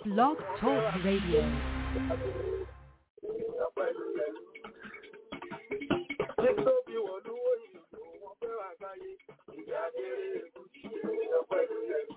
Blog Talk Radio. Títóbi wọ̀lúwò ìlú wọn fẹ́ wà káyé, ìyá kéré èkútí ènìyàn pẹ̀lú ẹ̀rù.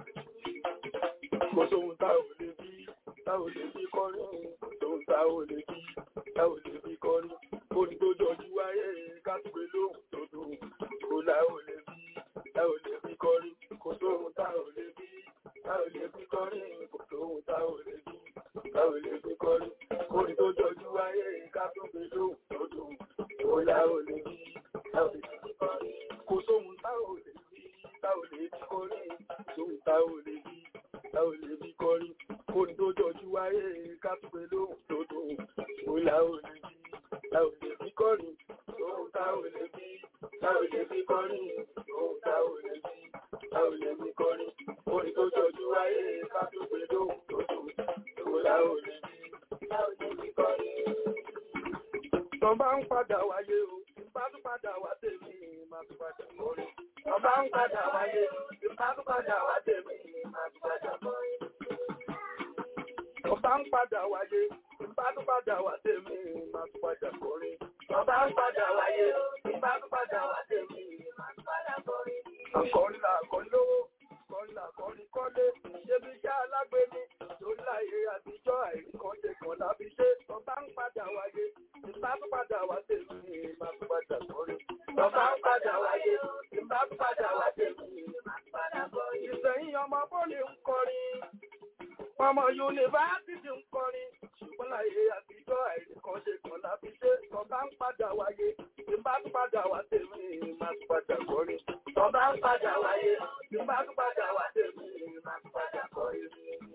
Kò sóhun tá ò lè bí, tá ò lè bí kọrin, kò sóhun tá ò lè bí, tá ò lè bí kọrin. Orin tó jọjú wáyé kátùgbé lóhùn tó dùn, kò lá ò lè bí, tá ò lè bí kọrin. Kò sóhun tá ò lè bí, tá ò lè bí kọrin, kò sóhun tá ò lè bí, tá ò lè bí kọrin. Orin tó jọjú wáyé kátùgbé lóhùn tó dùn, kò lá ò lè bí, tá ò lè bí kọrin. Kò sóhun tá ò lè bí, tá ò lè bí kọrin, kò sóhun tá ò lè bí, tá ò lè bí kọrin. Orin tó jọjú wáyé kátùgbé lóhùn tó dùn, kò lá ò lè bí, tá ò lè bí kọrin. Sóhun tá ò lè bí, tá ò lè bí kọrin, sóhun tá ò lè bí, tá ò lè bí kọrin. Orin tó jọjú wáyé kátùgbé lóhùn tó dùn, kò lá ò lè bí, tá ò lè bí kọrin. Tọ́ bá ń padà wáyé o, bá tún padà wá tèmi, má tún padà kọrin. Tọ́ bá ń padà wáyé o, bá tún padà wá tèmi, má tún padà kọrin. Tọ́ bá ń padà wáyé, bá tún padà wá tèmi, má tún padà kọrin. Tọ́ bá ń padà wáyé o, bá tún padà wá tèmi, má tún padà kọrin. Àkọrin là kọrin lówó, kọrin là kọrin kọ́lé, ṣé bí iṣẹ́ alágbèéní, lórí láyé àtijọ́ àìríkànjẹ kan láfi ṣe. Tọ́ bá ń padà wáyé, bá tún padà wá tèmi, má tún padà kọrin. Tọ́ bá ń padà wáyé, bá tún padà wá tèmi, má tún padà kọrin. Ìsẹ̀yìn ọmọ bọ́ọ̀lì ń kọrin. Ọmọ yunifásitì ń kọrin, ṣùgbọ́n láyé àtijọ́ àìríkànṣe kan láfi ṣe. Tọ́ bá ń padà wáyé, tí bá tún padà wá tèmi, má tún padà kọrin. Tọ́ bá ń padà wáyé, tí bá tún padà wá tèmi, má tún padà kọrin.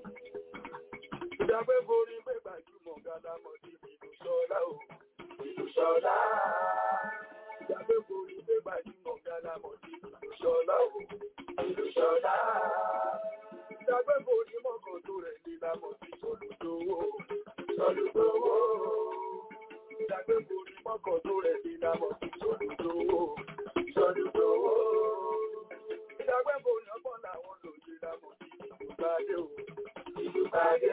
Ìjọba borí pé gbajúmọ̀ gálámọ̀ sí ìlú Ṣọlá o. Ìlú Ṣọlá. Ìjọba borí pé gbajúmọ̀ gálámọ̀ sí ìlú Ṣọlá o. Ìlú Ṣọlá. Ìjọba borí mọ́kàn tó rẹ̀ ní lámọ̀ sí Sọlúdówó. Sọlúdówó. Ìjọba borí mọ́kàn tó rẹ̀ ní lámọ̀ sí Sọlúdówó. Sọlúdówó. Ìjọba borí ọgbọ́n làwọn lòdì lámọ̀ sí ìlú Gbadé o. Ìlú Gbadé.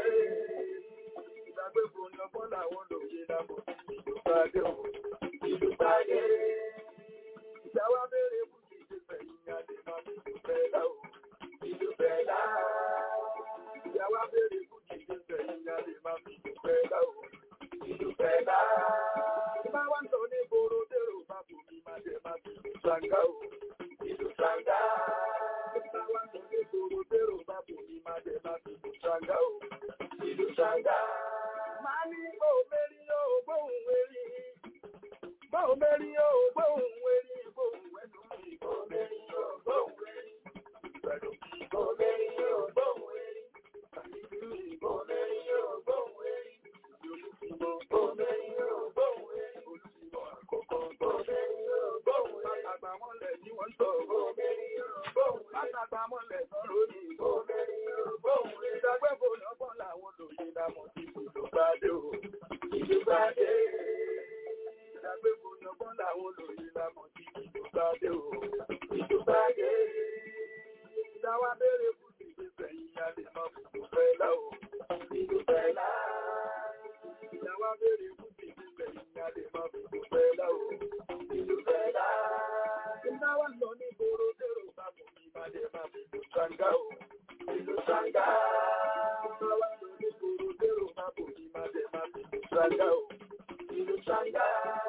Ìjọba borí ọgbọ́n làwọn lòdì lámọ̀ sí ìlú Gbadé o. Ìlú Gbadé. Ìjọba bẹ̀rẹ̀ bùkì ṣe fẹ̀yìn adé máa fi ìlú Bẹ́lá o. Ìlú Bẹ́lá. Ìjọba bẹ̀rẹ̀ bùkì ṣe fẹ̀yìn adé máa fi ìlú Bẹ́lá o. Ìlú Bẹ́lá. Ìbá wá ń sọ ní gbòòrò dèrò bá bò mí máa jẹ máa fi ìlú Ṣàngá o. Ìlú Ṣàngá. Ìbá wá ń sọ ní gbòòrò dèrò bá bò mí máa jẹ máa fi ìlú Ṣàngá o. Ìlú Ṣàngá. Máa ní òmèrí yóò gbóhùn wérí. Báwo mẹ́rin yóò gbóhùn wérí gbóhùn ẹnu mi? Báwo mẹ́rin yóò gbóhùn wérí? Pẹ̀lú kí báwo mẹ́rin yóò gbóhùn wérí? Àyíkú mi báwo mẹ́rin yóò gbóhùn wérí? Olùfìmọ̀ báwo mẹ́rin yóò gbóhùn wérí? Olùfìmọ̀ àkọ́kọ́ báwo mẹ́rin yóò gbóhùn wérí? Àgbàmọ́lẹ̀ ni wọ́n sọ báwo mẹ́rin yóò gbóhùn wérí? Àgbàmọ́lẹ̀ sọ̀rọ̀ ni báwo mẹ́rin yóò gbóhùn wérí? Ìdágbẹ́bọ̀ lọ́gbọ́n làwọn lòye lámọ̀ sí ìlú Gbadé o. Ìlú Gbadé ìdágbébo yọgbọ́n làwọn olóyè lámọ̀ sí ìdúgbàdé o. ìdúgbàdé ìdáwà béèrè fún ìgbésẹ̀ yìí a lè máa fún ìdúgbẹ́lá o. ìdúgbẹ́lá ìdáwà béèrè fún ìgbésẹ̀ yìí a lè máa fún ìdúgbẹ́lá o. ìdúgbẹ́lá ìdáwà lọ ní gbòòrò dèrò bá mọ̀ ní ìbàdí máa fi ìlú ṣàǹgá o. ìlú ṣàǹgá ìdáwà lọ ní gbòòrò dèrò bá mọ̀ ní ìbàdí máa fi ìlú ṣàǹgá o. ìlú ṣàǹgá.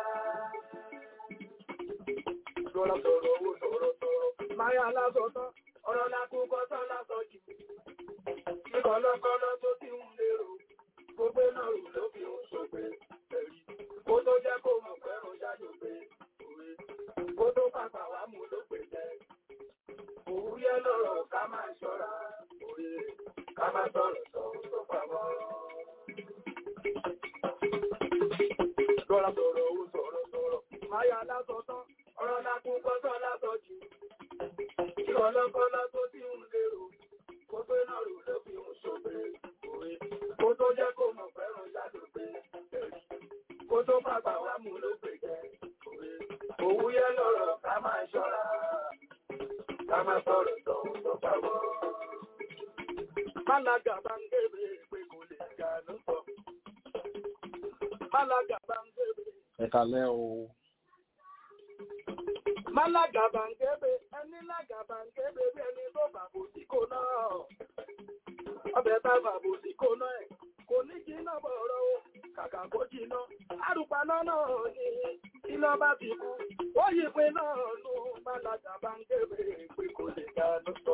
Lọ́la sọ̀rọ̀ owó sọ̀rọ̀ sọ̀rọ̀. Máyà lásọ̀ tán, ọ̀rọ̀ lákú kọ́sán lásọ̀ jù. Ìkọ̀lọ́kọ́lọ́ tó ti ń lérò, gbogbo náà rù ló fi ń ṣògbé ẹ̀rí. Kó tó jẹ́ kó mọ̀ fẹ́ràn ṣáájú pé òwe. Kó tó pàpà wá mú ló pè jẹ́. Òwúyẹ́ lọ́rọ̀ ká máa ṣọ́ra òwe. Ká máa sọ̀rọ̀ sọ̀rọ̀ tó pamọ́. Lọ́la sọ̀rọ̀ owó sọ̀rọ̀ sọ̀rọ̀. Máyà lásọ̀ tán, ọ̀rọ̀ lákú kọ́sán lásọ̀ jù. Ìkọ̀lọ́kọ́lọ́ tó ti ń lérò, gbogbo náà rù ló fi ń ṣògbé òwe. Kó tó jẹ́ kó mọ̀ fẹ́ràn ṣáájú pé ẹ̀rí. Kó tó pàpà wá mú ló pè jẹ́ òwe. Òwúyẹ́ lọ́rọ̀ ká máa ṣọ́ra. Ká máa sọ̀rọ̀ sọ̀rọ̀ tó pamọ́. Málága bá ń gébé pé kò lè ga ló sọ. Málága bá ń gébé. ẹ kalẹ́ o Málága bá ń gébé. Ẹni lága bá ń gébé bí ẹni tó bàbò sí kò náà. Ọbẹ̀ bá bàbò sí kò náà ẹ̀. Kò ní jiná bọ̀rọ̀ o. Kàkà kó jiná. Àrùpaná náà ni iná bá ti kú. Ó yí pé náà nù. Málága bá ń gébé pé kò lè ga ló sọ.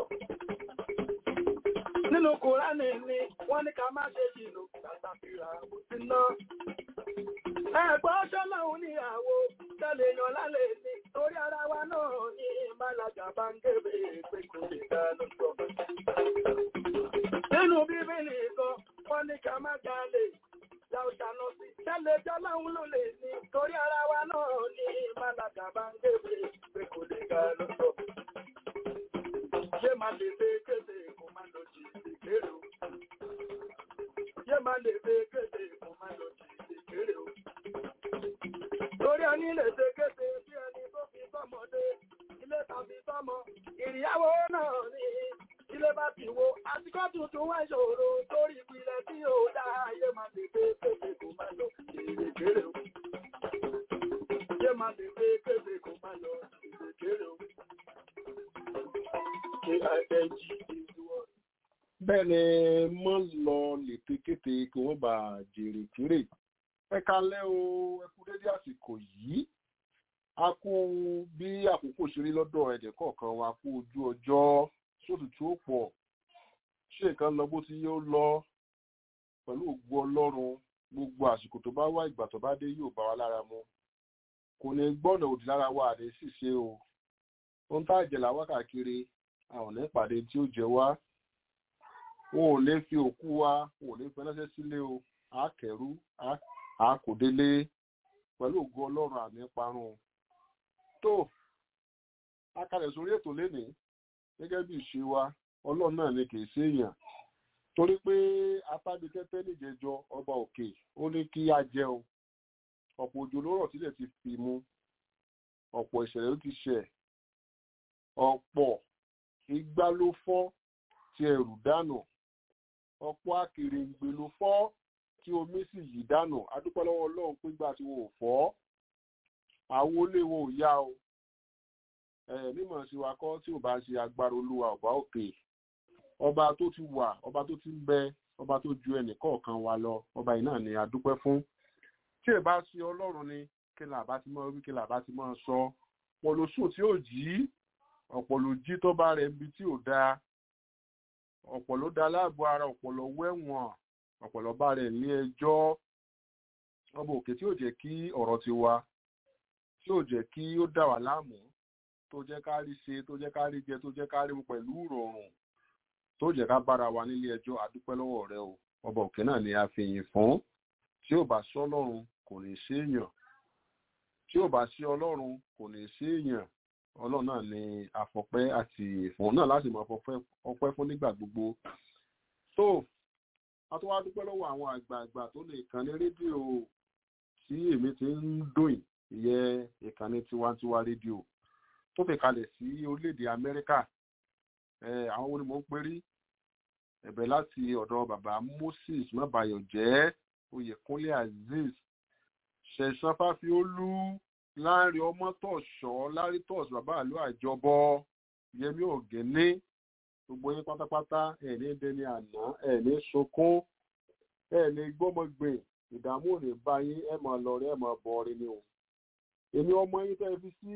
Nínú Kùránì ni wọ́n ní ká má ṣe jìnnà tàtàfìrà kò sí náà. Ẹ̀gbọ́n ṣọ́lọ́hun níyàwó tẹ́lẹ̀ yan lálẹ́ ní torí ara wa náà ní Málága bá ń gébé pé kò lè dá lọ́sọ̀. Nínú Bíbélì kan, wọ́n ní ká má jalè. Láòṣànà sí tẹ́lẹ̀ jọ́lọ́hun ló lè ní torí ara wa náà ní Málága bá ń gébé pé kò lè dá lọ́sọ̀. Yé máa lè fẹ́ kéde kó má lọ jì ìkéré o. Yé máa lè fẹ́ kéde kó má lọ jì ìkéré o. Torí ẹni lè ṣe kéde bí ẹni tó fi sọ́mọdé, ilé tàbí sọ́mọ, ìrìyàwó náà ni ilé bá ti wo, àsìkò tuntun wá ìṣòro torí ìpìlẹ̀ tí ó dá ayé máa lè fẹ́ kéde kó má lọ jì ìkéré o. Yé máa lè fẹ́ kéde kó má lọ jì ìkéré o. K-I-N-G is the word. bẹ́ẹ̀ ni mọ́ lọ lètekéte kí wọ́n bá jèrè kéré ẹ kalẹ́ o ẹ kú dédé àsìkò yìí a kú bí àkókò ṣe rí lọ́dọ̀ ẹ̀dẹ̀ kọ̀ọ̀kan wa kú ojú ọjọ́ sótútù ó pọ̀ ṣé nǹkan lọ bó ti yóò lọ pẹ̀lú ògbó ọlọ́run gbogbo àsìkò tó bá wá ìgbà tó bá dé yóò bá wa lára mu kò ní gbọ́nà òdì lára wa àdé ṣìṣe o ohun tá àjẹlà wákàkiri àwọn ní ìpàdé tí ó jẹ wá wọn ò lè fi òkú wa wọn ò lè fi ránṣẹ́ sílé o á kẹrú á kò délé pẹ̀lú ògo ọlọ́run àmì parun tó a kalẹ̀ sórí ètò lénìí gẹ́gẹ́ bí ìṣe wa ọlọ́run náà ni kì í ṣèèyàn torí pé apábitẹ́tẹ́ níjẹjọ ọba òkè ó ní kí á jẹun ọ̀pọ̀ òjò ló rọ̀ sílẹ̀ ti fi mu ọ̀pọ̀ ìṣẹ̀lẹ̀ ló ti ṣẹ̀ ọ̀pọ̀ igbá ló fọ́ tí ẹrù dànù ọ̀pọ̀ akèrèǹgbè ló fọ́ tí omi sì yí dànù adúpẹ́ lọ́wọ́ ọlọ́run pégbà tí wọn ò fọ́ àwọn olè wọn ò yá o mímọ̀ sí wa kọ́ tí ò bá ṣe agbára olúwa ọ̀bá òkè ọba tó ti wà ọba tó ti ń bẹ ọba tó ju ẹnì kọ̀ọ̀kan wa lọ ọba yìí náà ni adúpẹ́ fún tí ẹ bá ṣe ọlọ́run ni kí là bá ti mọ́ wí kí là bá ti mọ́ sọ pọ̀ ló sùn tí ò jí ọ̀pọ̀ ló jí tó bá rẹ̀ ibi tí ò dáa ọ̀pọ̀ ló da láàbò ara ọ̀pọ̀ ló wẹ̀wọ̀n ọ̀pọ̀ ló bá rẹ̀ ní ẹjọ́ ọba òkè tí ò jẹ́ kí ọ̀rọ̀ ti wa tí ò jẹ́ kí ó dà wá láàmú tó jẹ́ ká rí ṣe tó jẹ́ ká rí jẹ tó jẹ́ ká rí mu pẹ̀lú ìrọ̀rùn tó jẹ́ ká bára wa nílé ẹjọ́ adúpẹ́ lọ́wọ́ rẹ o ọba òkè náà ni a fi yìn fún tí ò bá sí ọlọ́run kò ní sí èèyàn tí ò bá sí ọlọ́run kò ní sí èèyàn ọlọ́run náà ni àfọpẹ́ àti ìfọ̀n náà láti máa fọpẹ́ ọpẹ́ fún nígbà gbogbo tó a tó wá dúpẹ́ lọ́wọ́ àwọn àgbààgbà tó lè kàn ní rédíò tí èmi ti ń dòyìn ìyẹn ìkànnì tiwantiwa rédíò tó fi kalẹ̀ sí orílẹ̀-èdè amẹ́ríkà àwọn wo ni mò ń perí ẹ̀bẹ̀ láti ọ̀dọ̀ bàbá moses mọ́bàyọ̀jẹ́ oyèkúnlé azeez ṣẹ̀ṣán fáfiólú láàrin ọmọ tọ̀ṣọ́ lárí tọ̀ṣ bàbá àlọ́ àjọbọ yẹmí ògẹ́lé gbogbo yín pátápátá ẹ̀ ní dẹni àná ẹ̀ ní sunkún ẹ̀ ní gbọ́mọgbìn ìdààmú ò ní bá yín ẹ̀ máa lọ rí ẹ̀ máa bọ̀ rí ni o èmi ọmọ yín tẹ́ fi sí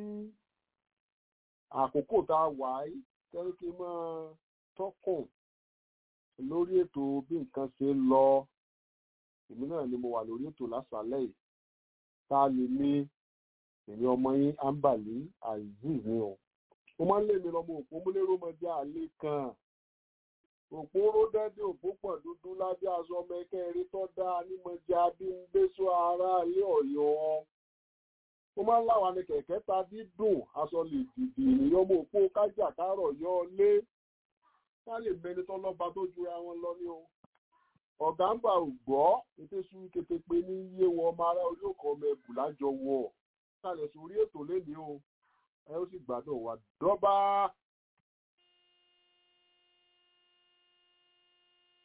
àkókò tá a wà yìí tẹ́lẹ̀ kí n máa tọ́kùn lórí ètò bí nǹkan ṣe ń lọ èmi náà ni mo wà lórí ètò lásàálẹ̀ yìí tá a lè ní èmi ọmọ yín ambali azeez ni o mo máa ń lé mi lọmọ òpó múlẹ́rọ ọmọdé àlè kan òpó ródẹ́dẹ́ òpó pọ̀ dúdú lábẹ́ aṣọ ọmọ ẹ̀kẹ́ eré tó dáa nímọ̀já bí ń gbé sọ ara ilé ọ̀yọ́ mo máa ń láwa ní kẹ̀kẹ́ ta dídùn aṣọ lè dìdì ènìyàn ọmọ òpó kájà kárọ̀ yọ lé ká lè mẹni tó lọ́ba tó jura wọn lọ ní o ọ̀gá ń bà ò gbọ́ ètò ìṣúrí kété pé ní yé wọn ọmọ ará orí òkò ọmọ ẹ̀bù lájọ wọ̀ kalẹ̀ sórí ètò lénìí o ẹ ó sì gbádùn wa dọ́bà.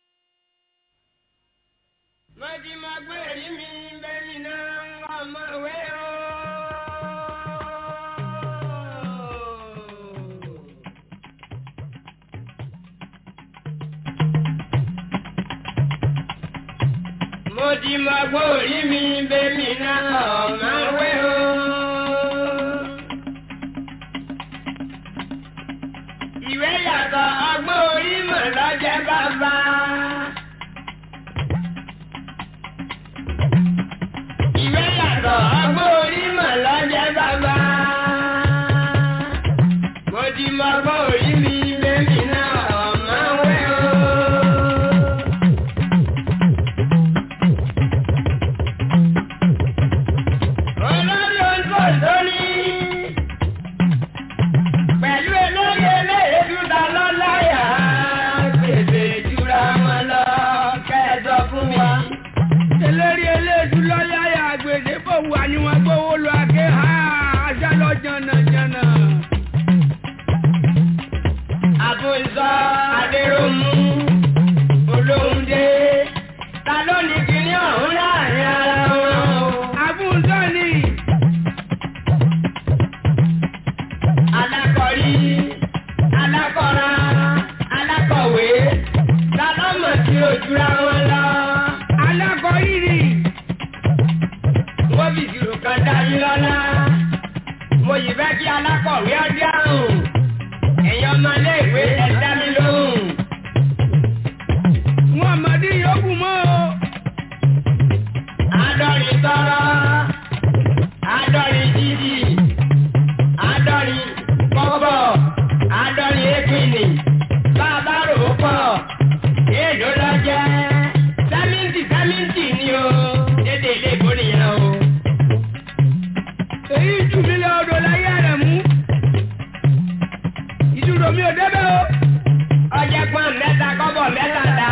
Mọ̀tí máa gbé èrí mi bẹ́ẹ̀ni náà ọmọ ìwé o. Mo ti máa gbé orí mi bẹ́ẹ̀ni náà ọmọ ìwé o. Ìwé yàtọ̀ ọgbọ́n orí mọ̀ lọ́jẹ́ bàbá. Ìwé yàtọ̀ ọgbọ́n orí mọ̀ lọ́jẹ́ bàbá. Mo ti mọ ọgbọ́n orí mi lẹ́mí náà ọ̀mọ́ wẹ́ o. Olórí ojú òṣòrí. Pẹ̀lú elórí eléyìí dúdà lọ́láyà. Gbèsè jura wọn lọ kẹ́ẹ̀dọ̀ fún mi. eléré eléèdú lọ́yàyà gbèsè fòwú àníwọ̀n gbówó lọ àké ha aṣá lọ jànàjànà. Àbùsọ Adéròmù Olóhùndé ta ló ní kíní ọ̀hún láàrin ara wọn o. àbúzọ ni Alákọ̀rí, alákọ̀ra, alákọ̀wé ta ló mọ̀ sí ojúra wọn lọ. alákọ̀ọ́yìrì Wọ́n fi ìṣirò kan dá yín lọ́lá. Mo yìí fẹ́ kí alákọ̀wé ọdí àrùn. Ẹ̀yin ọmọléèwé ẹ dá mi lóhùn. wọn mọ̀dí yòókù mọ́ o. Àádọ́rin tọrọ, àádọ́rin jíjì, àádọ́rin kọ́bọ̀, àádọ́rin épìnì, bàbá rò ó pọ̀, èèlò lọ jẹ́, sẹ́mìntì sẹ́mìntì ni o, dédé ilé ìbò nìyẹn o. èyí jù mí lọ odò láyé rẹ̀ mú. ìdúró mi ò débẹ̀ o. Ọjẹ́ pọ́n mẹ́ta kọ́bọ̀ mẹ́ta dá.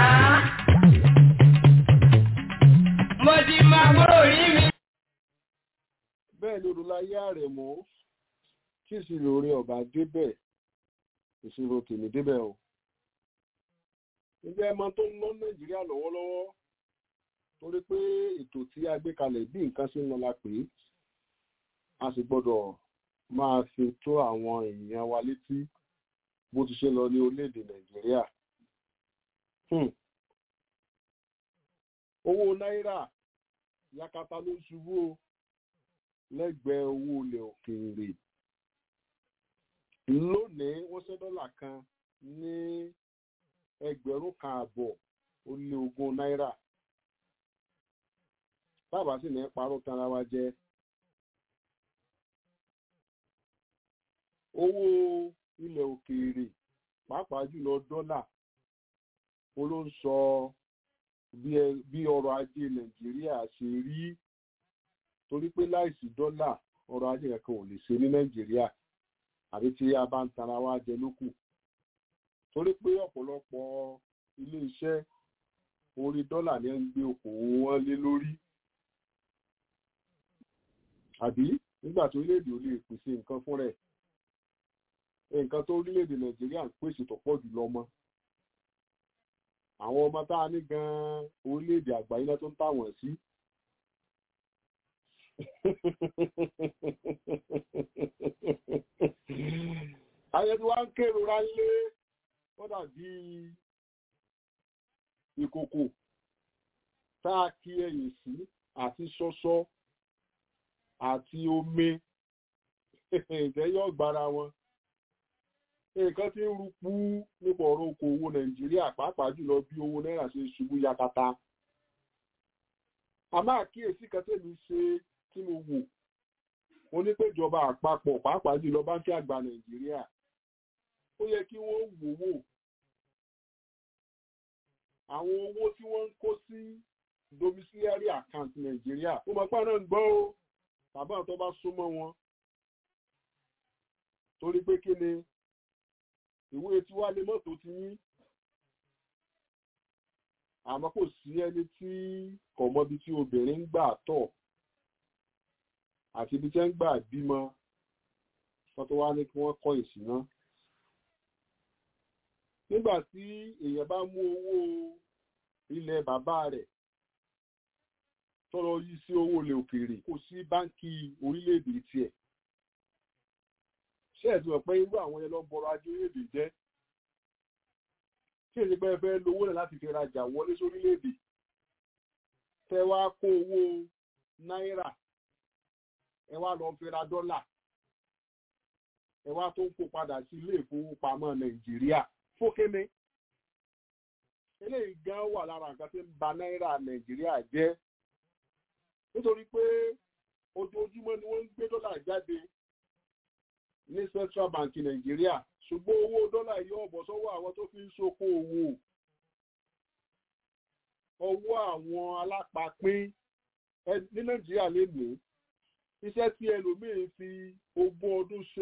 Mo ti mọ kúrò rí mi. bẹ́ẹ̀ ni olùláyé àrẹ̀mọ́ tí ìṣirò orin ọ̀bà débẹ̀ ìṣirò tèmi débẹ̀ o. ǹjẹ́ ẹ mọ tó ń ná nàìjíríà lọ́wọ́lọ́wọ́ torí pé ètò tí a gbé kalẹ̀ bí nǹkan ṣe ń lọ la pè é a sì gbọ́dọ̀ máa fi tó àwọn èèyàn wa létí bó ti ṣe lọ ní orílẹ̀-èdè nàìjíríà. Hmm. owó náírà yakata ló ń ṣubú o lẹ́gbẹ̀ẹ́ owó ilẹ̀ òkèèrè lónìí wọ́n ṣẹ́ dọ́là kan ní ẹgbẹ̀rún kan àbọ̀ ó lé ogún náírà tábà sì ní parọ́ tanra wa jẹ owó ilẹ̀ òkèèrè pàápàá jùlọ dọ́là ó ló ń sọ bí ẹ- bí ọrọ̀ ajé nàìjíríà ṣe rí torí pé láìsí dọ́là ọrọ̀ ajé kankan ò lè ṣe ní nàìjíríà àbí tí a bá ń tara wá jẹ lókù torí pé ọ̀pọ̀lọpọ̀ ilé iṣẹ́ orí dọ́là ni ń gbé okòwò wọn lé lórí àbí nígbà tó orílẹ̀-èdè ò lè pèsè nǹkan fún rẹ̀ nǹkan tó orílẹ̀-èdè nàìjíríà ń pèsè tó pọ̀ jù lọ mọ́ àwọn ọmọ tá a ní gan-an orílẹ̀-èdè àgbáyé náà tó ń tàwọn sí ayé tí wọ́n ń kérora lé ó dàbí ìkòkò tá a kí ẹ̀yìn sí àti ṣọ́ṣọ́ àti omi ìtẹ́yọ̀ gbára wọn nǹkan tí ń rúpú nípa ọ̀rọ̀ okòwò nàìjíríà pàápàá jùlọ bí owó náírà ṣe ṣubú yakata a máa kíyèsí kan tèmi ṣe tí mo wò mo ní pé ìjọba àpapọ̀ pàápàá jùlọ báńkì àgbà nàìjíríà ó yẹ kí wọ́n wò wò àwọn owó tí wọ́n ń kó sí domiciliary account nàìjíríà ó mọ̀ pé àwọn náà ń gbọ́ ó tàbí àwọn tó bá súnmọ́ wọn torí pé kí ni ìwé tí wá lé mọ́tò ti yín àmọ́ kò sí ẹni tí kò mọ ibi tí obìnrin ń gbà tọ̀ àti ibi tí ń gbà bímọ wọ́n tó wá ní kí wọ́n kọ́ ìsìná. nígbà tí èèyàn bá mú owó ilẹ̀ bàbá rẹ̀ tọrọ yí sí owó ilẹ̀ òkèèrè kò sí báńkì orílẹ̀-èdè tiẹ̀ ṣé ẹ̀ tí wọ́n pẹ́ irú àwọn yẹn lọ bọ̀rọ̀ ajé orílẹ̀-èdè jẹ́ tí èdè pẹ́ fẹ́ lówó náà láti fi rajà wọlé sórílẹ̀-èdè tẹ wá kó owó náírà ẹ wá lọ fi ra dọ́là ẹ wá tó ń kó padà sí ilé ìfowópamọ́ nàìjíríà fókéné eléyìí gan wà lára nǹkan tí ń ba náírà nàìjíríà jẹ́ nítorí pé ojoojúmọ́ ni wọ́n ń gbé dọ́là jáde ní central bank nàìjíríà ṣùgbọ́n owó dọ́là yóò bọ̀ sọ́wọ́ àwọn tó fi ń ṣoko òwò ọwọ́ àwọn alápapín ní nàìjíríà lè ní iṣẹ́ tí ẹlòmíín fi ogún ọdún ṣe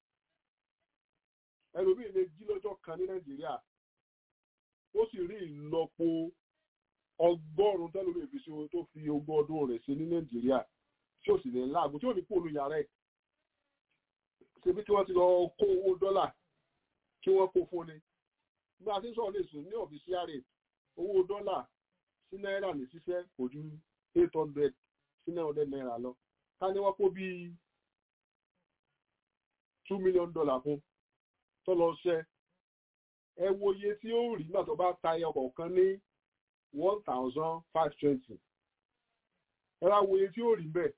ẹlòmíín lè jí lọ́jọ́ kan ní nàìjíríà ó sì rí ìlọ́po ọgọ́rùn-ún tẹ́lómíín fi ṣe ohun tó fi ogún ọdún rẹ̀ ṣe ní nàìjíríà tí ó sì lè láàgùn tí ò ní kó olú yàrá ẹ̀ ṣebí tí wọ́n ti lọ kó owó dọ́là kí wọ́n kó fún ni bí a ti ń sọ̀rọ̀ lè sùn ní ọ̀fíṣíà rate owó dọ́là sí náírà ní ṣiṣẹ́ kò ju eight hundred sí nine hundred naira lọ ká ní wọ́n kó bíi two million dollar fún tó lọ ṣẹ́ ẹ wo iye tí ó rí nígbà tó bá ta ẹyọ kọ̀ọ̀kan ní one thousand five twenty ẹ wá wo iye tí ó rí bẹ́ẹ̀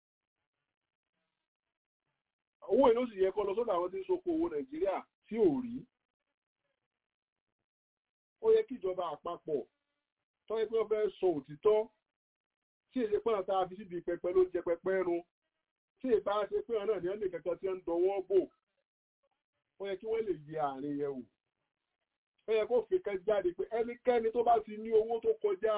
owó ìlú sì yẹ kọ́ lọ sọ́dọ̀ àwọn tí ń soko owó nàìjíríà tí ò rí ó yẹ kí ìjọba àpapọ̀ tó yẹ pé wọ́n fẹ́ sọ òtítọ́ tí èdè pọ́n tá a fi síbi pẹpẹ ló ń jẹ pẹpẹ run tí ìbá ṣe pé ọ̀nà ní ẹnì kankan tí ń dọwọ́ bò ó yẹ kí wọ́n lè yẹ àárín yẹn wò ó yẹ kó fi kẹ́ jáde pé ẹnikẹ́ni tó bá ti ní owó tó kọjá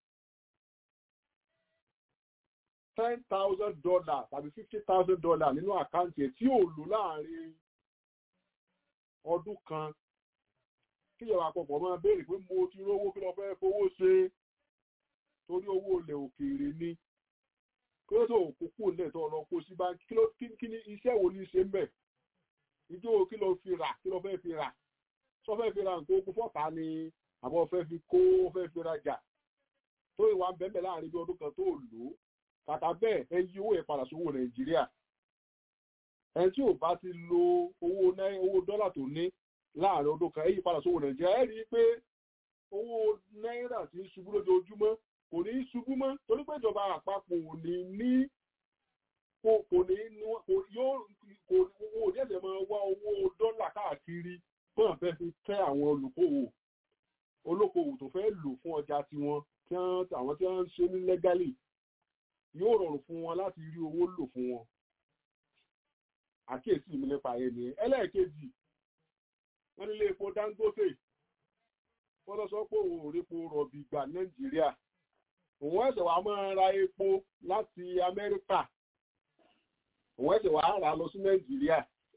ten thousand dollar tàbí fifty thousand dollar nínú àkáǹtì ẹ̀ tí ò lò láàrin ọdún kan kíjọba àpapọ̀ máa béèrè pé mo ti rówó kí lọ fẹ́ fowó ṣe torí owó ilẹ̀ òkèèrè ni kí ló tó òkúkú ilẹ̀ tó lọ kó sí báńkì kí ló kí ni iṣẹ́ wo ni ṣe ń bẹ̀ ìjọ kí ló fi rà kí ló fẹ́ fi rà sọ fẹ́ fi ra nǹkan ogun fọ́ta ni àbọ̀ fẹ́ fi kó fẹ́ fi rajà tó ìwà ń bẹ́ẹ̀ láàrin bí ọdún kan tó lò ó kàtà bẹ́ẹ̀ ẹ yí owó yẹn padà sówó nàìjíríà ẹni tí ò bá ti lo owó owó dọ́là tó ní láàrin ọdún kan ẹ yí padà sówó nàìjíríà ẹ rí i pé owó náírà ti ń ṣubú lójoojúmọ́ kò ní í ṣubú mọ́ torí pé ìjọba àpapọ̀ ò ní ní kò kò ní kò yóò kò owó ní ẹ̀sẹ̀ máa wá owó dọ́là káàkiri fún àfẹ́ fi tẹ́ àwọn olùkówó olókòwò tó fẹ́ lò fún ọjà tiwọn tí àwọn tí wọ́n ń ṣe ní lẹ́gálì yóò rọrùn fún wọn láti rí owó lò fún wọn àkíyèsí mi nípa yẹn ni ẹlẹ́ẹ̀kejì wọ́n nílé epo Dangote wọ́n lọ sọ pé òun ò répo rọ̀bì gbà Nàìjíríà òun ẹ̀sẹ̀ wàá máa ra epo láti Amẹ́ríkà òun ẹ̀sẹ̀ wàá rà lọ sí Nàìjíríà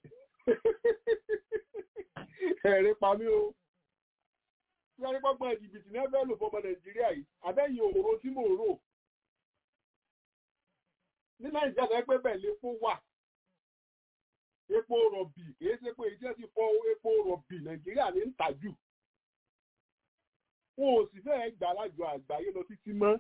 ẹ̀rí pa mí o tí wọ́n ní pọ́gbọ́n jìbìtì náà fẹ́ lò fọmọ Nàìjíríà yìí àbẹ́yìn òróró tí mò ń rò ní nàìjíríà tó pé bẹ́ẹ̀ lépo wà epo rọ̀bì kìí ṣe pé ìjẹ́ ti fọ epo rọ̀bì nàìjíríà ní ń tà jù wọn ò sì fẹ́ẹ́ gbà lájọ àgbáyé lọ títí mọ́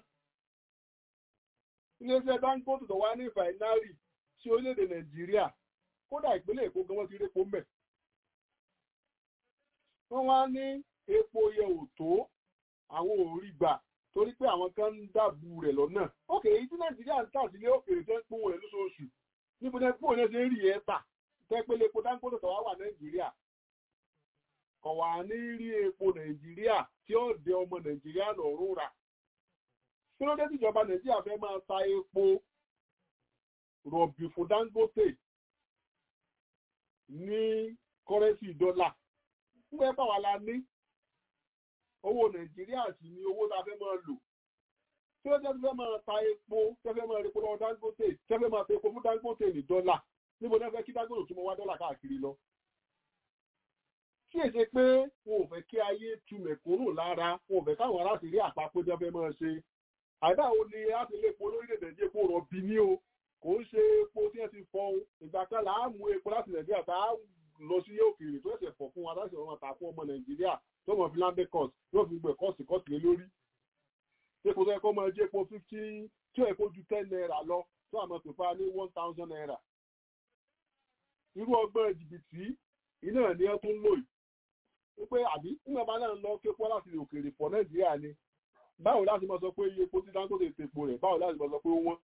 iléeṣẹ́ Dangote tó wá ní fàìnárì sí orílẹ̀-èdè nàìjíríà kódà ìpínlẹ̀ èkó gan wọ́n ti répo mẹ́ wọ́n wá ní epo yẹ ò tó àwọn ò rí gbà torí pé àwọn kan ń dàbù rẹ̀ lọ́nà ókè èyí tí nàìjíríà ń tà sílé òkèèrè tó ń pín rẹ̀ lóṣooṣù níbo ní pín òun ṣe ń rí ẹ tà tẹ́pẹ́lẹ́ epo Dangote tó wá wà nàìjíríà kò wá ní rí epo nàìjíríà tí ó dé ọmọ nàìjíríà lọ́rùn rà kí ló dé tí ìjọba nàìjíríà fẹ́ máa ta epo rọ̀bì fún Dangote ní kọ́rẹ́sì dọ́là nígbà pàwọn wa la ní owó nàìjíríà sì ni owó tá a fẹ́ máa lò tí ó jẹ́ tí fẹ́ máa ta epo tí fẹ́ máa repo lọ́wọ́ Dangote tí fẹ́ máa ta epo fún Dangote ní dọ́là níbo ní fẹ́ kí Dangote tún mọ wá dọ́là káàkiri lọ. kí èsè pé wọn ò fẹ́ kí ayé tu mẹ̀kúnnù lára wọn ò fẹ́ káwọn aráàlú rí àpapọ̀ tí wọ́n fẹ́ máa ṣe. àìdá wo ni a ti lè epo lórílẹ̀-èdè Nàìjíríà epo rọ̀bì ní o kò ń ṣe epo tí wọ́n ti fọ ìgbà kan là á mú epo láti Nàìjíríà tá a lọ sí òkèèrè tó ẹsẹ̀ fọ̀ fún wa láti ọ̀rọ̀ ta fún ọmọ Nàìjíríà tó mọ̀ fi láńdé cost yóò fi gbẹ̀ kọ́ọ̀sì kọ́ọ̀sì lé lórí. epo tó yẹ kó máa jẹ́ epo fifty tí ó yẹ kó ju ten naira lọ tó àmọ́ pèpà ní one thousand naira irú ọgbọ́n jìbìtì iná ni ẹ tún lò yìí wípé àbí nígbà bá náà lọ képo láti òkèèrè pọ̀ nàìjíríà ni báwo láti máa sọ pé iye epo tí Dangote tepo rẹ̀ báwo láti máa sọ pé ó wọ́n.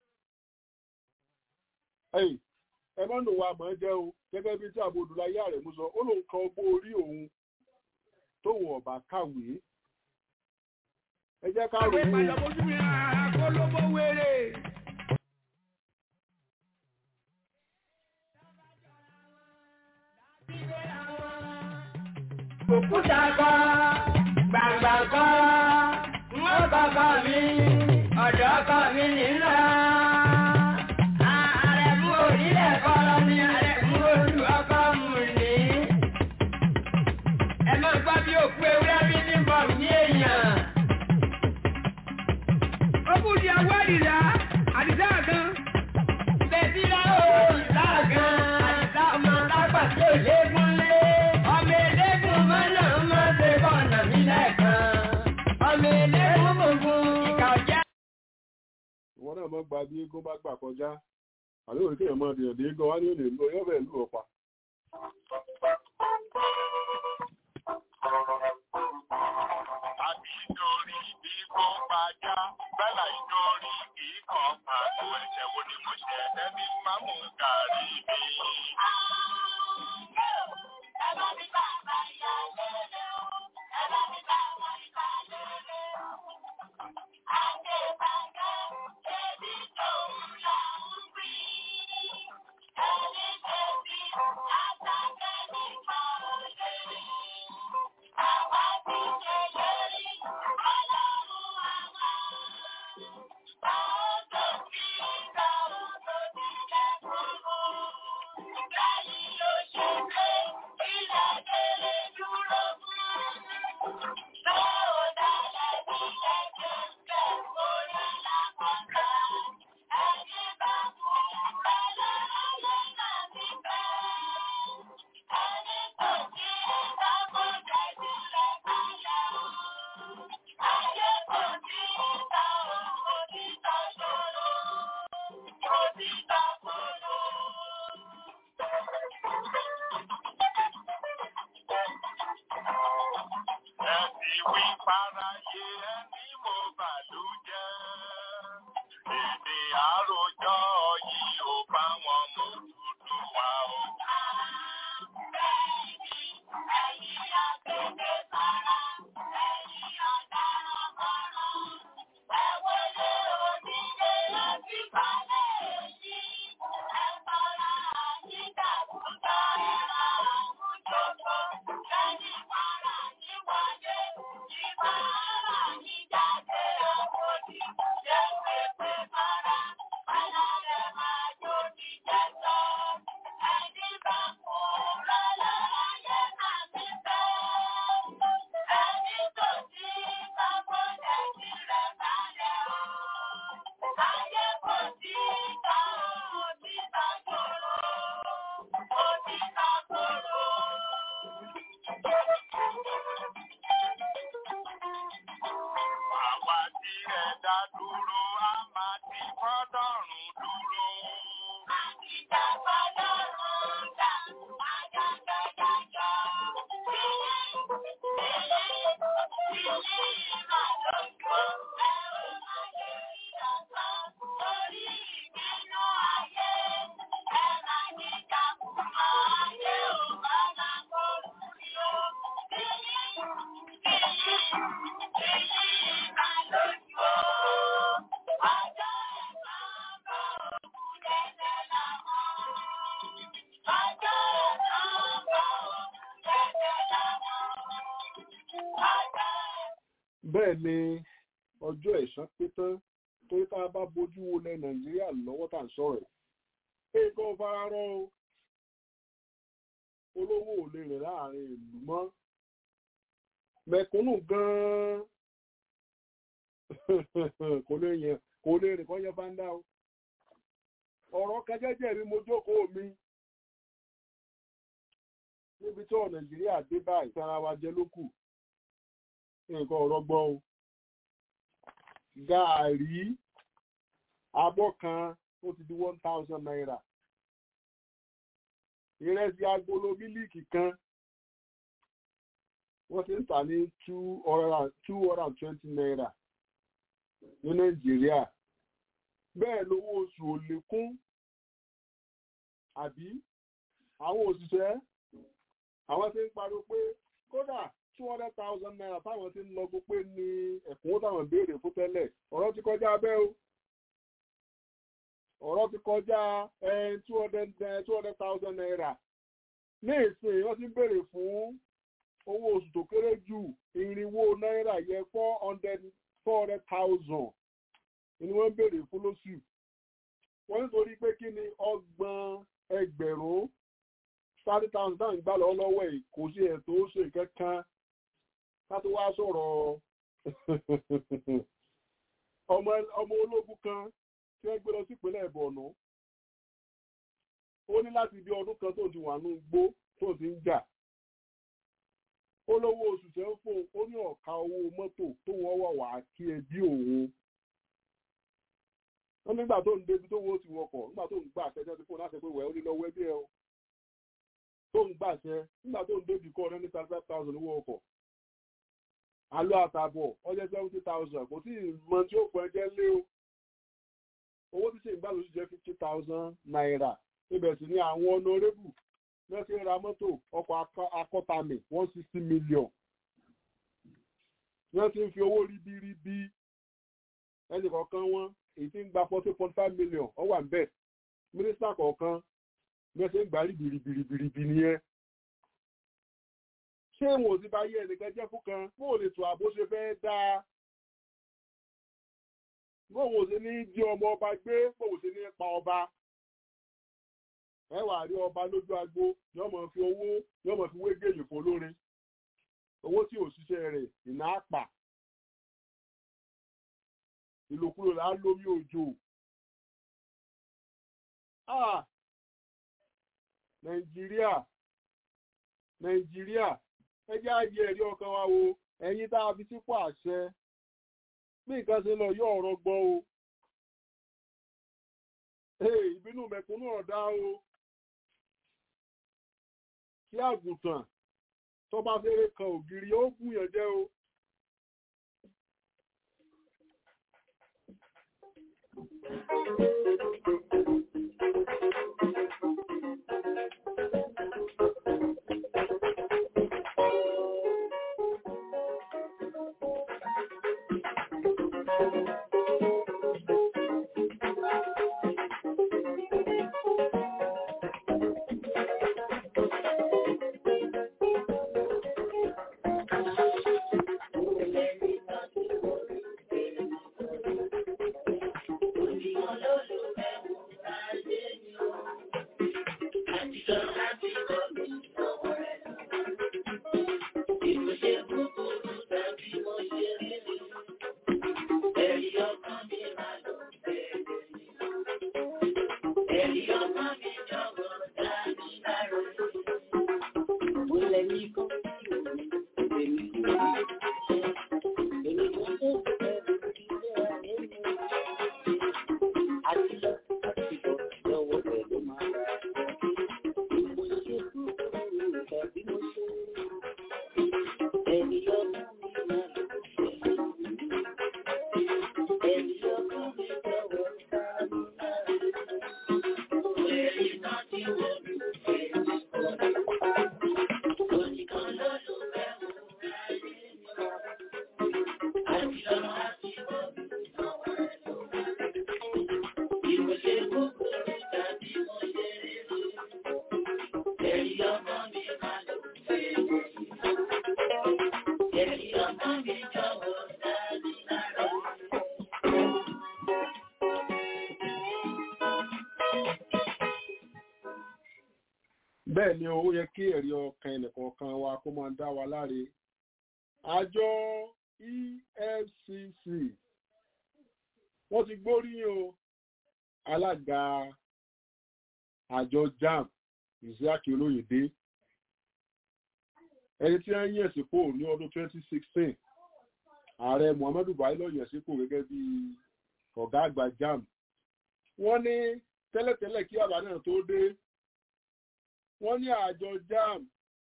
ẹ̀yìn ẹ má nù wa mọ̀ ẹ́ jẹ́ o gẹ́gẹ́ bí tí àbò Odùláyé rẹ̀ mú sọ ó lóun kan ọgbọ́n orí òun tóun ọ̀bà kàwé ẹ jẹ́ ká rò Àwọn ó ìpàdé ojú mi àkọlọ́bọ̀ wéré. Òkúta kọ́, gbàgbà kọ́, wọ́n kọ́kọ́ mi, ọ̀dọ́ kọ́ mi nílá. Àrẹ̀mú orílẹ̀ kọ́lọ́ ní àrẹ̀mú olú ọkọ̀ mú ní. Ẹ máa gbọ́ bí òkú ewúrẹ́ bí ní bọ̀ ní èèyàn. Ó kù di àwọ̀ àdìsá, àdìsá kan. Bẹ̀bí láwọ̀ ìsáàgán, àdìsá ọmọ lágbà tí ò léegun lé. Ọmọ eléegun mọ́nà máa ṣe bọ̀nà mí lẹ́ẹ̀kan. Ọmọ eléegun gbogbo ìkà ọ̀jẹ́. ìwọ náà mọ́ gba bí eégún bá gbà kọjá àbí òní kéèyàn máa dènà dé eégún wá ní òní ìlú ọyọ́ bẹ́ẹ̀ lù ọ̀pá. àbí nítorí bí kò pàjá bẹ́là nítorí kì í kàn pàtó ẹ̀ṣẹ̀ wo ni mo ṣe ẹni máa mú gàrí mi. ẹ ti wí fáráyé ẹni mo bàlú jẹ́. èdè àròjọ yìí ò bá wọn mú dúdú wá o. àwa tí ẹ dá dúró a máa ti fọ́dọ̀rùn dúró. bẹ́ẹ̀ ni ọjọ́ ẹ̀san pé tán torí tá a bá bójú wo lẹ nàìjíríà lọ́wọ́ tá à ń sọ̀rọ̀ ẹ̀ nǹkan fara rọ o olówó ò lè rìn láàrin ìlú mọ́ mẹ̀kúnnù gan-an kò lè yẹn kò lè rìn kọ́ yẹn bá ń dá o ọ̀rọ̀ kẹjẹ́jẹ́ mi mo jókòó mi níbi tí ọ̀ nàìjíríà dé báyìí sára wa jẹ ló kù nǹkan ọ̀rọ̀ gbọ́ o gàárì abọ́ kan ó ti di one thousand naira ìrẹsì agolo mílíìkì kan wọ́n ti ń tà ní two hundred and twenty naira ní nàìjíríà bẹ́ẹ̀ lówó oṣù ò lékún àbí àwọn òṣìṣẹ́ àwọn ti ń pariwo pé kódà two hundred thousand naira táwọn ti ń lọ́gbó pé ní ẹ̀kúnwó táwọn béèrè fún tẹ́lẹ̀ ọ̀rọ̀ ti kọjá bẹ́ẹ̀ o ọ̀rọ̀ ti kọjá two hundred two hundred thousand naira ní ìsìn wọ́n ti ń béèrè fún owó oṣù tó kéré jù irinwó náírà yẹ four hundred four hundred thousand ni wọ́n ń béèrè fún lóṣù wọ́n nítorí pé kí ni ọgbọ̀n ẹgbẹ̀rún thirty thousand náà ń gbà lọ́wọ́ lọ́wọ́ ẹ̀ kò sí ẹ̀ tó ṣe kankan ká tó wá sọ̀rọ̀ ọmọ ológun kan tí wọ́n gbé lọ sí ìpínlẹ̀ Borno ó ní láti bí ọdún kan tó ti wà ní gbó tó ti ń jà ó lówó oṣù tẹ́ ń fún ó ní ọ̀ka owó mọ́tò tó wọ́n wà wá kí ẹbí òun wọ́n nígbà tó ń débi tó wọ́n ti wọkọ̀ nígbà tó ń gbà àṣẹ jẹ́ ti fún láti pé wẹ̀ ó ní lọ́wọ́ ẹbí ẹ o tó ń gbàṣẹ nígbà tó ń débi kọ́ ọ̀rẹ́ ní thirty five thousand owó ọkọ̀ alọ́ àtàbọ̀ ọjọ́ seventy thousand kò tí ì mọ tí ó pọ̀ ẹjẹ́ lé o owó tí ṣe ìgbà lóṣù jẹ́ fifty thousand naira ibẹ̀ sì ni àwọn honorable wọ́n ti ra mọ́tò ọkọ̀ akọ́tàmì one sixty million wọ́n ti ń fi owó ríbíríbí ẹnì kọ̀ọ̀kan wọn èyí tí ń gba forty point five million ó wà níbẹ̀ mínísítà kọ̀ọ̀kan wọ́n ti ń gbà ríbiribiribiribi nìyẹn ṣé wọn ò ti bá yẹ ẹnìkan jẹ́ fún kan bó o lè tó àbó ṣe fẹ́ dáa bó o ṣe ní jí ọmọ ọba gbé bó o ṣe ní pa ọba ẹ wà rí ọba lójú agbo yóò mọ̀ fi owó yóò mọ̀ fi wé gèlè fún olórin owó tí ò ṣiṣẹ́ rẹ̀ ìná àpà ìlòkulò là á lómi òjò nàìjíríà nàìjíríà ẹ jẹ́ àyè ẹ̀rí ọkàn wa wo ẹ̀yin tá a fi sípò àṣẹ bí nǹkan ṣe lọ yóò ọ̀rọ̀ gbọ́ o ìbínú mẹ̀kúnnù ọ̀dá o kí àgùntàn tó bá fẹ́rẹ̀ kan ògiri ó gùnyàn jẹ́ o. bẹ́ẹ̀ ni ó yẹ kí ẹ̀rí ọkàn ẹnìkọ̀ọ̀kan wa kó máa dá wa láre àjọ EFCC wọ́n ti gbóríyìn o alága àjọ JAMB Isiaki Olóyèdé ẹni tí wọ́n yẹ̀ sípò ní ọdún 2016 ààrẹ muhammadu buhari ló yàn sípò gẹ́gẹ́ bí ọ̀gá àgbà jam wọ́n ní tẹ́lẹ̀tẹ́lẹ̀ kí àbá náà tó dé wọ́n ní àjọ jam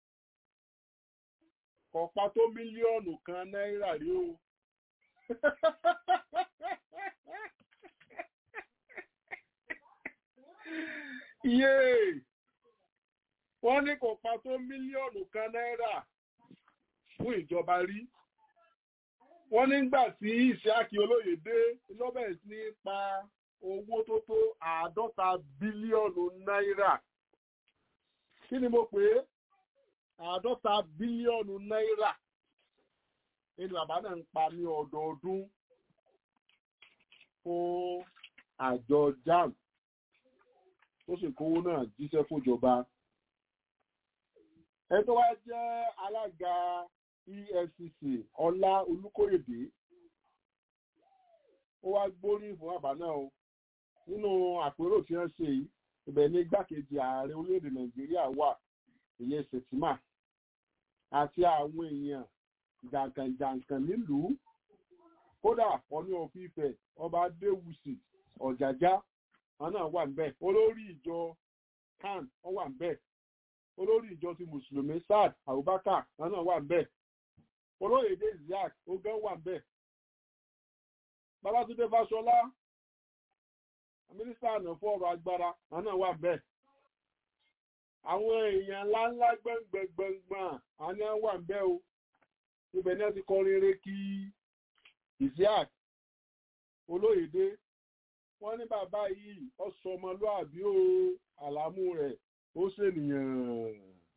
ọ̀pá tó mílíọ̀nù kan náírà rí o iye wọ́n ní kò pa tó mílíọ̀nù kan náírà fún ìjọba rí wọ́n nígbà tí ìṣáàkì olóyè dé lọ́bẹ̀ sí pa owó tó tó àádọ́ta bílíọ̀nù náírà kí ni mo pè é àádọ́ta bílíọ̀nù náírà nínú bàbá náà ń pa ní ọdọọdún fún àjọ jam tó sì kówó náà jíṣẹ́ fúnjọba ẹ tó wá jẹ́ alága efcc ọlá olùkóyèdè ó wá gbóríyìn fún bàbá náà o nínú àpérò tí wọ́n ṣe yìí ibẹ̀ ní igbákejì ààrẹ orílẹ̀-èdè nàìjíríà wà ìyẹn sètìmà àti àwọn èèyàn jàǹkànjàǹkàn nílùú kódà ọní òfìfẹ ọba adéwùsì ọjàjá wọn náà wà níbẹ̀ olórí ìjọ kan wọn wà níbẹ̀ olórí ìjọ ti mùsùlùmí sad abubakar wọn náà wà níbẹ̀ olóyèdè isaac ogan wà níbẹ̀ babatunde fasola mínísítà àná fún ọ̀rọ̀ agbára wọn náà wà níbẹ̀ àwọn èèyàn ńláńlá gbẹngbẹngbẹngbọn àní wà níbẹ̀ o ibẹ̀ ní ẹ ti kọrin eré kí isiaq olóyèdè wọ́n ní bàbá yìí ọsọ ọmọlúàbí o àlámú rẹ̀ ó ṣènìyàn.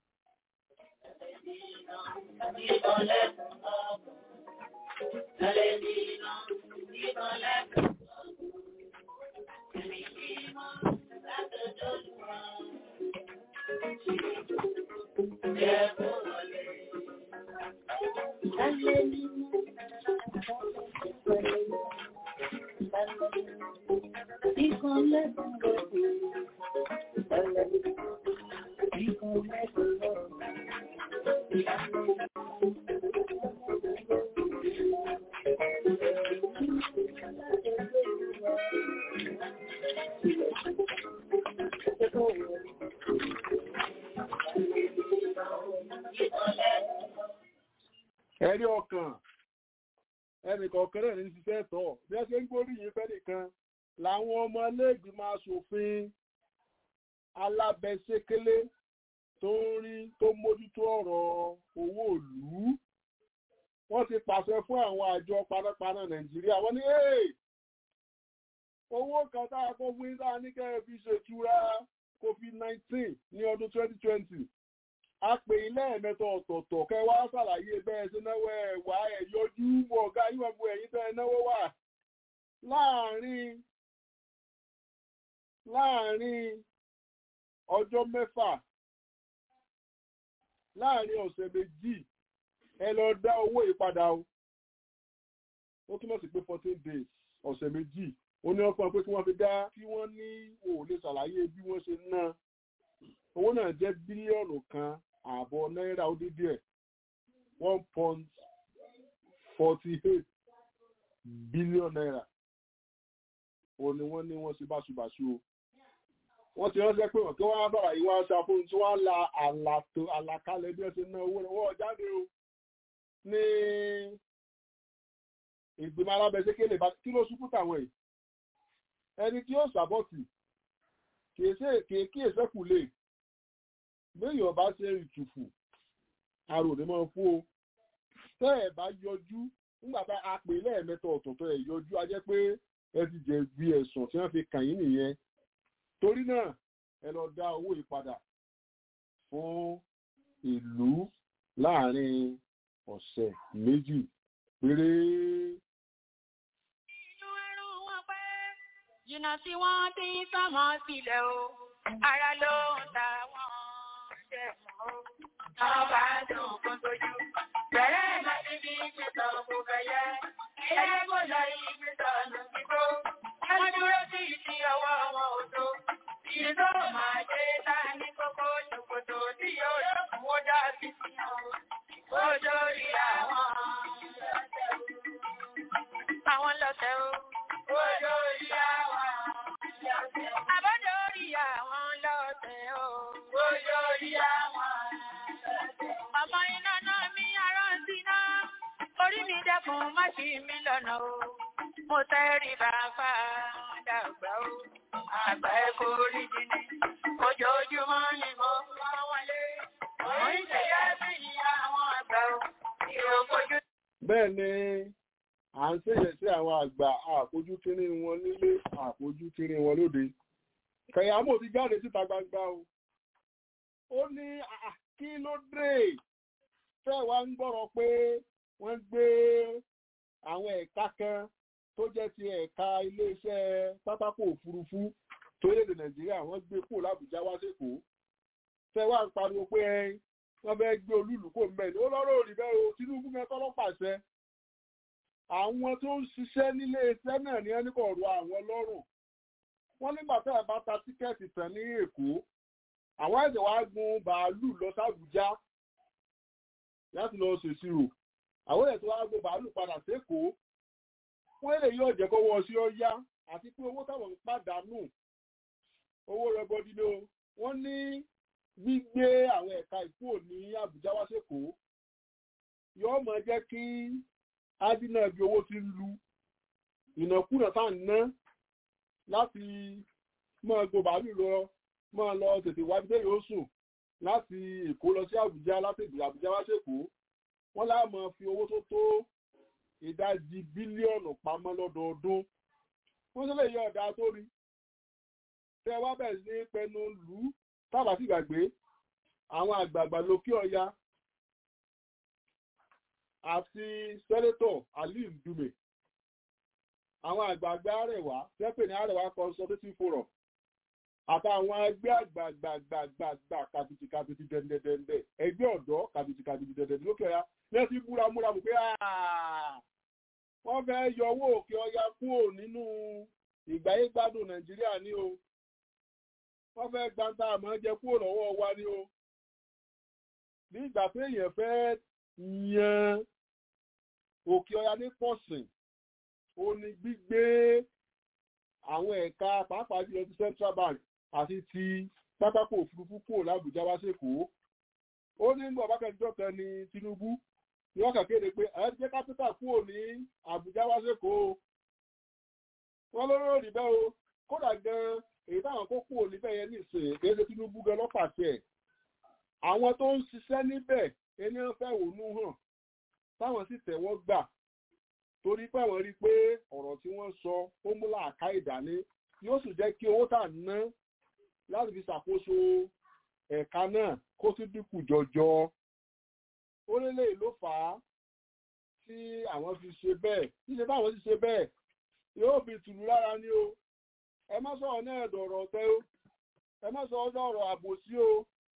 ẹ̀rí ọkàn ẹnìkọ̀ọ̀kan náà ní ṣiṣẹ́ tọ̀ bí wọ́n ṣe ń gbóríyìn fẹ́nìkan làwọn ọmọ iléègbìmọ̀ asòfin alábẹ́sẹ́kélé tó ń rí tó mójútó ọ̀rọ̀ owó ìlú wọ́n ti pàṣẹ fún àwọn àjọ panápaná nàìjíríà wọ́n ní owó kan tá a kó fún yín sáà ní kẹ́ ẹ fi ṣètura covid nineteen ní ọdún twenty twenty a pè ilé ẹ̀mẹ́tọ̀ ọ̀tọ̀ọ̀tọ̀ kẹ́ wá ṣàlàyé bẹ́ẹ̀ ṣe náwó ẹ̀ wá ẹ̀ yọjú wọ ọ̀gá yín wọ́n bu ẹ̀yìn tẹ́ ẹ náwó wà láàárín láàárín ọjọ́ mẹ́fà láàárín ọ̀sẹ̀ méjì ẹ lọ dá owó ìpadà o ó túmọ̀ sí pé fourteen days ọ̀sẹ̀ méjì ó ní ọkàn pé kí wọ́n fi dá kí wọ́n ní òòlè ṣàlàyé bí wọ́n ṣe ná owó náà jẹ́ bílíọ̀nù kan ààbọ̀ náírà ó dín díẹ̀ one point forty eight billion naira ó ní wọ́n ní wọ́n ṣe báṣubàṣu o wọ́n ti ránṣẹ́ pé wọ́n kí wọ́n á bàrà yìí wọ́n á ṣàfihàn tí wọ́n á la àlàtò àlàkalẹ̀ bí wọ́n ṣe ná owó rẹ̀ wọ́n jáde o ní ìgbìmọ̀ alábẹ́sẹ́kẹ́lẹ̀ bá kí ló ṣubú tàwọn yìí ẹni tí ó ṣàbọ̀tì kìí kí èsẹ́kù lè léèyàn bá ṣe ìtùfù àròdé máa fún o tẹ́ ẹ̀ bá yọjú nígbà tá a pè lẹ́ẹ̀mẹ́ta ọ̀tọ̀ọ̀tọ̀ ẹ̀ yọjú a jẹ́ pé ẹ ti jẹ̀bi ẹ̀sùn tí wọ́n fi kàn yín nìyẹn torí náà ẹ lọ dá owó ìpadà fún ìlú láàrin ọ̀sẹ̀ méjì péré. inú ẹrù wọn pé jìnnà tí wọ́n ti ń sọmọ sílẹ̀ o ara ló ń ta wọ́n ṣe mọ́ o. àwọn bá dùn kó tójú bẹ̀rẹ̀ láti fi ìgbésọ̀ kò fẹ̀yẹ ilé kò lọ ìgbésọ̀ lọ sí tó. wọ́n dúró sí ìdí ọwọ́ wọn ò tó. iye tó máa dé ta ní kókó ṣòkòtò tí yóò lókun ó dá sí sí wọn. ó dórí àwọn ọ̀sẹ̀ àwọn lọ́tẹ̀ o. Ojú orí àwọn lọ́tẹ̀ o. Àbọ̀dọ̀ orí àwọn lọ́tẹ̀ o. Ojú orí àwọn lọ́tẹ̀ o. Ọmọ iná náà mi arántí náà. Orí mi dẹ́kun má ṣì mí lọ́nà o. Mo tẹ́rí bàbá dàgbà o. Àgbà ẹ̀ kò rí jìnnì. Ojoojúmọ́ ni mo máa wọlé. Mo ń ṣe yá bí àwọn àgbà o. Ìròkojú bẹ́ẹ̀ ni à ń ṣèyẹ sí àwọn àgbà àfojú kéré wọn nílé àfojú kéré wọn lóde kẹyàmó ti jáde síta gbangba o ó ní àà, kí ló dé fẹ́ wá ń gbọ́rọ̀ pé wọ́n gbé àwọn ẹ̀ka kan tó jẹ́ ti ẹ̀ka iléeṣẹ́ pátákó òfurufú torílẹ̀-èdè nàìjíríà wọ́n gbé kúrò lábùjá wá sékòó fẹ́ wá ń pariwo pé ẹ wọ́n fẹ́ gbé olúùlú kò mẹ́rin ó lọ́rọ̀ òrì bẹ́ẹ̀ o tinubu mẹ́tọ́ lọ́pàṣẹ àwọn tó ń ṣiṣẹ́ nílé iṣẹ́ náà ní ẹni kò rọ àwọn lọ́rùn wọ́n nígbà tó ẹ̀ bá ta tíkẹ́ẹ̀tì tán ní èkó àwọn ẹ̀sẹ̀ wá gun bàálù lọ sàbújá láti lọ ṣèṣirò àwọn ẹ̀sẹ̀ wá gun bàálù padà sékòó wọ́n lè yóò jẹ́ kówó ọsí ó yá àti pé owó táwọn ń pàdánù owó rẹbọdí ló wọ́n ní gbígbé àwọn ẹ̀ka ìkúrò ní àbújá wá sékòó yóò máa jẹ́ kí ádínà bí owó ti ń lu ìnákúnà tá à ń ná láti máa gbọ́ bàálù lọ máa lọ tètè wájú tẹ́lẹ̀ ó sùn láti èkó lọ sí àbújá láti àbújá wá sékòó wọ́n láà máa fi owó tó tó ìdajì bílíọ̀nù pamọ́ lọ́dọọdún wọ́n sílẹ̀ yọ ọ̀dà tó rí tẹ́ wá bẹ̀rẹ̀ sí ní pẹnu lù ú tábà sì gbàgbé àwọn àgbààgbà lókè ọya àti sẹ́nétọ̀ aliu dume àwọn àgbààgbà àrẹwà tẹ́pẹ̀ ní àrẹwà consultative forum àtàwọn ẹgbẹ́ àgbààgbààgbààgbà kàbìtì kàbìtì dẹ̀ndẹ̀dẹ̀ndẹ̀ ẹgbẹ́ ọ̀dọ́ kàbìtì kàbìtì dẹ̀ndẹ̀dẹ̀ lókè ọya lẹ́sìn múramúra mú pé wọ́n fẹ́ yọ owó òkè ọya kúrò nínú ìgbáyégbádùn nàìjíríà ní o wọ́n fẹ́ gbanta àmọ́ jẹ kúrò lọ́wọ́ wa ni o ní ìgbà pé èèyàn fẹ́ yan òkè ọya ní pọ̀sìn ó ní gbígbé àwọn ẹ̀ka pàápàá jùlọ ti central bank àti ti pátákó òfurufú kúrò lábùjá wá sékòó ó ní gbọ́ bákẹ́jọ́ kan ní tinubu ni wọ́n kàn kéde pé ẹ̀ jẹ́ kápítà kúrò ní àbújá wá sékòó wọ́n lóró rí bẹ́ẹ̀ o kódà gan-an èyí táwọn kó kúrò níbẹ̀ yẹn nìsín kì í ṣe tinubu gan lọ́pàṣẹ àwọn tó ń ṣiṣẹ́ níbẹ̀ ẹni wọn fẹ́ wònú hàn táwọn sì tẹ̀wọ́ gbà torí pé àwọn rí i pé ọ̀rọ̀ tí wọ́n sọ ó mú làákà ìdání yóò sì jẹ́ kí owó tà ná láti fi ṣàkóso ẹ̀ka náà kó tún dínkù jọjọ ó lélẹ̀ ló fà á tí àwọn fi ṣe bẹ́ẹ̀ ṣíṣe báwọn sì ṣe bẹ́ẹ̀ yóò fi tùlù lára ní o ẹ má sọ̀rọ̀ náà dọ̀rọ̀ ọ̀tẹ́ o ẹ má sọ̀rọ̀ dọ̀rọ̀ àbòsí o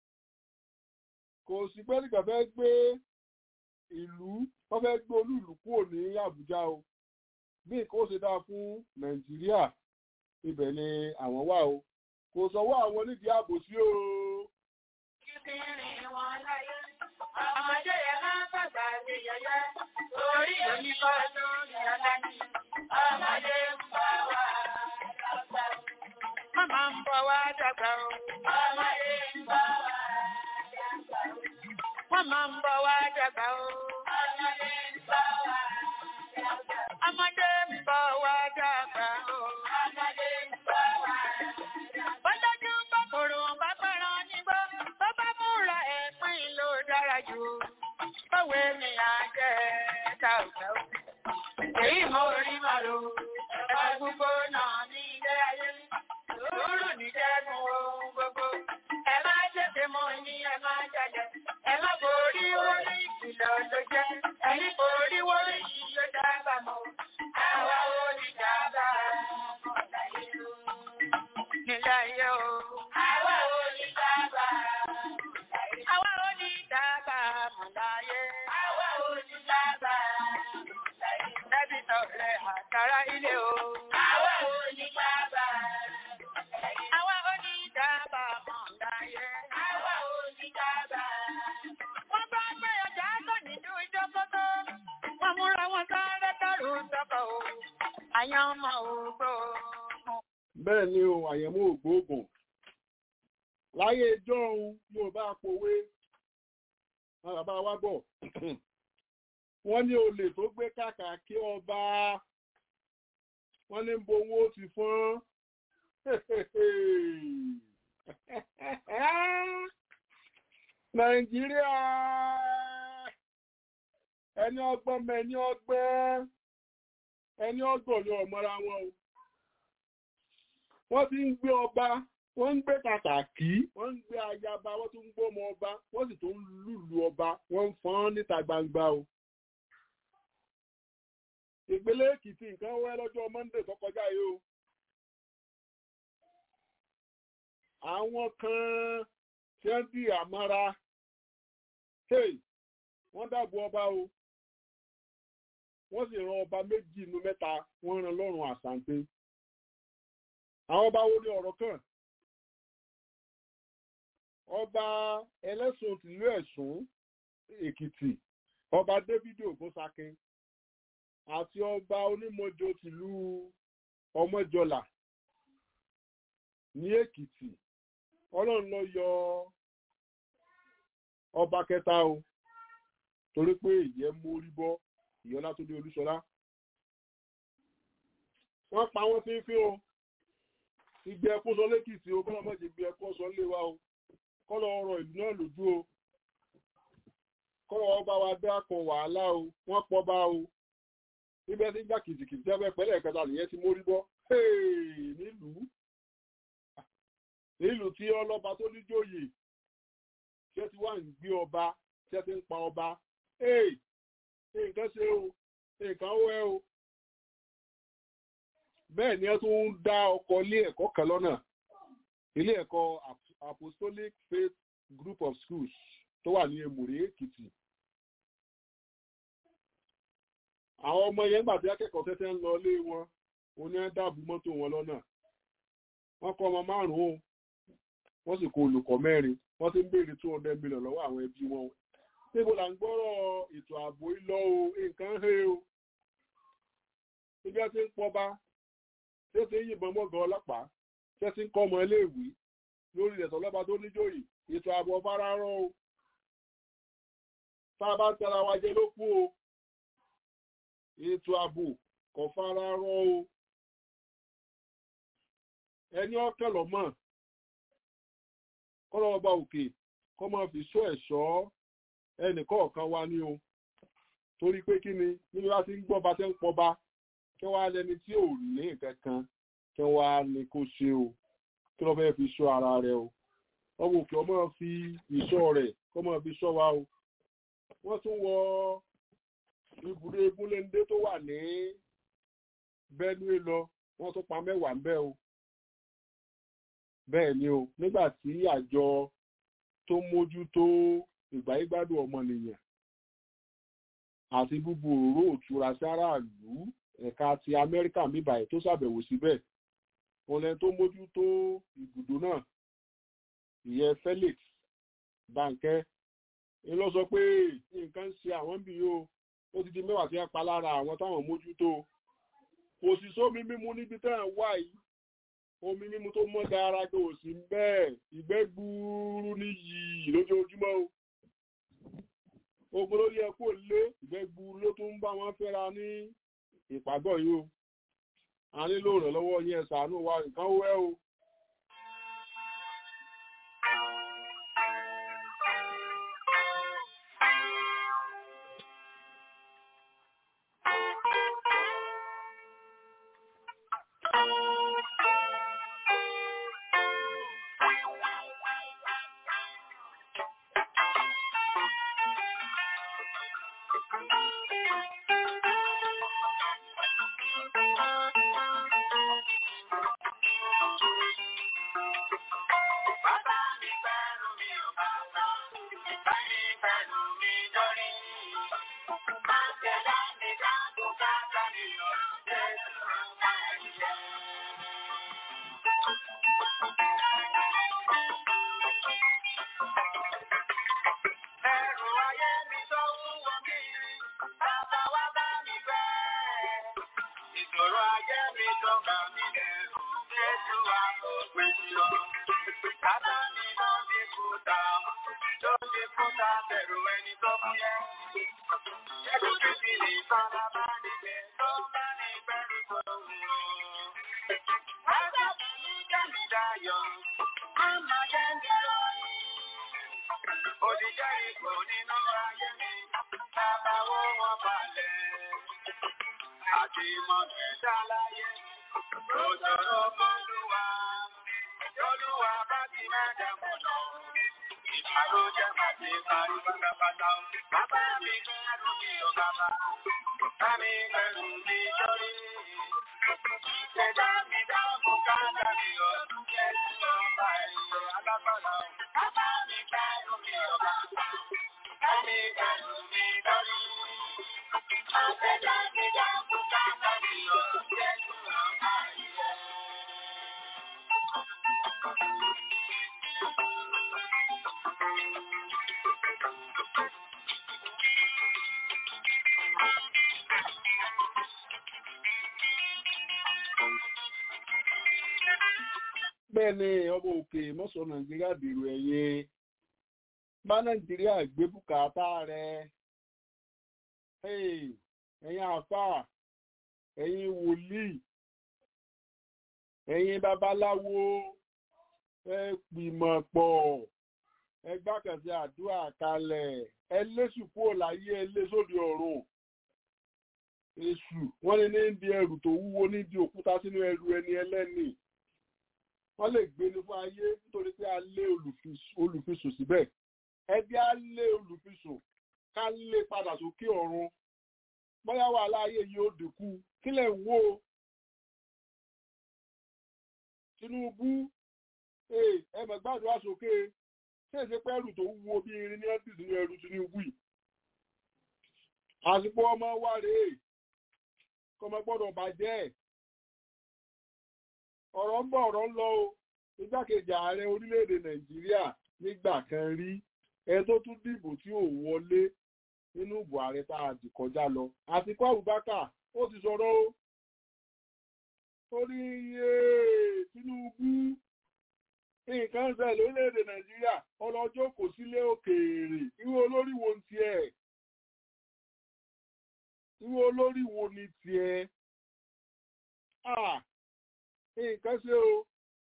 kò sí pé nìkan fẹ́ gbé ìlú wọ́n fẹ́ gbé olúùlú kúrò ní àbújá o bí nǹkan ó ṣe dáa fún nàìjíríà ibẹ̀ ni àwọn wà o kò sọ̀wọ́ àwọn onídìí àbòsí o. Kíkìrín wọn láyé, ọmọdé yẹn máa ń bàbá ṣe yẹyẹ, orí oníkọ́ lórí aláàjì, ọmọdé ń bọ̀ wá dàgbà o. Màmá ń bọ̀ wá dàgbà o. Ọmọdé ń bọ̀ wá dàgbà o. Màmá ń bọ̀ wá dàgbà o. Ọmọdé ń bọ̀ wá dàgbà o. Ọmọdé ń bọ̀ wá dàgbà o. Ọmọdé ń bọ̀ wá dàgbà o. Bọ́lájú kòkòrò bá fẹ́ràn nígbó, tó bá múra ẹ̀pín ló dára jù. Báwo ni à ń jẹ́ ta òjò? Èyí mo rí màlò, ẹ̀ka gbogbo náà ní ilé ayé. Sùúrù ní jẹ́nu ohun gbogbo. Ẹ má jẹ́sẹ̀ mọ́ ní ẹ má jalè. Ẹ má borí orí ìkìlọ̀ ló jẹ́. Ẹni borí orí yìí ló dábà mọ́. Àwa ò ní dábà mọ́ láyé o. Nílé ayé o. Àwa ò ní dábà Àwa ò ní dábà mọ́ láyé. Àwa ò ní dábà Ẹbí tọ̀rẹ́ àtàrà ilé o. Àwa ò ní dábà Àwa ò ní dábà mọ́ láyé. Àwa ò ní dábà Wọ́n bá gbé ọjà tó nínú ìjọkọ́tọ́. Wọ́n múra wọn sáré dárò sọ́kọ̀ o. àyànmọ́ ògbóògùn. bẹ́ẹ̀ ni o àyẹ̀mọ́ ògbóògùn láyé ẹjọ́ ohun yóò bá pòwe wọn bàbá wa bọ̀ wọ́n ní olè tó gbé kàkà kí ọba wọ́n ní bo owó ti fọ́n nàìjíríà ẹni ọgbọ́n mọ ẹni ọgbẹ́ ẹni ọgbọ̀n ni ọmọra wọn o wọ́n ti ń gbé ọba wọ́n ń gbé kàkàkí wọ́n ń gbé ayaba wọ́n tún ń gbé ọmọ ọba wọ́n sì tún ń lùlù ọba wọ́n ń fọ́n níta gbangba o ìpínlẹ̀ èkìtì nǹkan wẹ́ lọ́jọ́ monday tó kọjá yìí o àwọn kan tí wọ́n di àmọ́ra hey wọ́n dàbò ọba o wọ́n sì ran ọba méjì inú mẹ́ta wọ́n ran lọ́rùn àsàǹpé àwọn ọba wo ni ọ̀rọ̀ kàn ọba ẹlẹ́sùn tìlú ẹ̀sùn èkìtì ọba david ògúnsákin àti ọba onímọ̀jọ tìlú ọmọjọlà ní èkìtì ọlọ́run ló yọ ọba kẹta o torí pé ìyẹn mórí bọ́ ìyọlá tó dé olúṣọlá wọ́n pa wọ́n fínfín o ìgbẹ́ ẹkún sọ lẹ́kìtì o kọ́lọ́ mọ́jì gbé ẹkún sọ lé wa o kọ́lọ́ ọ̀rọ̀ ìlú náà lójú o kọ́lọ́ ọba wa dá kan wàhálà o wọ́n pọ̀ bá o níbẹ̀ tí gbà kìtìkìtì tẹ́fẹ́ pẹ́lẹ́ kẹta nìyẹn ti mórí bọ́ nílùú nílùú tí ọlọ́ba tó níjòyè tí ẹ ti wá ń gbé ọba tí ẹ ti ń pa ọba nǹkan ṣe o nǹkan ó ẹ o bẹ́ẹ̀ ni ẹ tún ń dá ọkọ̀ ilé ẹ̀kọ́ kan lọ́nà ilé ẹ̀kọ́ apostolic faith group of schools tó wà ní èmùrè èkìtì àwọn ọmọ yẹn gbà tí akẹ́kọ̀ọ́ tẹ́tẹ́ ń lọ ilé wọn oní dáàbò mọ́tò wọn lọ́nà wọ́n kọ́ ọmọ márùn-ún wọ́n sì kó olùkọ́ mẹ́rin wọ́n ti ń béèrè two hundred million lọ́wọ́ àwọn ẹbí wọn níbo là ń gbọ́rọ̀ ètò ààbò ìlọ o nǹkan he o ibi tí ń pọba tí ó ti ń yìnbọn mọ́gàn ọlọ́pàá tí ó ti ń kọ́ ọmọ iléèwé lórí ẹ̀tọ́ lọ́ba tó níjòyè ètò ààbò ọ̀fararọ́ o tá a bá ń tara wa jẹ ló kú o ètò ààbò kò fararọ́ o ẹni ọ̀kẹ́ lọ́mọ kọ́lọ́ ọba òkè kọ́ máa fi sọ ẹ̀ṣọ́ ẹnì kọ̀ọ̀kan wa ní o torí pé kí ni níbi bá ti ń gbọ́ba tẹ́ ń pọba kí wọ́n á lẹni tí ò ní nǹkan kan kí wọ́n á ní kó ṣe o kí wọ́n fẹ́ fi sọ ara rẹ̀ o ọmọ òkè ọmọ fi ìṣọ́ rẹ̀ kọ́ máa fi sọ wa o wọ́n tún wọ ibùdó egúnléndé tó wà ní Benue lọ wọ́n tún pa mẹ́wàá ń bẹ̀ o bẹ́ẹ̀ ni o nígbà tí àjọ tó mójútó ìgbáyégbádùn ọmọnìyàn àti búbu òróró òtura sí aráàlú ẹ̀ka ti amẹ́ríkà níbàyí tó ṣàbẹ̀wò síbẹ̀ ọ̀lẹ́ tó mójútó ibùdó náà ìyẹn Felix Bankẹ́ ń lọ sọ pé nǹkan ń ṣe àwọn bí yóò ó ti di mẹ́wàá tí wọ́n pa lára àwọn táwọn mójútó kò sì sómi mímu níbi tẹ́ ẹ̀ wá yìí omi mímu tó mọ́ dára tó ò sí bẹ́ẹ̀ ìgbẹ́ gbuuru níyì lójoojúmọ́ o ogun lórí ẹkú òlé ìgbẹ́ gbuuru ló tún ń bá wọn fẹ́ra ní ìpàgọ́ yìí o a nílò ìrànlọ́wọ́ yín ẹ ṣàánú wa nǹkan wẹ́ o. Thank you. ayé mi tó bà mí lẹ́rù, Jésù wá kó pín sí ọ. Bàbá mi ló di kúta, ló di kúta bẹ̀rù ẹni tó fún yẹ. Jésù Kristi ní ìfarabá níbẹ̀ tó bá ní bẹ̀rù tó wù ọ́. Bàbá mi ní jẹ́mi dayọ̀, á máa jẹ́ mi lóyún. Òdìjẹ́ ipò nínú ayé mi, bàbá wo wọn balẹ̀. Àti ìmọ̀gbẹ́ ṣàlàyé, ó sọ̀rọ̀ fọ́lùwà. Olúwa bá ti mẹ́jẹ̀ mú lọ. Ìbárò jẹ́ pàtí parí pátápátá. Bàbá mi kẹ́rù mi ò bàbá. Bá mi kẹ́rù mi lórí. Ìṣẹ̀dá mi dáàbò káàdà mi ò jẹ́ sí ọba ẹ̀yọ alágbára. Bàbá mi kẹ́rù mi ò bàbá. Bá mi kẹ́rù mi lórí. Ìṣẹ̀dá mi dáàbò káàdà mi ò jẹ́ sí ọba ẹ̀yọ. bẹ́ẹ̀ ni ọmọ òkè mọ́sọ̀ nàìjíríà dèrò ẹ̀yìn bá nàìjíríà gbé bùkátà rẹ̀ Hey, ẹ̀yin àfà ẹ̀yin wòlíì ẹ̀yin babaláwo ẹ pìmọ̀ pọ̀ ẹ gbàkànṣe àdúrà kalẹ̀ ẹ lésù kúrò láyé ẹ lé sóde ọ̀run èṣù wọ́n ní ní di ẹrù tó wúwo ní di òkúta sínú ẹrù ẹni ẹlẹ́nìí wọ́n lè gbé ní fún ayé nítorí pé a lé olùfisùn síbẹ̀ ẹbí a lé olùfisùn ká lé padà sókè ọ̀run bóyá wà láàyè yìí ó dínkù kí lẹ̀ ń wò Tinubu ẹ mọ̀ gbàdúrà sókè ṣé èsì pé ẹrù tó wúwo bí irin ní ẹ́bí sínú ẹrù Tinubu yìí àsìkò ọmọ wa rèé kọ́mọ gbọ́dọ̀ bàjẹ́ ọ̀rọ̀ ń bọ̀ ọ̀rọ̀ ń lọ o igbákejì ààrẹ orílẹ̀-èdè nàìjíríà nígbà kan rí ẹ tó tún dìbò tí ò wọlé nínú ìbò ààrẹ tá a dì kọjá lọ àtikọ́ Abubakar ó ti sọ̀rọ̀ o torí Tinubu nǹkan ń ṣẹlẹ̀ lórílẹ̀-èdè nàìjíríà ọlọ́jọ́ kò sílé òkèèrè irú olórí wo ń tiẹ̀ irú olórí wo ni tiẹ̀ ah nǹkan ṣe o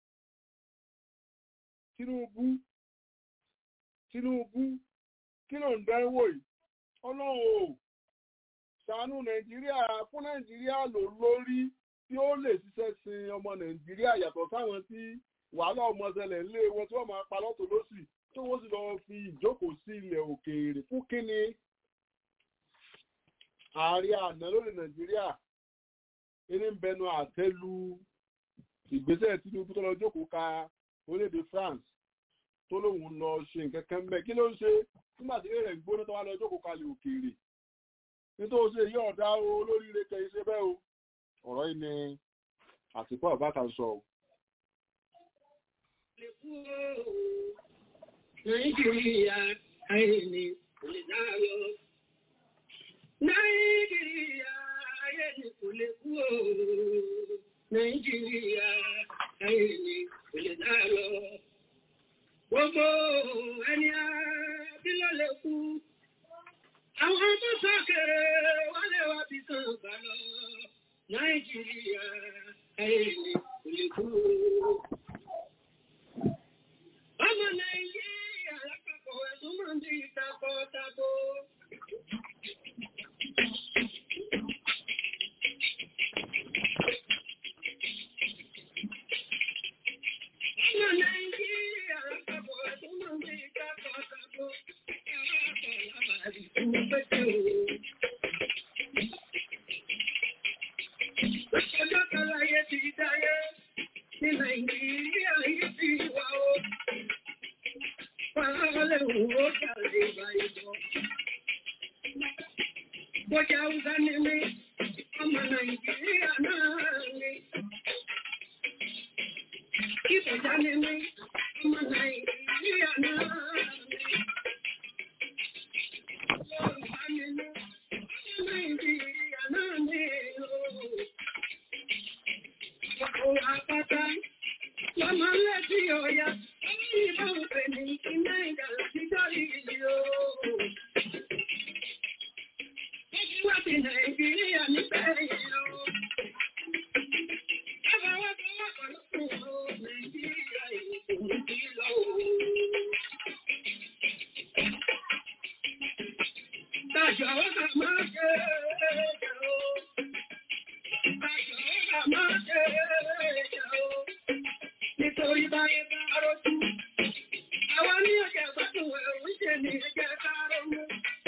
Tinubu Tinubu kí ló ń dánwò yìí ọlọ́run o ṣàánú Nàìjíríà fún Nàìjíríà lò lórí tí ó lè ṣiṣẹ́ sin ọmọ Nàìjíríà yàtọ̀ sáwọn tí wàhálà ọmọ ṣẹlẹ̀ ńlé wọn tí wọ́n máa pa lọ́tọ̀ lọ́sì tó wọ́n sì lọ́ọ́ fi ìjókòó sí ilẹ̀ òkèèrè fún kínní ààrẹ àná lórí Nàìjíríà eré ń bẹnu àtẹ́lu ìgbésẹ̀ Tinubu tó lọ jókòó ka orílẹ̀-èdè France tó lóun lọ ṣe nǹkan kan bẹ́ẹ̀ kí ló ń ṣe nígbà tí rẹ̀ ń gbóná tó wá lọ jókòó kalẹ̀ òkèèrè nítorí ṣe yí ọ̀dá o olóríire kẹ iṣẹ́ bẹ́ẹ̀ o ọ̀rọ̀ yìí ni àtìkú àbáta sọ o. Nàìjíríà ayé ni kò lè dáyọ. Nàìjíríà ayé ni kò lè kú o. Nàìjíríà ayé ni kò lè dáyọ. Gbogbo ẹni àbí ló lè kú. Àwọn tó sókèrè wọ́n lè wá bí kan gbà lọ. Nàìjíríà ayé ni kò lè kú o. Ọmọ Nàìjíríà lápapọ̀ ẹ̀sùn máa ń bí takọ-tako. Ọmọ Nàìjíríà lápapọ̀ ẹ̀sùn máa ń bí takọ-tako. Ọjọ́ kan láyé ti dáyé ní Nàìjíríà yìí ti wà ó. Fàálẹ̀ òwò kàlẹ̀ ìbáyìbọ̀. Bọ́jà Hausa ni mí, ọmọ Nàìjíríà náà ni. Ìbọ̀já ni mí, ọmọ Nàìjíríà náà ni. Yorùbá ni mí, ọmọ Nàìjíríà náà ni. àpáta. Lọ́mọ lẹ́bí ọ̀yà, ìbọn pè ní iná ìdà títọ́ ìlú ooo. Wá sí Nàìjíríà níbẹ̀ yìí o. Ẹ̀fọ́ wá sí wá pẹ̀lú o, Nàìjíríà ìlú ti lọ o. Tàṣà ó kà máa ṣe é o. Tàṣà ó kà máa ṣe é o. Nítorí báyé bá rọ́jú. Àwa ní ọjà gbádùn ẹ̀rù ń ṣe ní ẹgbẹ́ ká rọ́mú.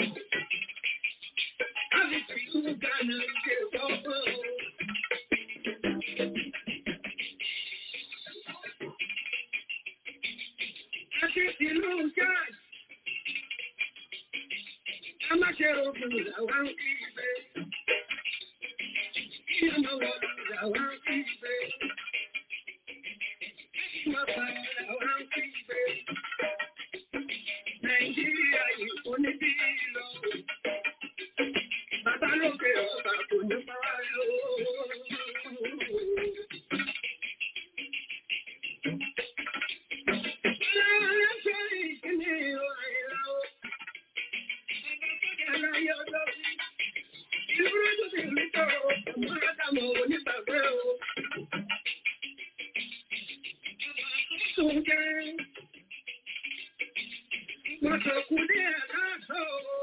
Nàìjíríà yìí kò ní bí lọ. Bàbá lókè ọba kò ní máa lò ó. Láàárín sórí ìkíní ọ̀rẹ́ o. Bàbá tó jẹ́ láyé ọjọ́ sí. Ìlú rẹ́dùn sí mi tọ́ ọmọ Ádámọ̀ onígbàgbé o. Sùn jẹ́. Wọ́n sọ kú ní ẹ̀ka sọ o.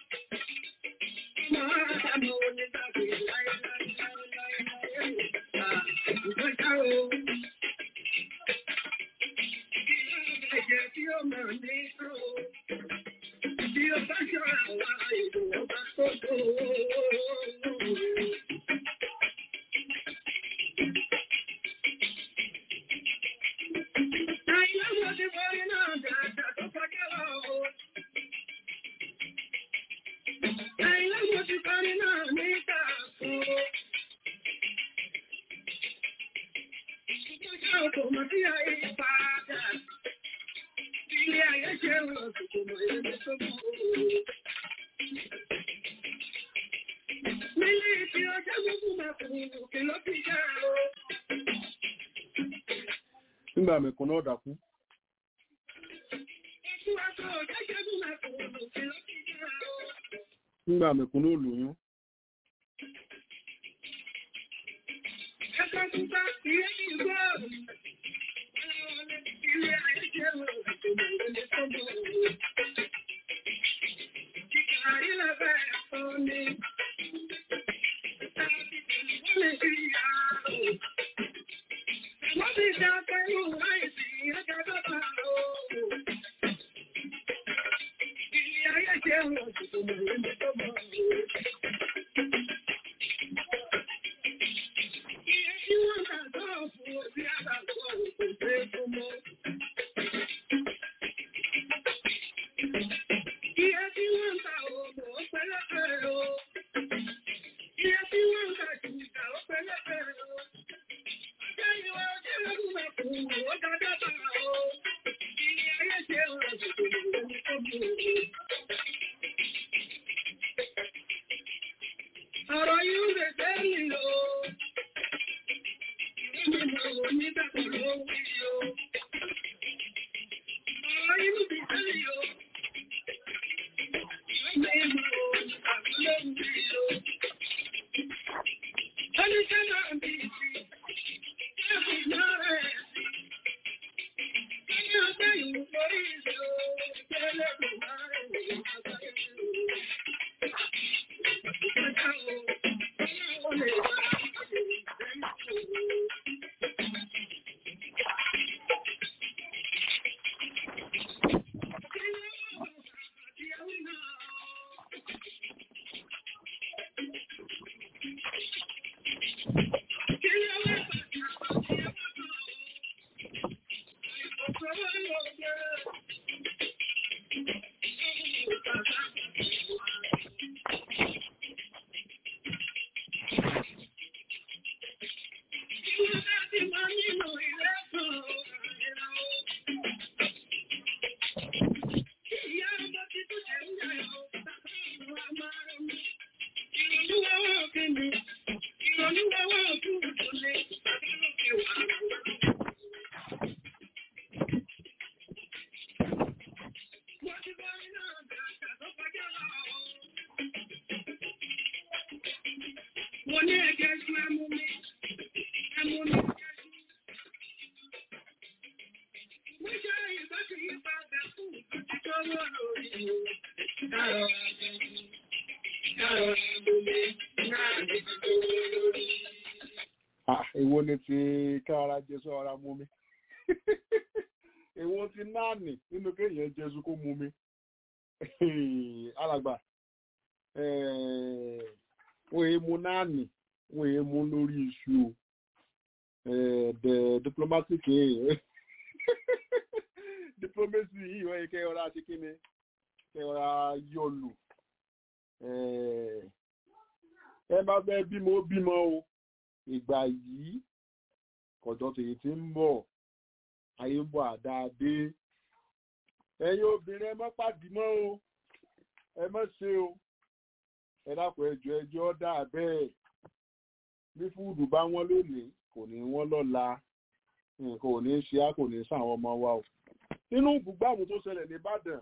nígbà mẹ̀kún náà dàkú nígbà mẹ̀kún náà lóyún Ọ̀rọ̀ yóò lè tẹ́lì o. Ìgbìmọ̀ onígbàgbọ́ ló wí o. Ọ̀rọ̀ yóò lè tẹ́lì o. Ìgbìmọ̀ onígbàgbọ́ ló wí o. Ẹnikẹ́ náà bí i ẹ̀sìn náà rẹ̀ sí. Ẹni ọjọ́ ìwò lórí ìṣẹ́ o. Ìjẹ́lẹ̀ kò máa rẹ̀ ní àgbáyé o. Mo ní ẹ̀jẹ̀ ju ẹmu mi, ẹmu mi. Mo ṣe ìbá ti yí padà fún ìtọ́jú tó wọ́ lórí o. Dárọ̀ àjẹjù, dárọ̀ àgbòmí, náà ní ti tó wọ́ lórí. Ah, èwo ni ti kára jésù ara mú mi èwo ti náàní nínú kéèyàn jésù kó mú mi alàgbà eh, wọ́n èé mu náàní wọ́n èé mu lórí iṣu o Eh, the diplomatic eh, diplomacy yìí wọ́n yẹ kẹ́ ọ̀rá ṣe kí ni kẹ́ ọ̀rá yọlù Eh, ẹ bá fẹ́ bímọ ó bímọ o ìgbà yìí kọjọ tèyí tí ń bọ̀ ayé ń bọ̀ àdáadé ẹ̀yin obìnrin ẹ má pàdé mọ́ o ẹ má ṣe o ẹ dákun ẹjọ́ ẹjọ́ dà bẹ́ẹ̀ bí fúdù bá wọ́n lónìí kò ní wọ́n lọ́la nǹkan ò ní ṣe á kò ní sàwọn ọmọ wa o nínú bùgbàmù tó ṣẹlẹ̀ ní Ìbàdàn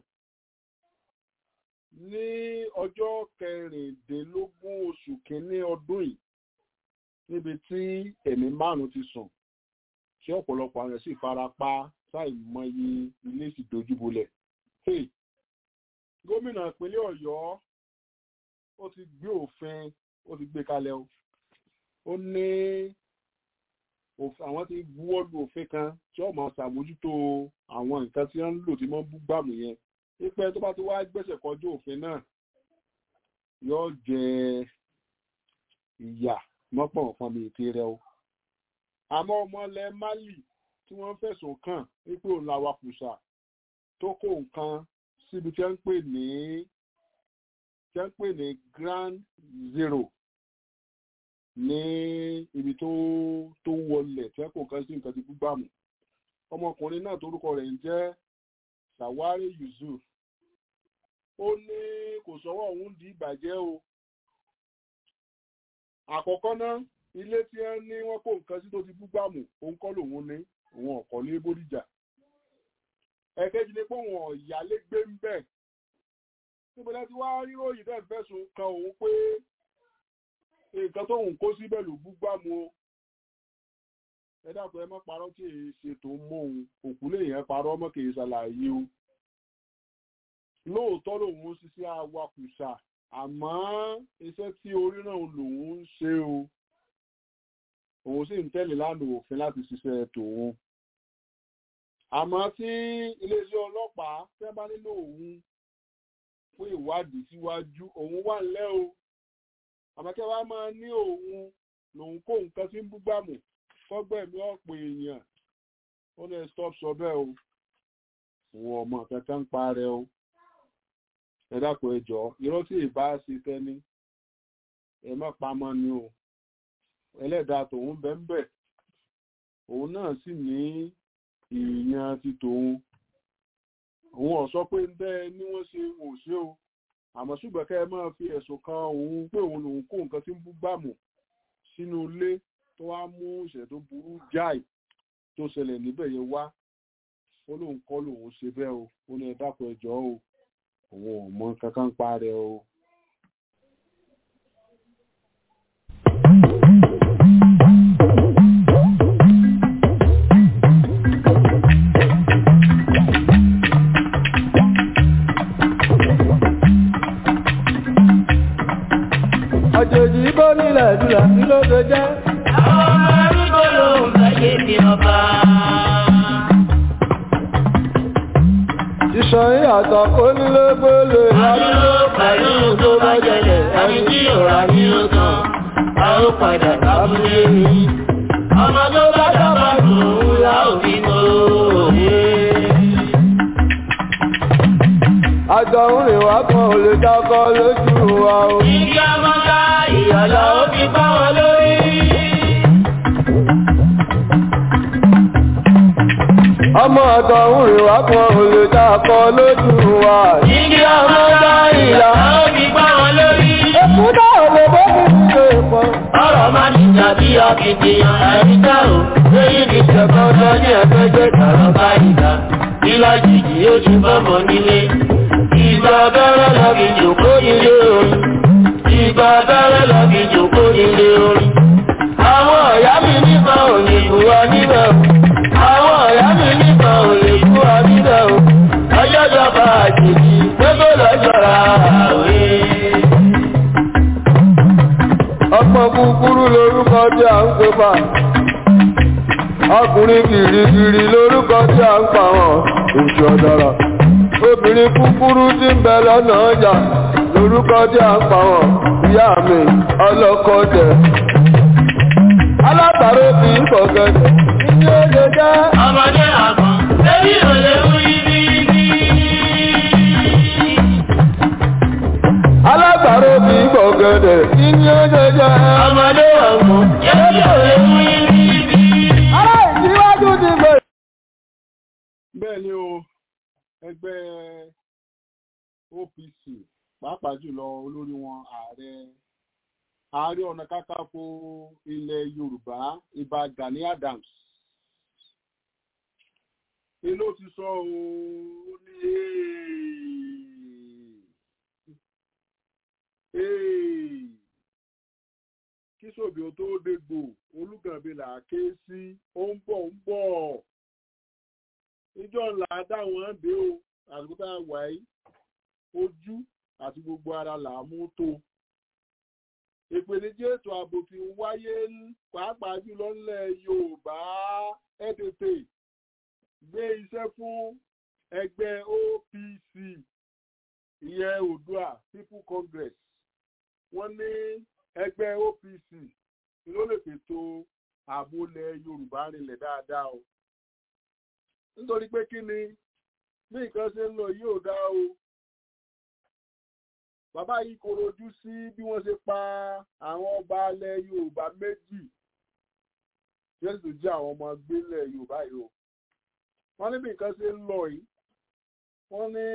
ní ọjọ́ kẹrìndínlógún oṣù kínní ọdún yìí níbi tí ẹ̀mí márùn ti sùn tí ọ̀pọ̀lọpọ̀ àwọn sì fara pa ṣàìmọye ilé sì dojúbolẹ̀. Hey, gómìnà ìpínlẹ̀ Ọ̀yọ́ ó ti gbé òfin ó ti gbé kalẹ̀ o ó ní òf- àwọn ti buwọ́ lu òfin kan tí ó máa ṣàmójútó àwọn nǹkan tí wọ́n ń lò tí wọ́n ń bú gbàmù yẹn pípẹ́ tó bá ti wá gbẹ̀sẹ̀ kọjú òfin náà yóò jẹ ìyà mọ́pọ̀ nǹkan mi ìpè rẹ o àmọ́ ọmọ ilẹ̀ Mali tí wọ́n fẹ̀sùn kàn wípé òun la wakùsà tó kó nǹkan síbi tí wọ́n ń pè ní tí wọ́n ń pè ní Grand Zero ní ibi tó tó wọlẹ̀ tí wọ́n kó nǹkan sí nǹkan ti gbúgbàmù ọmọkùnrin náà torúkọ rẹ̀ ń jẹ́ Sawari Yusuf ó ní kò sọ́wọ́ òun di ìbàjẹ́ o àkọ́kọ́ náà ilé tí wọ́n ní wọ́n kó nǹkan sí tó ti búgbàmù òun kọ́ lòun ní òun ọ̀kọ́ ní bódìjà ẹ̀kejì ni pé òun ọ̀yálé gbé ń bẹ̀ níbo la ti wá ríròyìn bẹ́ẹ̀ fẹ̀sùn kan òun pé nǹkan tóun kó síbẹ̀ ló búgbàmù o ẹ dàpọ̀ ẹ má parọ́ tí èyí ṣe tó ń mọ òun òkú lèèyàn parọ́ mọ́ kì í ṣàlàyé o lóòótọ́ lòun ń ṣiṣẹ́ awakùsà àmọ́ iṣẹ́ tí orí náà lòun ń ṣe o òun sì ń tẹ̀lé lánàá òfin láti ṣiṣẹ́ tòun àmọ́ tí iléeṣẹ́ ọlọ́pàá fẹ́ bá nílò òun fún ìwádìí síwájú òun wà ńlẹ́ o àmọ́ kí wàá máa ní òun lòun kó nǹkan tí ń búgbàmù fọ́gbẹ̀mí ọ̀pọ̀ èèyàn ó ní stop sọ bẹ́ẹ̀ o òun ọmọ kankan ń parẹ́ o ẹ dákun ẹ jọ̀ọ́ irọ́ tí ìbá ṣe tẹ́ni ẹ má pamọ́ ni o ẹlẹ́dàá tòun bẹ́ńbẹ́ òun náà sì ní ìyàn ti tòun òun ò sọ pé ń bẹ́ ní wọ́n ṣe wò ṣe o àmọ́ ṣùgbọ́n kẹ́ ẹ máa fi ẹ̀sùn kan òun pé òun lòun kó nǹkan tí ń bú gbàmù sínú ilé tó wá mú ìṣẹ̀lẹ̀ tó burú jáì tó ṣẹlẹ̀ níbẹ̀ yẹn wá ó lóun kọ́ lòun ṣe bẹ́ẹ̀ o ó ní ẹ dákun ẹ jọ̀ọ́ o òun ò mọ kankan pa rẹ̀ o. àjèjì bó nílẹ̀ dùlà kí ló ṣe jẹ́. Àwọn ọmọ arúgbó ló ń fẹ́ ṣe bí ọba. ìṣàn ìyàtọ̀ kó nílé gbélé Àdúró pẹ̀lú tó bá jẹlẹ̀, ẹni tí ò rà ní ó tán, a ó padà sábúlé mi. Ọmọ tó bá dábàá lòun la ò fi mọ òye. àjọ ń rìn wá kan ò lè dákọ lójú wa o. Igi ọmọdá ìyàlá ó fi bá wọn lórí. ọmọ ọ̀dọ̀ ń rìn wá kan ò lè dákọ lójú wa. Igi ọmọdá ìyàlá ó fi bá wọn lórí. èkú náà lè bó mi ṣe pọ̀. Ọ̀rọ̀ máa ní tàbí akitiyan ẹni tá ò lóyún ní ṣẹ̀kọ́ sọ ní ẹgbẹ́ jẹ́ tààrọ̀ bá ìgbà. Ìlà jìjì ó ti bọ́mọ nílé. Ìgbà abẹ́rẹ́ lọ́bì jòkó nílé oyin. Ìgbà gba abẹ́rẹ́ lọ kí jòkó nílé orí. Àwọn ọ̀yá mi nípa ò lè bú wa níbẹ̀ o. Àwọn ọ̀yá mi nípa ò lè bú wa níbẹ̀ o. Ọjọ́ jọba àjèjì gbogbo lọ́jọ́ra àwé. ọgbọ́n kúkúrú lórúkọ tí a ń pè bá ọkùnrin kìrìkìrì lórúkọ tí a ń pa wọn oṣù ọ̀dọ́rọ̀ obìnrin kúkúrú tí ń bẹ lọ́nà ọjà lórúkọ tí a ń pa wọn ìyá mi ọlọ́kọ̀ọ́dẹ alábàárò bí ìfọ̀gẹ́dẹ̀ ní ó lè jẹ́ Ọmọdé àgbọ̀n, lórí ò lè mú ibi ní. alábàárò bí ìfọ̀gẹ́dẹ̀ ní ó lè jẹ́ Ọmọdé àgbọ̀n, lórí ò lè mú ibi ní. ará ìsíwájú ti bẹ̀rẹ̀. bẹ́ẹ̀ ni o ẹgbẹ́ OPC pàápàá jùlọ olórí wọn ààrẹ ààrẹ ọ̀nà kákàfò ilẹ̀ Yorùbá Ìbà Gani Adams èló ti sọ ooo ó ní "Hey, kí sòbí o tó dégbò olùgànbí là á ké sí ó ń bọ̀ ń bọ̀ ìjọ ńlá dáwọn dé o àsìkò tá a wà yìí ojú àti gbogbo ara là á mú tó ìpèníjà ètò ààbò ti ń wáyé pàápàá jùlọ ńlẹ̀ Yorùbá ẹ tètè gbé iṣẹ́ fún ẹgbẹ́ OPC ìyẹn Oòduà People Congress wọ́n ní ẹgbẹ́ OPC ló lè fètò ààbò ilẹ̀ Yorùbá rinlẹ̀ dáadáa o nítorí pé kí ni bí nǹkan ṣe ń lọ yìí ò dá o bàbá yìí korojú sí bí wọ́n ṣe pa àwọn ọba alẹ̀ Yorùbá méjì tí wọ́n sì tún jẹ́ àwọn ọmọ gbélẹ̀ Yorùbá yìí o wọ́n ní bí nǹkan ṣe ń lọ yìí wọ́n ní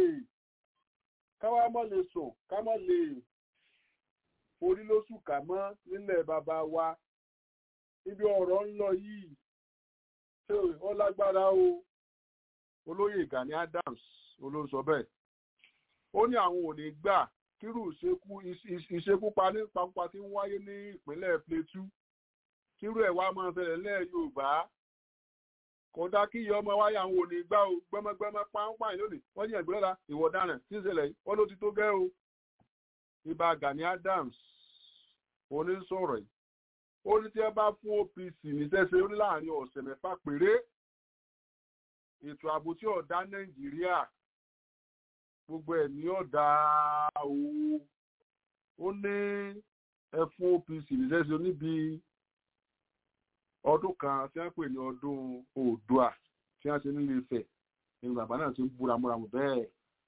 káwá mọ́ lè sùn ká mọ́ lè forí lóṣù kà mọ́ nílẹ̀ bàbá wa ibi ọ̀rọ̀ ń lọ yìí ṣé ó lágbára o olóyè Gani Adams olóńsọ bẹ́ẹ̀ ó ní àwọn ò ní gbà kírù ìṣekúpa ní pápá tí ń wáyé ní ìpínlẹ̀ Plateau kírù ẹ̀ wá máa fẹ̀rẹ̀ lẹ́ Yorùbá kódà kí iye ọmọ wáyé àwọn ò ní gbà o gbẹmọgbẹmọ pàápàá lónìí wọ́n ní ẹ̀gbẹ́ lọ́la ìwọ ọ̀daràn tí ń ṣẹlẹ̀ yìí wọ́n ló ti tó gẹ́ o Ìbà Gani Adams onísọ̀rọ̀ yìí ó ní tí ẹ bá fún OPC níṣẹ́ṣe ó ní láàrin ọ̀sẹ̀ mẹ́fà péré ètò ààbò tí ọ̀dá Nàìjíríà gbogbo ẹ̀ ní ọ̀dà o ó ní ẹ fún OPC níṣẹ́ṣe níbi ọdún kan tí wọ́n pè ní ọdún Oòduà tí wọ́n ṣe nílé Ifẹ̀ ní bàbá náà ti ń búra múra mọ̀ bẹ́ẹ̀.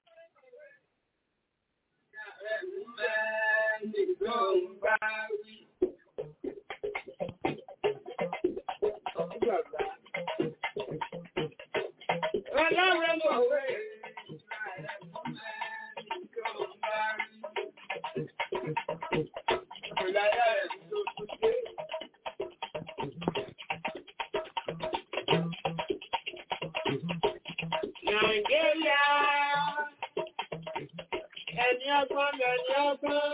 Nàìjíríà ẹni ọgbọ́n lẹni ọgbọ́n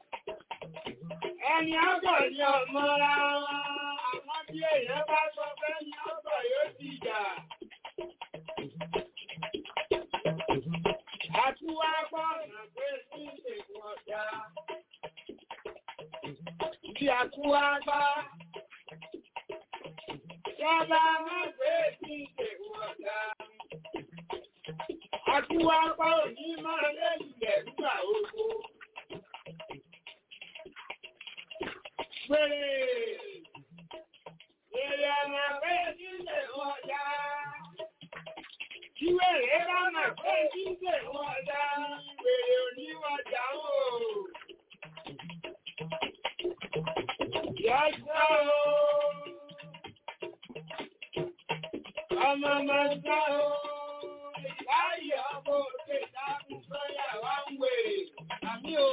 ẹni ọgbọ́n ni ọmọra wọn àwọn tí èèyàn bá sọ fẹ́ ni ọgbọ́n yóò ti jà. Àtúwá gbọ́nà pé sí ìṣègùn ọ̀dà. Bí àtúwá gbá. Yọ́lá má pé sí ìṣègùn ọ̀dà. Àtúwá gbá òní máa lẹ́yìn nígbà ogbó. Pèrè. Èrè ọmọ pé sí ìṣègùn ọ̀dà. Ìwé rẹ̀ bá mà pé jíjẹ̀ wọn dá wèrè oníwàjà o. Yọ́sọ́ o. Ọmọ máa sá o. Ìbáyọ̀ ọmọ òkè dákun sọ́yà wá ń wèrè. Àmì o.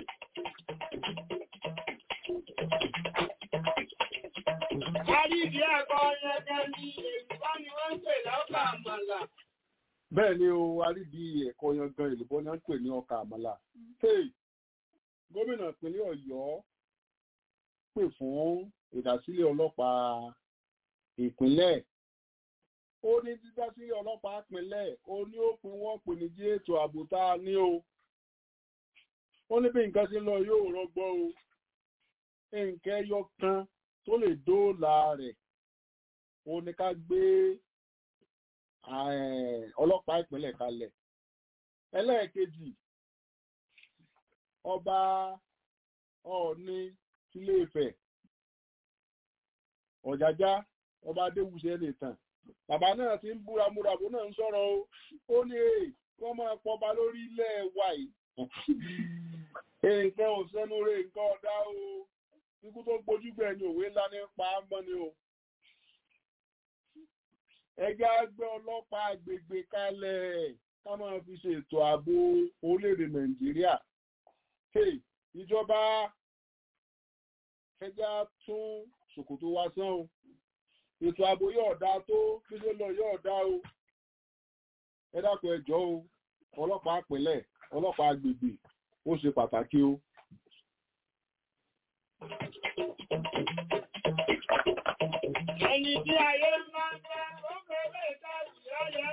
Àrídìí ẹ̀kọ́ yẹn ní èyí bá ni wọ́n ń pè lọ́kà àmàlà bẹ́ẹ̀ ni o arídi ẹ̀kọ́ yangan ìlúbọ́ ni wọ́n ń pè ní ọkà àmàlà. Hey! gómìnà ìpínlẹ̀ ọ̀yọ́ pè fún ìdásílẹ̀ ọlọ́pàá ìpínlẹ̀ ó ní dídásílẹ̀ ọlọ́pàá ìpínlẹ̀ ó ní ó pin wọ́n pè ní jí ètò ààbò tá a ní o ó ní bí nǹkan ṣe ń lọ yóò rọgbọ o nǹkan ẹyọ kan tó lè dóòlà rẹ̀ ó ní ká gbé ọlọ́pàá ìpínlẹ̀ kalẹ̀ ẹlẹ́ẹ̀kejì ọba ọ̀ọ́ni tílé Ifẹ̀ ọ̀jájá ọba adéwùsẹ̀ lè tàn bàbá náà ti ń búra múrabù náà ń sọ̀rọ̀ o ó ní èè kọ́ máa pọba lórí ilẹ̀ wa yìí nǹkan ò sẹ́nu rẹ̀ nǹkan ọ̀dá o ikú tó gbójúgbẹ̀ ni òwe ńlá ní pa á mọ́ ni o ẹgbẹ́ àgbẹ̀ ọlọ́pàá agbègbè kalẹ̀ ká máa fi ṣètò ààbò orílẹ̀-èdè Nàìjíríà ìjọba ẹja tún ṣòkòtò wa sán o ètò ààbò yóò dá tó kílé lọ yóò dá o ẹ dákun ẹ jọ̀ọ́ o ọlọ́pàá ìpínlẹ̀ ọlọ́pàá agbègbè ó ṣe pàtàkì o. Ẹni tí ayé máa ń bá ó fẹ́lẹ̀ ìtàrí ọ̀yá.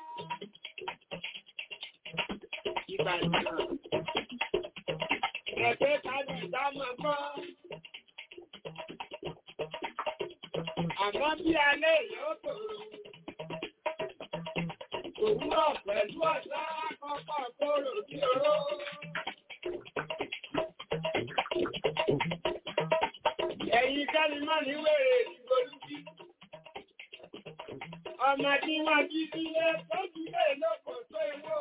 Ìbàdàn. Ẹ̀fẹ́ tàbí ìdámọ̀ kọ́. Àmọ́ bí alẹ́ yóò tòrò. Òwúrọ̀ pẹ̀lú ọ̀sán àkọ́kọ́ kóró sí oró. Ẹ̀yin kẹ́ni mọ́ ní wèrè ìgbòlúbí. Ọmọ tí wọ́n jí sílé tó jílé lókò tó ewó.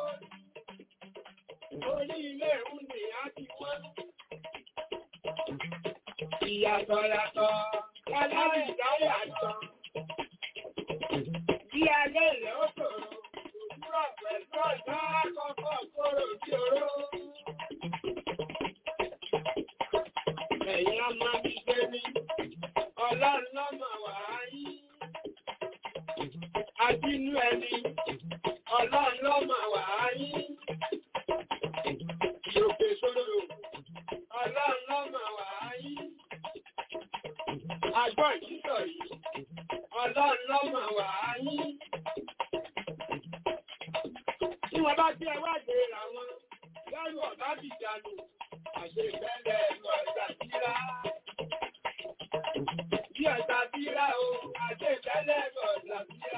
Orí ilé ìhùn ni a ti wọ́n. Ìyàtọ̀ yàtọ̀, aláwọ̀ ìdáyà yàtọ̀. Bí alẹ́ ilẹ̀ ó tòrò, òwúrọ̀ pẹ̀lú ọ̀sán àkọ́kọ́ kóró sí oró. Ẹ̀yin ọmọ mi gbé mi, ọlọ́run lọ́mọ wà á yí. Adínú ẹni, ọlọ́run lọ́mọ wà á yí. Ìyòkè sóró, ọlọ́run lọ́mọ wà á yí. Àgbọ̀ ìṣítọ̀ yìí, ọlọ́run lọ́mọ wà á yí. Tí wọ́n bá gbé ẹwàgbé ra wọn, lẹ́rù ọ̀bá bìjànù, àṣẹ ìfẹ́lẹ̀ ẹ̀rọ ẹ̀dà síra. Bí ẹ̀dà síra o, àṣẹ ìfẹ́lẹ̀ ẹ̀rọ ẹ̀dà síra.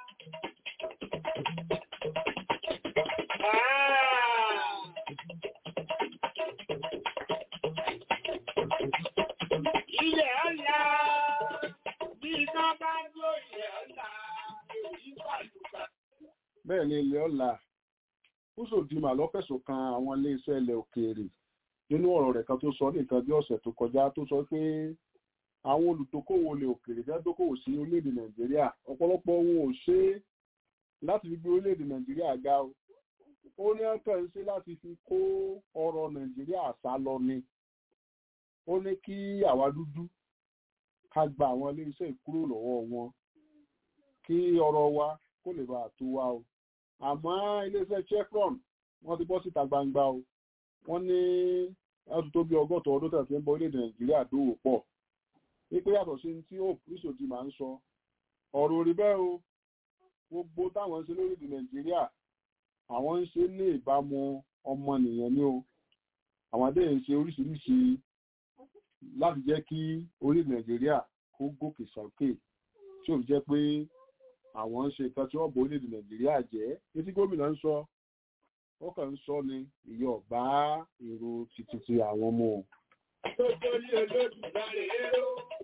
Ilẹ̀ ọ̀la, bí iná bá gbó ilẹ̀ ọ̀la, èyí pàlùpà. bẹ́ẹ̀ ni ilẹ̀ ọ̀la Usodima ló fẹ̀sùn kan àwọn iléeṣẹ́ ilẹ̀ òkèèrè nínú ọ̀rọ̀ rẹ̀ kan tó sọ ní nǹkan bí ọ̀sẹ̀ tó kọjá tó sọ pé àwọn olùdókòwò ilẹ̀ òkèèrè fẹ́ dókòwò sí orílẹ̀-èdè Nàìjíríà ọ̀pọ̀lọpọ̀ ohun ò ṣe é láti fi gbé orílẹ̀-èdè Nàìjíríà ga o ó ní ọkàn ń ṣe láti fi kó ọrọ̀ Nàìjíríà sá lọ ni ó ní kí àwa dúdú ká gba àwọn iléeṣẹ́ ìkúrò lọ́wọ́ wọn kí ọrọ̀ wa kó lè bàa tó wa o àmọ́ iléeṣẹ́ chevron wọ́n ti bọ́ síta gbangba o wọ́n ní láti tó bí ọgọ́ta ọdún tẹ̀sí ń bọ orílẹ̀-èdè nàìjíríà dòwò pọ̀ wípé yàtọ̀ sí tí hope Usodi máa ń sọ ọ̀rọ̀ orí bẹ́ẹ̀ o gbogbo táwọn ń ṣe lórílẹ̀-èdè nàìjíríà àwọn ń ṣe ní ìbámu ọmọnìyàn ni o àwọn adé ń ṣe oríṣiríṣi láti jẹ́ kí orílẹ̀-èdè nàìjíríà kó gòkè sókè tí ò jẹ́ pé àwọn ń ṣe nǹkan tí wọ́n bọ̀ orílẹ̀-èdè nàìjíríà jẹ́ etí gómìnà ń sọ ó kàn ń sọ ni ìyọ̀ bá èrò títí ti àwọn ọmọ o. tó torí olódùmarè ró.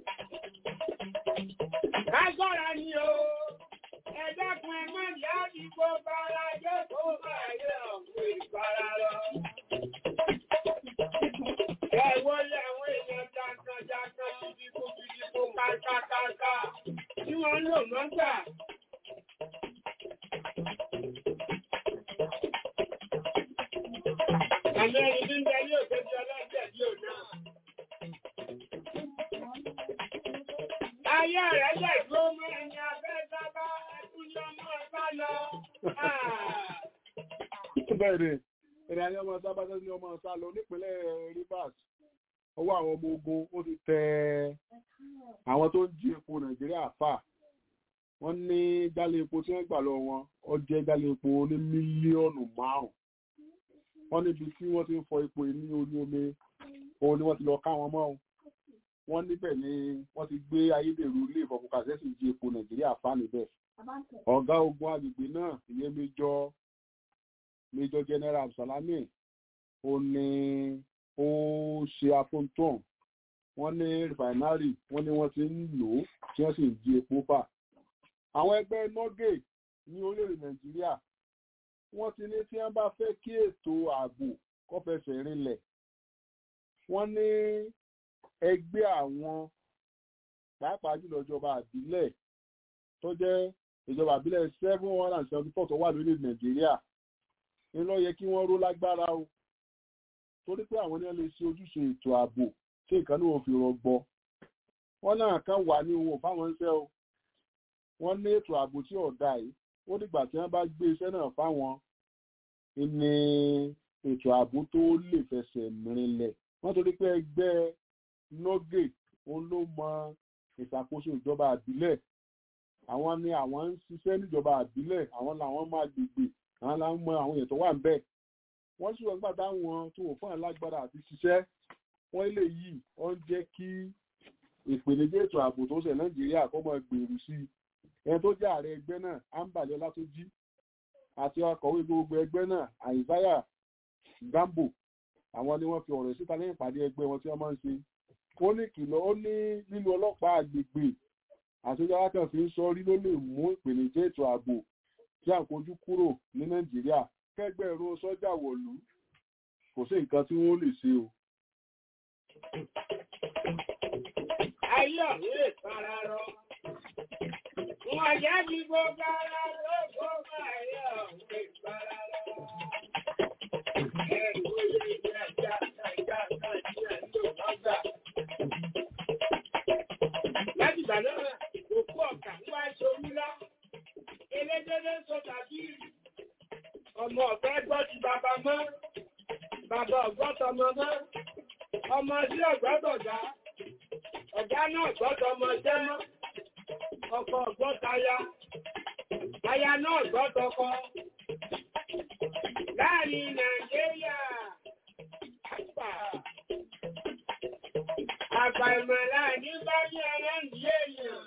Agbára ni o, ẹ̀dẹ́kun ẹmọ́ ìyá àdìgbò bára jẹ́ kó máa yẹ ọ̀pọ̀ ìpara lọ. Ẹ̀wọ́ lé àwọn èèyàn jankan-jankan bíbíkú-bíbíkú kákákáká tí wọ́n ń lò mọ́gbà. Àmì ẹni tí ń bẹ ní òṣèlú ọlọ́jẹ̀ bí ò náà. Ayé rẹ̀ lẹ̀ tó mú ẹni abẹ́ sábà ẹkún ní ọmọ ẹ̀bá lọ. bẹ́ẹ̀ ni ẹni ayé ọmọ sábà tó ní ọmọ sá lọ nípínlẹ̀ Rivers ọwọ́ àwọn ọmọ ogun ó ti tẹ àwọn tó ń jí epo Nàìjíríà fà wọ́n ní jálẹ̀ epo tí wọ́n gbà lọ wọn ó jẹ́ jálẹ̀ epo ní mílíọ̀nù márùn wọ́n níbi tí wọ́n ti ń fọ epo ní orí omi òun ni wọ́n ti lọ ká wọn mọ́ ọ́n wọ́n níbẹ̀ ni wọ́n ti gbé ayédèrú ilé ìfọkùnkàṣẹ́sì jí epo Nàìjíríà fà níbẹ̀ ọ̀gá ogun agbègbè náà ìyẹn méjọ méjọ general Salami ó ní ó ṣe afóńtàn wọ́n ní rìfàìnárì wọ́n ní wọ́n ti ń lò ó tí wọ́n sì ń jí epo fà àwọn ẹgbẹ́ nọ́gẹ̀ ní orílẹ̀-èdè Nàìjíríà wọ́n ti ní tí wọ́n bá fẹ́ kí ètò ààbò kó fẹsẹ̀ rinlẹ̀ wọ́n ní ẹgbẹ́ àwọn pàápàá jùlọ ìjọba àbílẹ̀ tó jẹ́ ìjọba àbílẹ̀ seven hundred and seventy four tó wà lórí Nàìjíríà ní ló yẹ kí wọ́n ró lágbára o torí pé àwọn ní wọ́n lè ṣe ojúṣe ètò ààbò tí nǹkan ní wọ́n fi rọgbọ wọ́n náà kan wà ní ohun fáwọn iṣẹ́ o wọ́n ní ètò ààbò tí ọ̀dà yìí ó dìgbà tí wọ́n bá gbé iṣẹ́ náà fáwọn ní ètò ààbò tó lè fẹsẹ̀ rinlẹ̀ wọ́n torí pé ẹgbẹ́ nọ́gè òun ló mọ ìṣàkóso ìjọba àbílẹ̀ àwọn ni àwọn ń ṣiṣẹ́ níjọba àbílẹ̀ àwọn làwọn máa gbègbè àwọn làwọn mọ àwọn èèyàn tó wà ń bẹ̀ wọ́n sì wọ́n gbà táwọn tó wò fún alágbára àti ṣiṣẹ́ wọ́n lè yí wọ́n jẹ́ kí ìpèníjà ètò ààbò tó ṣẹ̀ Nàìjíríà kó máa gbèrú sí i ẹni tó jẹ́ ààrẹ ẹgbẹ́ náà Ambali Ọlátúnjí àti akọ̀wé gbogbo ẹgbẹ́ náà Isaiah Gambo àwọn ni wọ́n fi ọ̀rọ̀ síta lẹ́yìn ìpàdé ẹgbẹ́ wọn tí wọ́n máa ń ṣe ó ní kìlọ̀ ó ní lílo ọlọ́pàá àgbègbè àtúnjára kan fi ń sọ rí ló lè mú ìpèníjà ètò ààbò tí à ń kojú kúrò ní Nàìjíríà kẹgbẹ́ ẹ̀rọ sọ́jà wọ̀lú kò sí nǹkan tí wọ́n lè ṣe o. Ayé ọ̀hún lè fara rọ. Wọ́n yá ní gbogbo ara lóko máa yẹ ọ̀hún lè fara rọ. Ẹ̀rù oyè ìdí ẹja ẹja ẹja ẹja ló lọ́gbà. Láti ìgbà náà, òkú ọ̀kà ń wá ṣorí lá. Elédélé sọ tàbí ọmọ ọ̀fẹ́ gbọ́ ti bàbá mọ́. Bàbá ọ̀gbọ́tọmọ mọ́. Ọmọ sí ọ̀gbọ́tọ̀dá. Ọ̀gá náà gbọ́dọ̀ ọmọ jẹ́ mọ́. Ọkọ ọ̀gbọ́taya. Aya náà gbọ́dọ̀kọ. Láàrin Nàìjíríà. Àgbà. Àgbà ìmọ̀lá ní bá ní ẹlẹ́ǹdí èèyàn.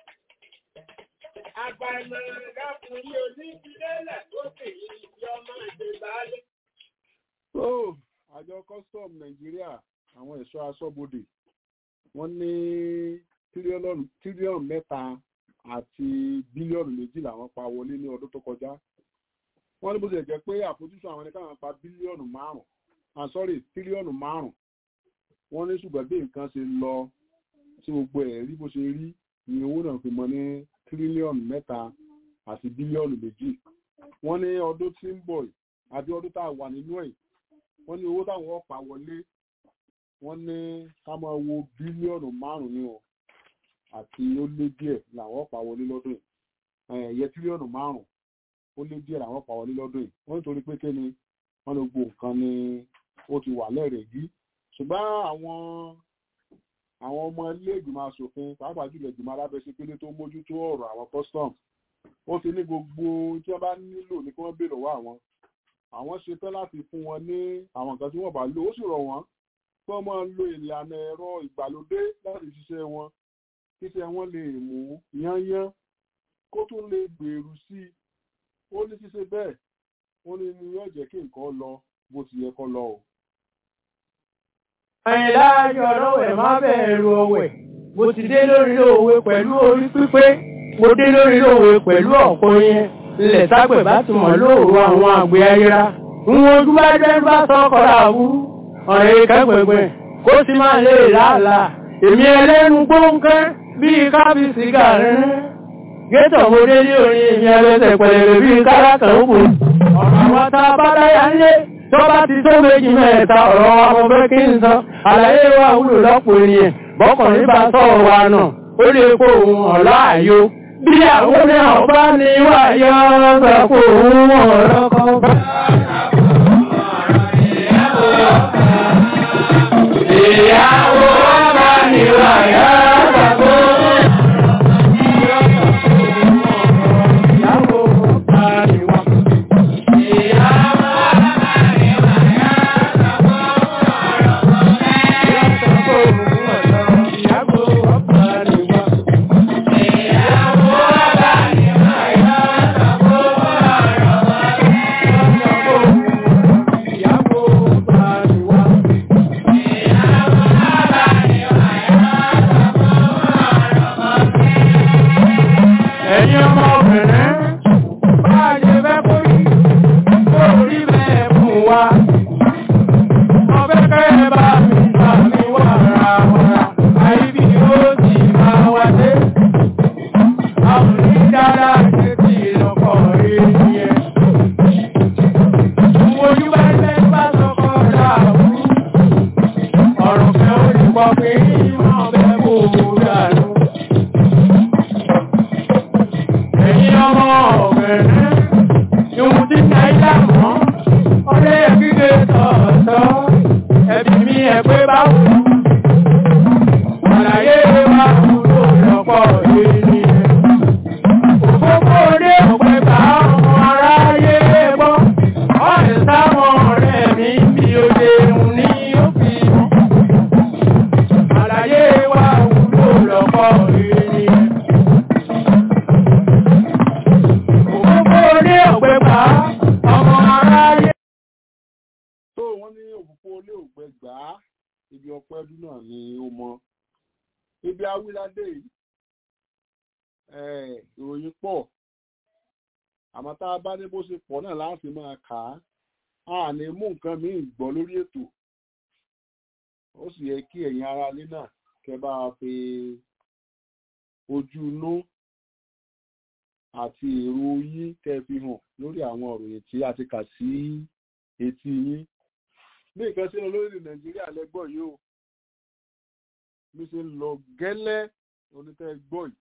Àgbà ìmọ̀lá lákùnrin onídìlélẹ̀ lókè yìí ọmọ ìdèbálẹ̀. ó àjọ custom Nàìjíríà àwọn ẹ̀ṣọ́ aṣọ́bodè wọ́n ní tírílíọ̀nù mẹ́ta àti bílíọ̀nù méjì làwọn pa wọlé ní ọdún tó kọjá wọ́n ní bó ṣe jẹ́ pé àfojúsùn àwọn ẹnìkan pa bílíọ̀nù márùn ah sorry tírílíọ̀nù márùn wọ́n ní ṣùgbọ́n bí nǹkan ṣe lọ tí gbogbo ẹ̀ rí bó ṣe rí ni owó náà fi mọ ní tírílíọ̀nù mẹ́ta àti bílíọ̀nù méjì wọ́n ní ọdún tí ń bọ̀ àbí ọdún tá a wà nínú ẹ̀ wọ́n ní owó táwọn ọ̀pá wọlé wọ́n ní ká máa wo bílíọ̀nù márùn-ún ní o àti ó lé díẹ̀ làwọn ọ̀pá wọlé lọ́dún yìí ẹ̀yẹ tírílíọ̀nù márùn-ún ó lé díẹ̀ làwọn ọ̀pá wọlé lọ́dún yìí wọ́n nítorí pé kí ni wọ́n ní gbogbo nǹkan ni ó ti wà lẹ́rẹ̀ẹ́gí ṣùgbọ́n àwọn àwọn ọmọ ilé ìgbìmọ̀ asòfin pàápàá jùlọ ìgbìmọ̀ alábẹ́sẹ̀kélé tó mójútó ọ̀rọ̀ àwọn custom wọ́n ti ní gbogbo tí wọ́n bá nílò ní kí wọ́n béèrè lọ́wọ́ àwọn àwọn ṣetán láti fún wọn ní àwọn nǹkan tí wọ́n bá lò ó sì rọ̀ wọ́n kí wọ́n máa lo ìlànà ẹ̀rọ ìgbàlódé láti ṣiṣẹ́ wọn kíṣẹ́ wọn lè mú yányán kó tún lè gbèrú sí i ó ní ṣíṣe bẹ́ẹ̀ ó ní ní yóò jẹ́ kí nǹkan lọ bó ti yẹ kó lọ o. Àyìnláàjọ ọlọ́wẹ̀ má bẹ̀rù ọwẹ̀. Mo ti dé lórí òwe pẹ̀lú orí pípé. Mo dé lórí òwe pẹ̀lú ọ̀pọ̀ yẹn. Ilẹ̀ sápẹ̀ bá ti mọ̀ lóòrò àwọn àgbẹ̀ ayéra. Ń ojú bá jẹ́ bá sọ́kọ̀ láàbúrú. Ọ̀rẹ́ kẹ́gbẹ̀gbẹ̀ kó sì máa lè láàlá. Èmi ẹlẹ́nu gbóǹkẹ́ bíi kábíyèsí gàrin. Gétọ̀ mo dé ní orin èmi ẹlẹ́sẹ̀ pẹ̀lẹ̀ bíi kárákà òkú. Ọ̀rọ̀ àwọn tá a bá dáyà ńlé tó bá ti tó méjì mẹ́ta ọ̀rọ̀ àwọn fẹ́ kí n sọ àlàyé wa wúlò lọ́pọ̀ ènìyàn bọ́kùnrin bá sọ̀rọ̀ wa náà ó lè kó òun ọ̀lọ́ àyò bí àwọn ní ọ̀bá ní wà yọ́ ọ̀sẹ̀ kó òun ọ̀rọ̀ kan bá. ẹ̀yin ọmọbìnrin bá a ṣe fẹ́ kó rí kó rí bẹ́ẹ̀ fún wa. ọbẹ̀ kẹ́yẹ bá mi bá mi wà ra wàrà àyíbí ó sì máa wá dé. àwọn onídàára ṣe ti lọ́kọ̀ rí yẹn. ojú bá ṣe bá sọkọ̀ dàbú. ọ̀rọ̀ fẹ́ ó ti pọ̀ pé wọ́n fẹ́ kó o dànù. Ẹ̀yin ọmọ ọ̀bẹ̀rẹ̀, ìhun tí ń náírà mọ́, ọ̀rẹ́ kíkẹ́ tọ̀ọ̀tọ̀, ẹbí mi ẹ̀ pé bá wù. Àlàyé wa kúrò lọ́pọ̀ ènìyàn. Òfófó dé òpè bá ọmọ aráyé gbọ́, ọ̀rẹ́ sáwọn ọ̀rẹ́ mi bí ó ṣe hùn ní òfin. Àlàyé wa kúrò lọ́pọ̀ ènìyàn. Òfófó dé òpè bá ọmọ aráyé. tó wọ́n ní òfófó ilé ògbẹ gbà á ibi ọpẹ́ ọdún náà ni ó mọ ibi awíládé yìí eh, ìròyìn pọ̀ àmọ́ tá a bá ní bó ṣe pọ̀ náà láti máa kà á a ní mú nǹkan míì gbọ́ lórí ètò ó sì yẹ kí ẹ̀yin ará ilé náà kẹ́ bá a fi ojú inú àti èrò yín kẹ́ fi hàn lórí àwọn ìròyìn tí a ti kà sí etí yín bí nǹkan ṣe ń lọ lórílẹ̀ nàìjíríà lẹ́gbọ́ yìí o bí ṣe ń lọ gẹ́lẹ́ onítẹ̀ gbọ́ yìí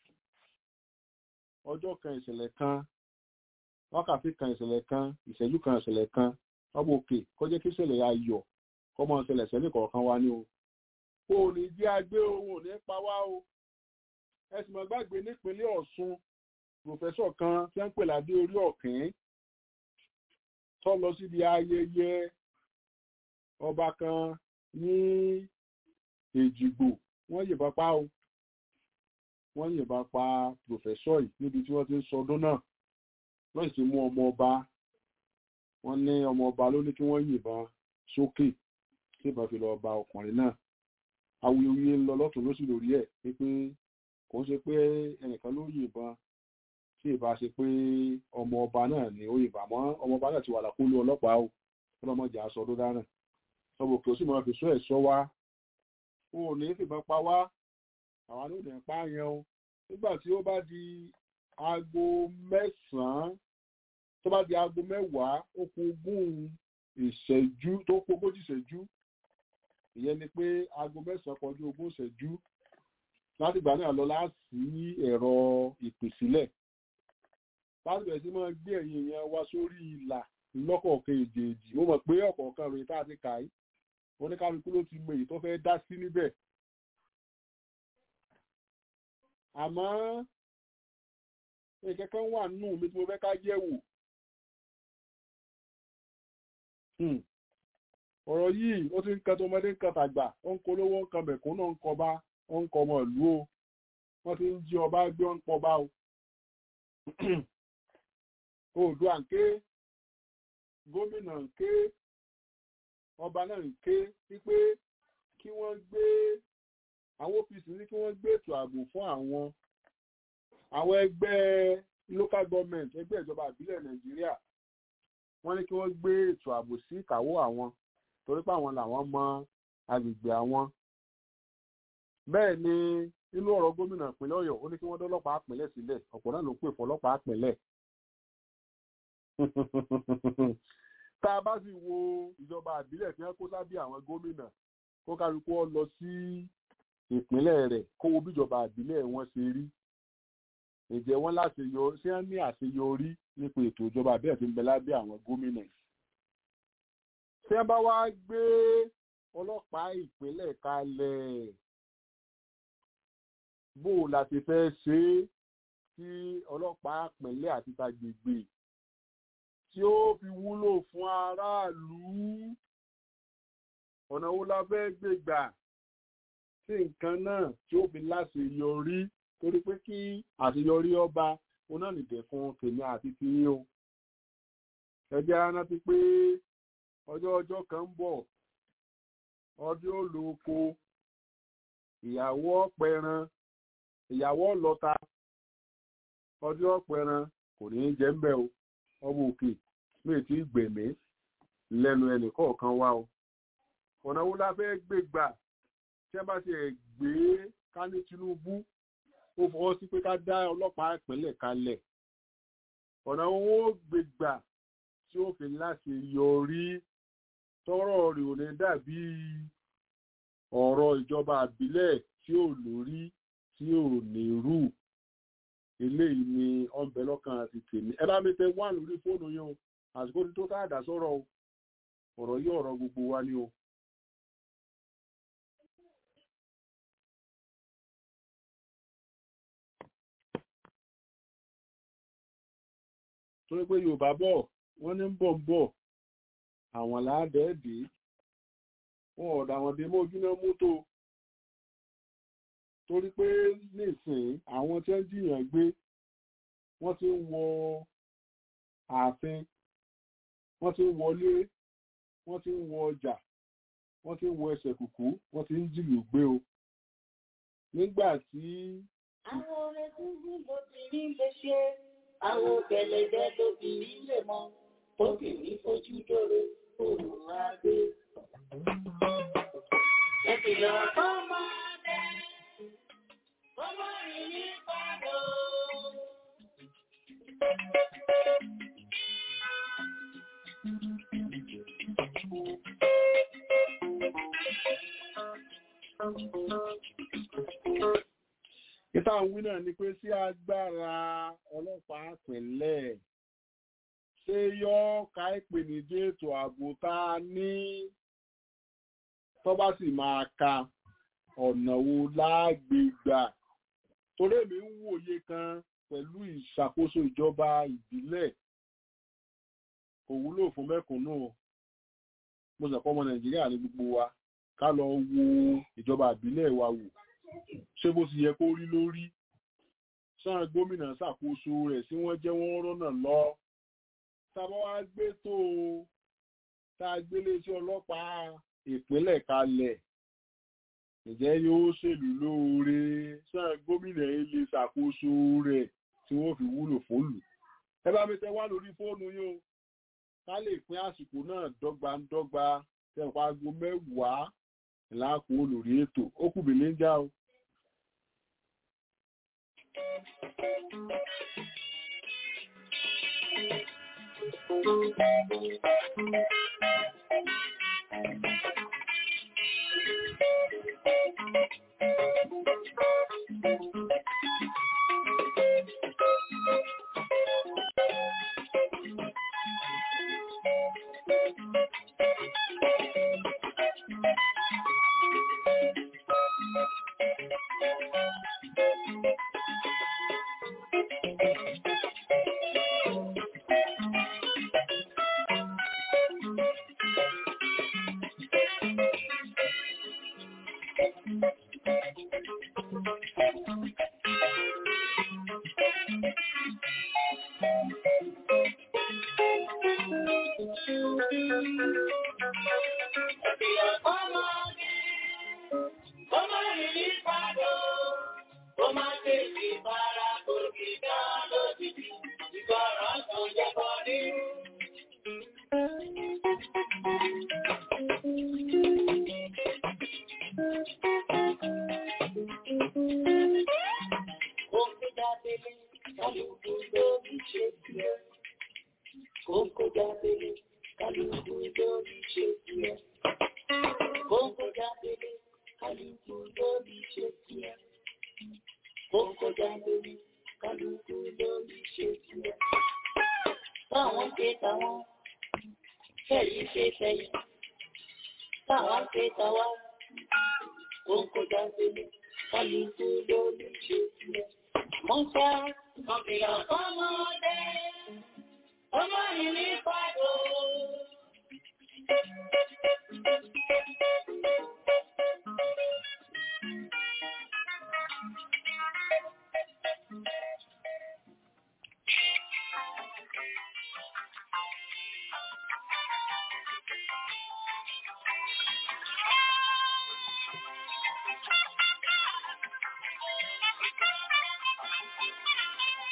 ọjọ́ kan ìṣẹ̀lẹ̀ kan wákàtí kan ìṣẹ̀lẹ̀ kan ìṣẹ́jú kan ìṣẹ̀lẹ̀ kan ọmọ òkè kọjá kí ìṣẹ̀lẹ̀ ayọ̀ kọ́mọ ìṣẹ̀lẹ̀ sẹ́ni kọ̀ọ̀kan wá ní o kò ní jẹ́ agbé ohun ò ní pa wá o ẹ sì mọ̀ gbàgbé nípínlẹ̀ ọ̀ṣun pòfẹ́sọ̀ kan tí wọ́n ń pè ládé orí ọ̀kìn tó lọ síbi ayẹyẹ ọba kan ní èjìgbò wọ́n yìnbọn pa o wọ́n yìnbọn pa pòfẹ́sọ̀ yìí níbi tí wọ́n ti ń sọdún náà wọ́n sì mú ọmọ ọba wọ́n ní ọmọ ọba ló ní kí wọ́n yìnbọn sókè tí ìbọn fi lọ ba ọkùnrin náà awuyewuye ń lọ lọ́tún lósì lórí ẹ̀ pé kò ń ṣe pé ẹnìkan ló yìnbọn tí ìbá ṣe pé ọmọ ọba náà ni ó yìnbọn àmọ́ ọmọ ọba náà ti wà lákòóló ọlọ́pàá o ọlọ́mọdé aṣọ tó dáná ọmọ òkè ó sì máa fi sọ ẹ̀ sọ wá o ò ní fìbọn pa wá àwọn ló dẹ̀ ń pààyàn o nígbà tí ó bá di aago mẹ́sàn-án tó bá di aago mẹ́wàá ó kù ogún ìṣẹ́jú tó kù ogójì ìṣẹ́jú ìyẹn ni pé aago mẹ́sàn-án kọjú ogún ìṣẹ́jú láti ìgbà náà lọ láti ẹ̀rọ ìpèsílẹ̀ láti bẹ̀rẹ̀ sí máa gbé ẹ̀yìn èèyàn wá sórí ìlà lọ́kọ̀ọ̀kan èjèèjì mo mọ̀ pé ọ̀kọ̀ọ̀kan ròyìn tá a ti kà í oníkálukú ló ti mọ èyí tó fẹ́ dá sí níbẹ̀ àmọ́ nǹkan kan wà nù mí tí mo fẹ́ ká yẹ̀ wò ọ̀rọ̀ yìí ó ti ń kan tó ọmọdé ń kan tàgbà ó ń kolówó ń kan bẹ̀kún náà ń kọba ó ń kọ ọmọ ìlú o wọ́n ti ń jí ọba gbé ń pọba o oòdùà ń ké gómìnà ń ké ọba náà ń ké wípé kí wọ́n gbé àwọn OPC ní kí wọ́n gbé ètò ààbò fún àwọn àwọn ẹgbẹ́ local government ẹgbẹ́ ìjọba ìbílẹ̀ nàìjíríà wọ́n ní kí wọ́n gbé ètò ààbò sí ìkáwọ́ àwọn torí pé àwọn làwọn mọ agbègbè àwọn bẹ́ẹ̀ ni nínú ọ̀rọ̀ gómìnà ìpínlẹ̀ ọ̀yọ́ ó ní kí wọ́n dọ́lọ́pàá àpínlẹ̀ sílẹ̀ ọ̀pọ̀ náà ló pè fọlọ́pàá àpínlẹ̀ tá a bá sì wo ìjọba àbílẹ̀ tí wọ́n kó sábẹ́ àwọn gómìnà kó kálukú ọ lọ sí ìpínlẹ̀ rẹ̀ kó wo bíjọba àbílẹ̀ wọn ṣe rí ǹjẹ́ wọ́n láṣeyọrí ṣé wọ́n ní àṣeyọrí nípa ètò ìjọba àbílẹ̀ tí ń bẹ lábẹ́ àwọn gómìnà ṣé wọ́n bá wá gbé ọlọ́pàá ìpínlẹ̀ kalẹ̀ bó o la ti fẹ́ ṣe é tí ọlọ́pàá ìpínlẹ̀ àti tàgbègbè tí ó fi wúlò fún aráàlú ọ̀nà wo la fẹ́ gbé gbà sí nǹkan náà tí ó fi láṣeyọrí torí pé kí àṣeyọrí ọba ó náà nìdẹ̀ fún tèmi àti tiyín o ẹgbẹ́ ara ti pé ọjọ́ ọjọ́ kan ń bọ̀ ọdún ó lo oko ìyàwó ọ̀pẹran ìyàwó ọlọ́ta ọdún ọ̀pẹ̀ran kò ní í jẹ́ ń bẹ́ o ọmọ òkè méè tí gbèmí lẹ́nu ẹnì kọ̀ọ̀kan wá o ọ̀nà wo la fẹ́ gbé gbà tí wọ́n bá ti ẹ̀ gbé ká ní Tinubu ó fọwọ́ sí pé ká dá ọlọ́pàá ìpínlẹ̀ kalẹ̀ ọ̀nà wo ó gbé gbà tí ó fi láti yọrí tọ́rọ̀ rẹ̀ ò ní dàbí ọ̀rọ̀ ìjọba àbílẹ̀ tí ò lórí tí ò ní rú eléyìí ni ọ̀nbẹ lọ́kàn àti tèmi ẹ bá mi tẹ wà lórí fóònù yẹn o àsìkò tí tó káàdà sọ̀rọ̀ o ọ̀rọ̀ yìí ọ̀rọ̀ gbogbo wa ni o. torí pé yorùbá bọ̀ wọ́n ní ń bọ̀ ń bọ̀ àwọn làádẹ́ẹ̀dẹ́ wọn ọ̀dà àwọn dé mójú náà mútó torí pé nísìnyí àwọn tí ń jiyàn gbé wọ́n ti ń wọ ààfin wọ́n ti ń wọlé wọ́n ti ń wọ ọjà wọ́n ti ń wọ ẹsẹ̀ kùkú wọ́n ti ń jìlù gbé o nígbà tí. àwọn orin gúngún lóbìnrin lè ṣe àwọn gẹ̀lẹ́dẹ́ lóbìnrin lè mọ obìnrin fojú dóró òun á gbé. Ẹ̀kìlọ̀ fọ́mọdé, ọmọ rìn ní pàdó. Ìta ń wí náà ni pé sí agbára ọlọ́pàá pínlẹ̀ ṣé yọ́ ká ìpèníjẹ́ ètò ààbò tá a ní tó bá sì máa ka ọ̀nà wo lágbègbà torí èmi ń wòye kan pẹ̀lú ìṣàkóso ìjọba ìbílẹ̀ kò wúlò fún mẹ́kúnnù mo sọ pé ọmọ nàìjíríà ní gbogbo wa ká lọ wo ìjọba ìbílẹ̀ wa wò ṣé bó ti yẹ kó rí lórí sáà gómìnà ṣàkóso rẹ̀ sí wọ́n jẹ́ wọ́n rọ́nà lọ tábọ́ wá gbé tó o tá a gbélé sí ọlọ́pàá ìpínlẹ̀ kalẹ̀ ǹjẹ́ yóò ṣèlú lóore sáà gómìnà yìí lè ṣàkóso rẹ̀ tí wọ́n fi wúlò fólù ẹ bá mi tẹ wá lórí fóònù yín o ká lè pín àsìkò náà dọ́gbandọ́gba tẹ̀pá aago mẹ́wàá láàkó lórí ètò ó kù mí níjà o.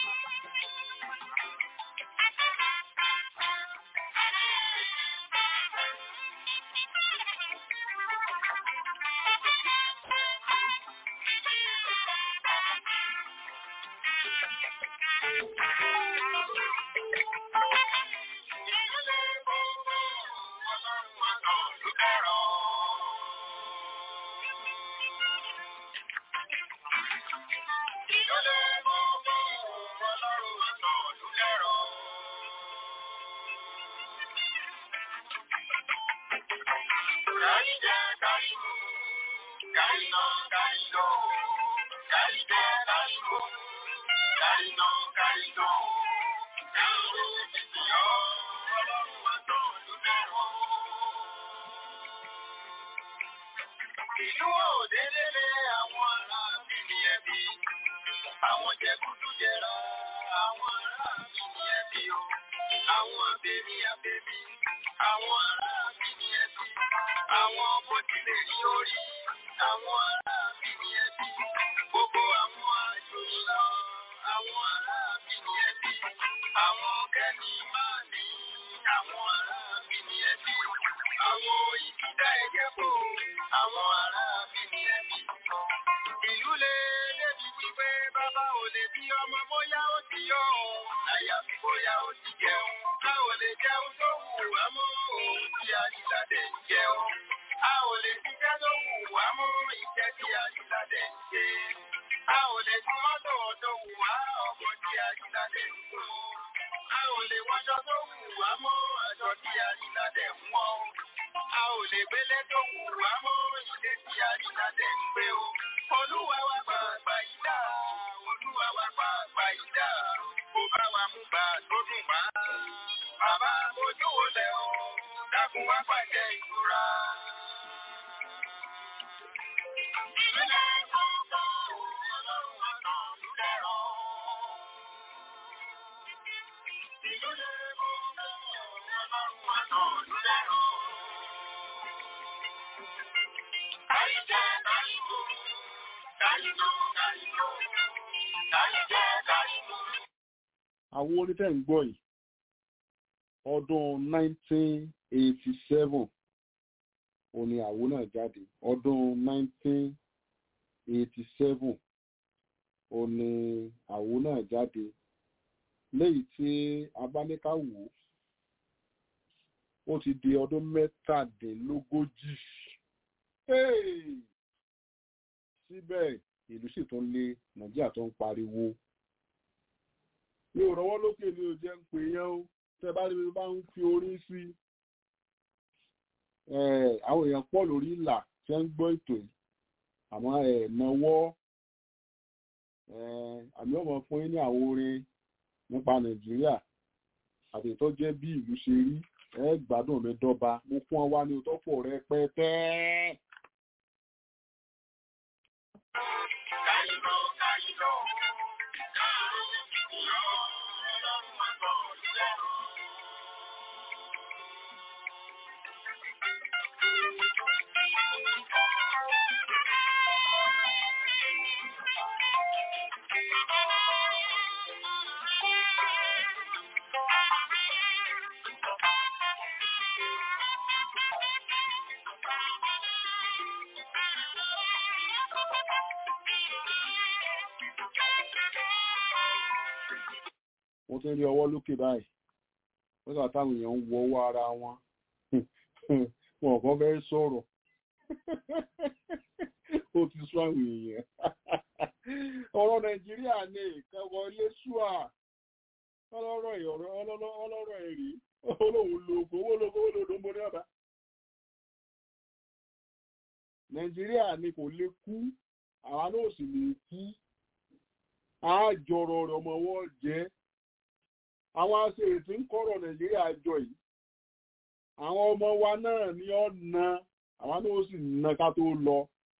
Ìlú òdélélé àwọn ará bíbí ẹbí, àwọn jẹkúdú jẹrà, àwọn ará bíbí ẹbí o, àwọn abẹ́bí abẹ́bí, àwọn ará bíbí ẹbí, àwọn bòtílé ní orí, àwọn ará bíbí ẹbí, gbogbo àwọn àjòyìnlá, àwọn ará bíbí ẹbí, àwọn kẹ́ni máa ní, àwọn ará bíbí ẹbí, àwọn ìdílé ẹ̀jẹ̀ bò, àwọn ará bíbí ẹbí. Ìlú lè débi wípé bàbá ò lè bí ọmọ bóyá ó ti yọ ọ́, àyàfi bóyá ó ti jẹun. A ò lè jẹun tó wù wá mọ́ òun tí Ajíládé ń jẹun. A ò lè ṣiṣẹ́ tó wù wá mọ́ iṣẹ́ tí Ajíládé ń ṣe. A ò lè tún mọ́tò tó wù wá ọkọ̀ tí Ajíládé ń gbọ́. A ò lè wọṣọ tó wù wá mọ́ aṣọ tí Ajíládé ń wọ̀. A ò lè gbélé tó wù wá mọ́ ilé tí Ajíládé ń gbé o. Olúwa wa gba àgbà yìí dá. Olúwa wa gba àgbà yìí dá. Kò bá wa mú gbà tó dùn wá. Bàbá ojú wo lẹ̀ o? Dákun wá pàṣẹ ìtura. Ìpínlẹ̀ Kọ́ńtà Ọlọ́run àtàn ló dẹ̀rọ̀. Ìpínlẹ̀ Kọ́ńtà Ọlọ́run àtàn ló dẹ̀rọ̀. Àyíjẹ́ àyíkú, àyíkú, àyíkú, àyíjẹ́ àyíkú. àwọn orin tẹ́ ń gbọ́ yìí ọdún 1987 òun ni àwo náà jáde ọdún 1987 òun ni àwo náà jáde léyìí tí abáníká wò ó ti di ọdún mẹ́tàdínlógójì Hey! síbẹ̀ ìlú sì tún lé nàìjíríà tó ń pariwo mi ò rọwọ́ lókè ní o jẹ́ ń pè yẹn o tẹ́ bá rí mi bá ń fi orí sí ẹ̀, àwọn èèyàn pọ̀ lórí ìlà tí wọ́n ń gbọ́ ètò yìí àmọ́ ẹ̀ náwó ẹ̀, àmì ọmọ fún yín ní àwọn orin nípa nàìjíríà àti tó jẹ́ bí ìlú ṣe rí ẹ gbádùn mi dọ́ba mo fún ọ wá ní òtọ́pọ̀ rẹpẹtẹ. mo tún rí ọwọ́ lókè báyìí nígbà táwọn èèyàn ń wọ ọwọ́ ara wọn wọn kàn fẹ́ sọ̀rọ̀ ó ti sún àwọn èèyàn ọ̀rọ̀ nàìjíríà ní ìkẹwọ́ ilé ṣùà ọlọ́rọ̀ ìyọ̀rọ̀ ọlọ́rọ̀ ẹ̀rí olóhùn lóko owó lóko owó lóko mo ní ọ̀dà nàìjíríà ni kò lè kú àwa náà sì lè kú àjọrọ̀ rẹ̀ ọmọ wọn jẹ́ àwọn aṣèrètí ń kọ́rọ̀ nàìjíríà jọ yìí àwọn ọmọ wa náà ní ọ̀nà àwọn náà sì ná ká tó lọ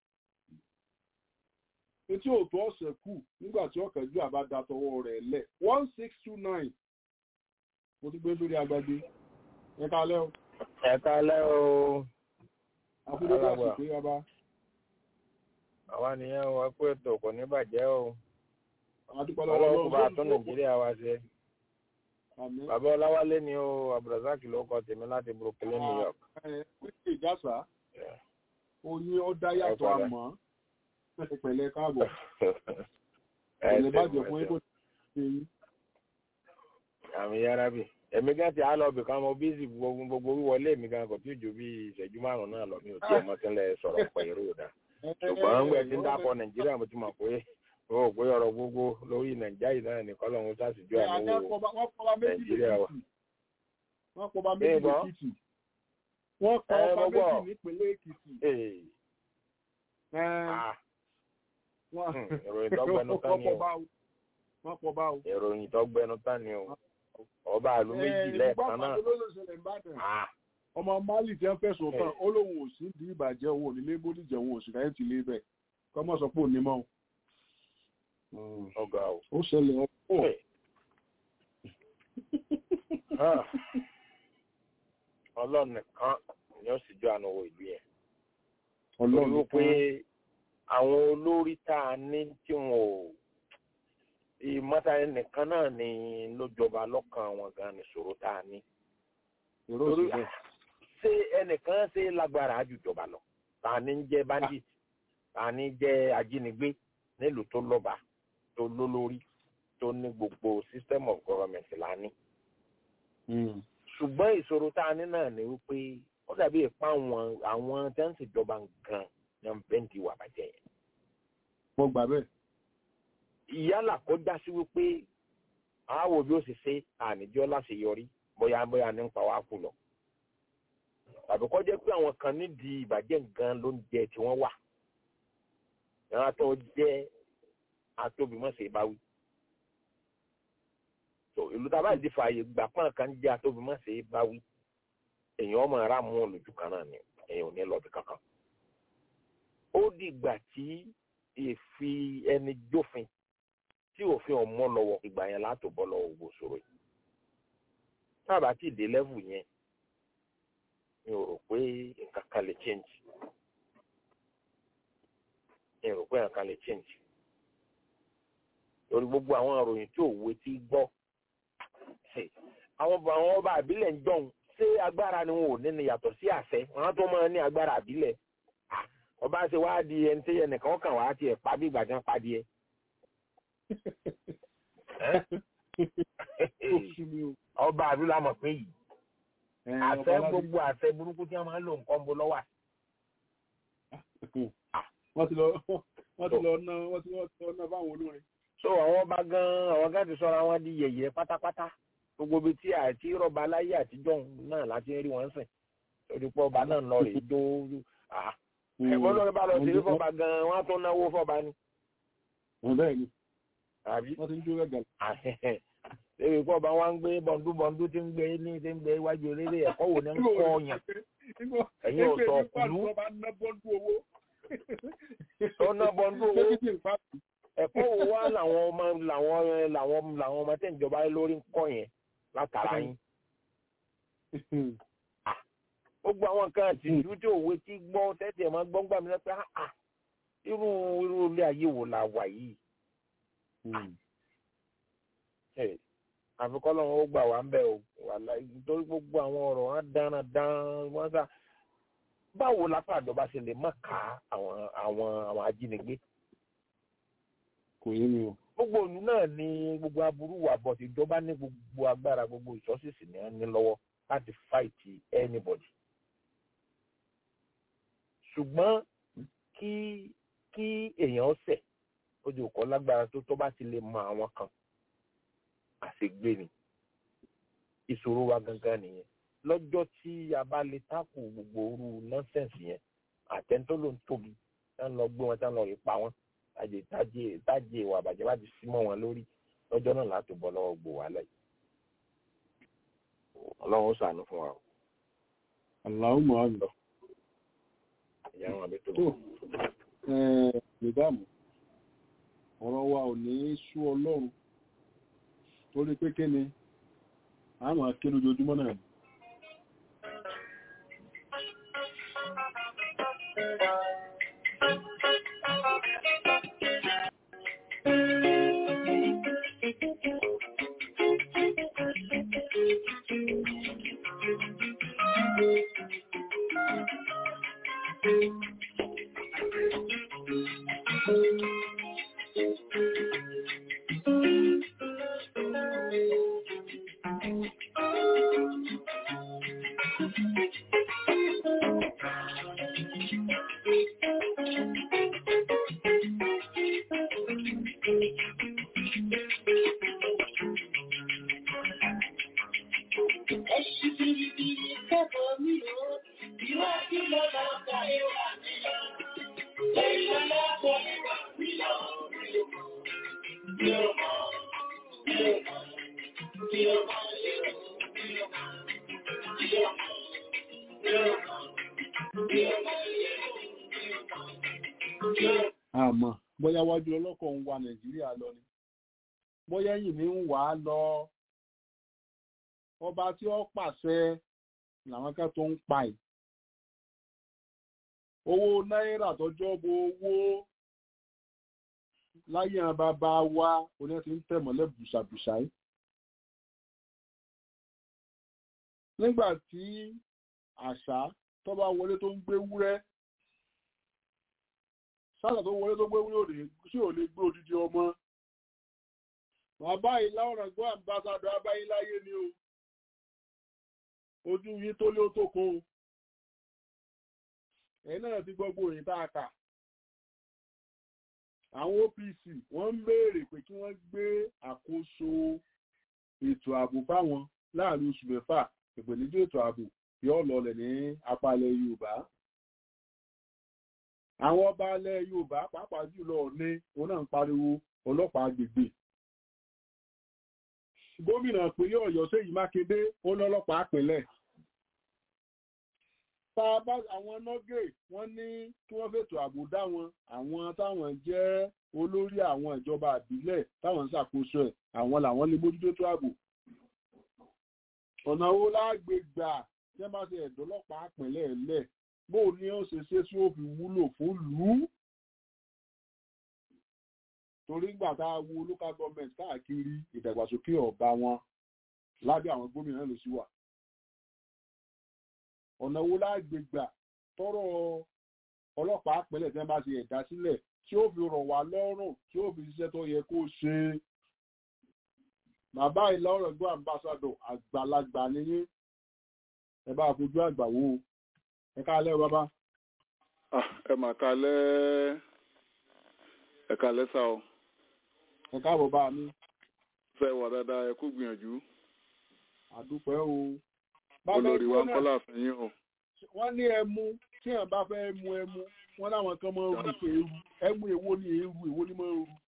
etí òtún ọ̀sẹ̀ kù nígbà tí ọ̀kẹ́jú àbá da tọwọ́ rẹ̀ lẹ̀ one six two nine mo ti gbé sórí agbágbé ẹ kálẹ́ o. ẹ kálẹ́ o. àkúndé bá sì pé ọba. àwa nìyẹn o ẹ kú ètò kò ní bàjẹ́ o adúpẹ́ lọ́wọ́ ọlọ́run kò bá Ọlọ́run. tún nàìjíríà wa ṣe Àmín. bàbá ọláwálé ni ó abdulrasaq ló kọ tèmi láti brooklyn new york. Ẹ, pé ìjàsà Yeah. oyin ó dá yàtọ̀ Ẹ padà. àmọ́ pẹ̀lẹ́ káàbọ̀ ẹ pẹ̀lẹ́ ṣeun, bàjẹ́ ẹ fún ṣeun. ẹ̀kọ́ ṣe yín. àmì yára bì èmi gan ti á lọ bì kan mo bísí gbogbo gbogbo wíwọlé mi gan kò tí ì ju bí ìṣẹ́jú márùn-ún náà lọ mi ò tí ì mọ sílẹ̀ sọ̀rọ̀ pẹ̀ irú ìdá ṣùgbọ́n ń gbẹ̀ tí ń dákọ̀ nàìjíríà mo ti mọ̀ pé o ò pé ọ̀rọ̀ gbogbo lórí nàìjíríà yìí náà ní kọ́lọ́hún sásìjú Ẹ, àmúwò wọ́n pọ̀ wọ́n pọ̀ bá méjì Nàìjíríà wa. lẹ́kìtì wọ́n pọ̀ bá méjì Bẹ́ẹ̀ gbọ́. lẹ́kìtì wọ́n pọ̀ Ẹ, ọba mo gbọ́. méjì nípínlẹ̀ èkìtì. Ee, Ẹ, ah, wọ́n hmm, ìròyìn tó gbẹnu tán ni wọ́n pọ̀ o bá o wọ́n pọ̀ bá o. ìròyìn tó gbẹnu tán ni o ọba àlú méjì Ẹ, lẹ́ẹ̀kan náà ìgbà pàtó ló ṣẹlẹ̀ Ìbàdàn. Ah, ọmọ mali tí wọ́n fẹ̀sùn kàn Ẹ. ó lóun ò sí di ìbàjẹ́ òun ò nílé bódìjẹ́ òun ò sì káyọ̀ tì lé bẹ̀ kọ́mọ̀ sọ pé òní mọ́ o. ọgá o. ó ṣẹlẹ̀ ọ̀pọ̀. Hey. Ah. ọlọ́run nìkan ni ó sì jọ àna owó ìlú yẹn torí ọlọ́run wípé àwọn olórí tá a ní tí wọn ò ìmọ̀ta nìkan náà ni ló jọba lọ́kàn wọn gan ni ṣòro tá a ní èrò torí òṣèlú ṣé ẹnìkan ṣe lágbára jù jọba lọ tá a ní jẹ́ bandit tá a ní jẹ́ ajínigbé nílùú tó lọ́ba tó lólórí tó ní gbogbo system of government la ní ṣùgbọ́n ìṣòro tá a ní náà ni wípé ó dàbí ìpa àwọn àwọn tí wọ́n ń ṣèjọba gan ní bẹ́ǹtì wà bàjẹ́ yẹn. mo gbà bẹ́ẹ̀. ìyálà kó já sí wípé àáwò bí ó sì ṣe àníjọ́ láṣeyọrí bóyá bóyá ní ń pa wá kú lọ. tàbí kó jẹ́ pé àwọn kan nídìí ìbàjẹ́ gan ló ń jẹ tí wọ́n wà. ìran tó jẹ́ atóbimọ̀ṣe báwí. so ìlú tá a bá di fààyè gbà pọ́n kan jẹ́ atóbimọ̀ṣe báwí. èèyàn ọmọ ara mú olùjú kan náà ni èèyàn ò ní lọ bí kankan. ó dìgbà tí èfi ẹni jófin tí òfin ọmọ lọ́wọ́ ìgbà yẹn látò bọ́ lọ́wọ́ gbogbo ṣòro yìí tábà tí ìdè lẹ́vù yẹn mi ò rò pé nǹkan kan lè change mi ò rò pé nǹkan kan lè change lórí gbogbo àwọn ìròyìn tí òwe ti gbọ́ àwọn àwọn ọba àbílẹ̀ ń jọ̀hún ṣé agbára ni wọn ò ní ni yàtọ̀ sí àṣẹ wọn tó máa ní agbára àbílẹ̀ ọba ṣe wá di ẹni tí ẹnìkan kàn wá tiẹ̀ pa bí ìgbà tí wọ́n pa díẹ̀ ọba àdúrà mọ̀ pé yìí àṣẹ gbogbo àṣẹ burúkú tí wọ́n máa ń lò nǹkan bó lọ́wọ́ wọ́n ti lọ wọ́n ti lọ ná wọ́n ti lọ ná báwọn olórin. so àwọn ọba gan àwọn gan ti sọra wọn di yẹ̀yẹ́ pátápátá gbogbo ibi tí àti rọba láyé àtijọ́ náà láti rí wọn sìn torí pé ọba náà lọ rèé dó ẹ̀gbọ́n lórí bá lọ sí fọba gan wọn tó náwó fọba ni. bẹ́ẹ̀ ni àbí wọ́n ti ń jó rẹ̀ Ebi kọ́ ọba wa ń gbé bọ̀ǹdú bọ̀ǹdú tí ń gbé ní tí ń gbé iwájú eléré ẹ̀kọ́ wo ni ń kọ́ ọ̀yàn. Ẹ̀yin ò sọ kùlú. Tó ná bọ̀ǹdú owó. Ẹ̀kọ́ wo wá làwọn ọmọ làwọn làwọn làwọn ọmọ tẹ̀ ń jọba lórí ń kọ́ yẹn látara yín. Gbogbo àwọn nǹkan àtìjú tí òwe ti gbọ́ tẹ́tẹ̀ máa gbọ́ gbà mí lẹ́pẹ́ irú irú ilé ayé wo la wà yìí àfikọ́ lọ́wọ́ ó gbà wá ń bẹ̀ o nítorí gbogbo àwọn ọ̀rọ̀ wọn dáná dán wọ́n sá báwo lápá àjọba ṣe lè má ka àwọn àwọn àwọn ajínigbé. kò yé mi o. gbogbo òní náà ni gbogbo aburú wà bọ̀ tí ìjọba ní gbogbo agbára gbogbo ìṣọ́sísì ní ní lọ́wọ́ láti fight anybody. ṣùgbọ́n kí kí èèyàn ṣẹ̀ ojú kọ́ lágbára tó tó bá ti lè mọ àwọn kan àṣegbé ni ìṣòro wa gangan nìyẹn lọ́jọ́ tí a bá lè tákù gbogbo orú nọ́sẹ̀nsì yẹn àtẹ̀ntó ló ń tóbi tá ń lọ gbé wọn tá ń lọ rí pa wọn tájé tájé tájé ìwà àbàjẹ́ bá ti sí mọ́ wọn lórí lọ́jọ́ náà láti bọ́ lọ́wọ́ gbò wá lẹ́yìn ọlọ́run ó ṣàánú fún wa o. Allahumma àmín. ìyá wọn àbí tó. Mẹ̀dáàmù, ọ̀rọ̀ wa ò ní sú ọlọ́run torí pé kí ni a máa ké lójoojúmọ́ náà. Ẹṣin biribiri kẹ́kọ̀ọ́ mi ò, ìwádìí lọ́la ọ̀gá ẹwà mi lọ. Lẹ́yìn lọ́la ọ̀gá ẹwà mi lọ. Mi ò mọ̀, mi ò mọ̀, mi ò mọ̀, mi ò mọ̀, mi ò mọ̀, mi ò mọ̀, mi ò mọ̀, mi ò mọ̀, mi ò mọ̀. àmọ́ bóyá wájú ọlọ́kọ̀ ń wa nàìjíríà lọ ni bóyá ẹ̀yìn mi ń wà á lọ ọba tí ó pàṣẹ làwọn kan tó ń pa ẹ̀ owó náírà tọjọ́ bo owó láyé àwọn bàbá wa oní ti ń tẹ̀ mọ́lẹ̀ bùṣàbùṣà yìí nígbà tí àṣà tó bá wọlé tó ń gbé wúrẹ́ sáàtà tó wọlé tó gbé wúrẹ́ òde tí ò lè gbé odidi ọmọ bàbá ìlà ọ̀rọ̀ gbọ́ àmbásádọ̀ abáyé láyé ni o ojú yín tó lé ó tó kó o ẹ̀yin náà ti gbọ́ gbòòyìn tá a kà àwọn OPC wọ́n ń béèrè pé kí wọ́n gbé àkóso ètò ààbò fáwọn láàrin oṣù mẹ́fà ìpèníjà ètò ààbò yóò lọlẹ̀ ní apá ilẹ̀ Yorùbá àwọn ọba ilẹ̀ Yorùbá pàápàá jùlọ ní òun náà ń pariwo ọlọ́pàá agbègbè gómìnà ìpínlẹ̀ Ọ̀yọ́ Ṣèyí Mákindé ó lọ́lọ́pàá pínlẹ̀ tá a bá àwọn nọ́gẹ̀ wọ́n ní kí wọ́n fètò ààbò dá wọn àwọn táwọn jẹ́ olórí àwọn ìjọba àbílẹ̀ táwọn ń ṣàkóso ẹ̀ àwọn làwọn lè mójútó tó ààbò ọ̀nà owó lágbè gbà tí wọ́n bá ṣe ẹ̀dọ́lọ́pàá pínlẹ̀ lẹ̀ bó ní ó ṣe ṣe tí ó fi wúlò fún lù ú torí gbà tá a wo local government káàkiri ìdàgbàsókè ọba wọn lábẹ́ àwọn gómìnà ló sì wà ọ̀nà wo lágbè gbà tọrọ ọlọ́pàá pẹ̀lẹ́ tí wọ́n bá ṣe ẹ̀dá sílẹ̀ tí ó fi rọ̀ wá lọ́rùn tí ó fi ṣiṣẹ́ tó yẹ kó ṣe bàbá ìlà ọ̀rọ̀ gbọ́ àmbásádọ̀ àgbàlagbà nìyí ẹ bá fojú àgbà wò ó ẹ káalẹ́ o bàbá. ẹ mà káalẹ́ ẹ káalẹ́ sá o. ẹ káàbọ̀ bá mi. fẹ́ wà dáadáa ẹ kú gbìyànjú. àdúpẹ́ o. olórí wa ń kọ́ láàfin yín o. wọ́n ní ẹmu tí èèyàn bá fẹ́ mu ẹmu wọ́n láwọn kan máa ń rú pé eru ẹmu èwo ni eru èwo ni máa ń rú.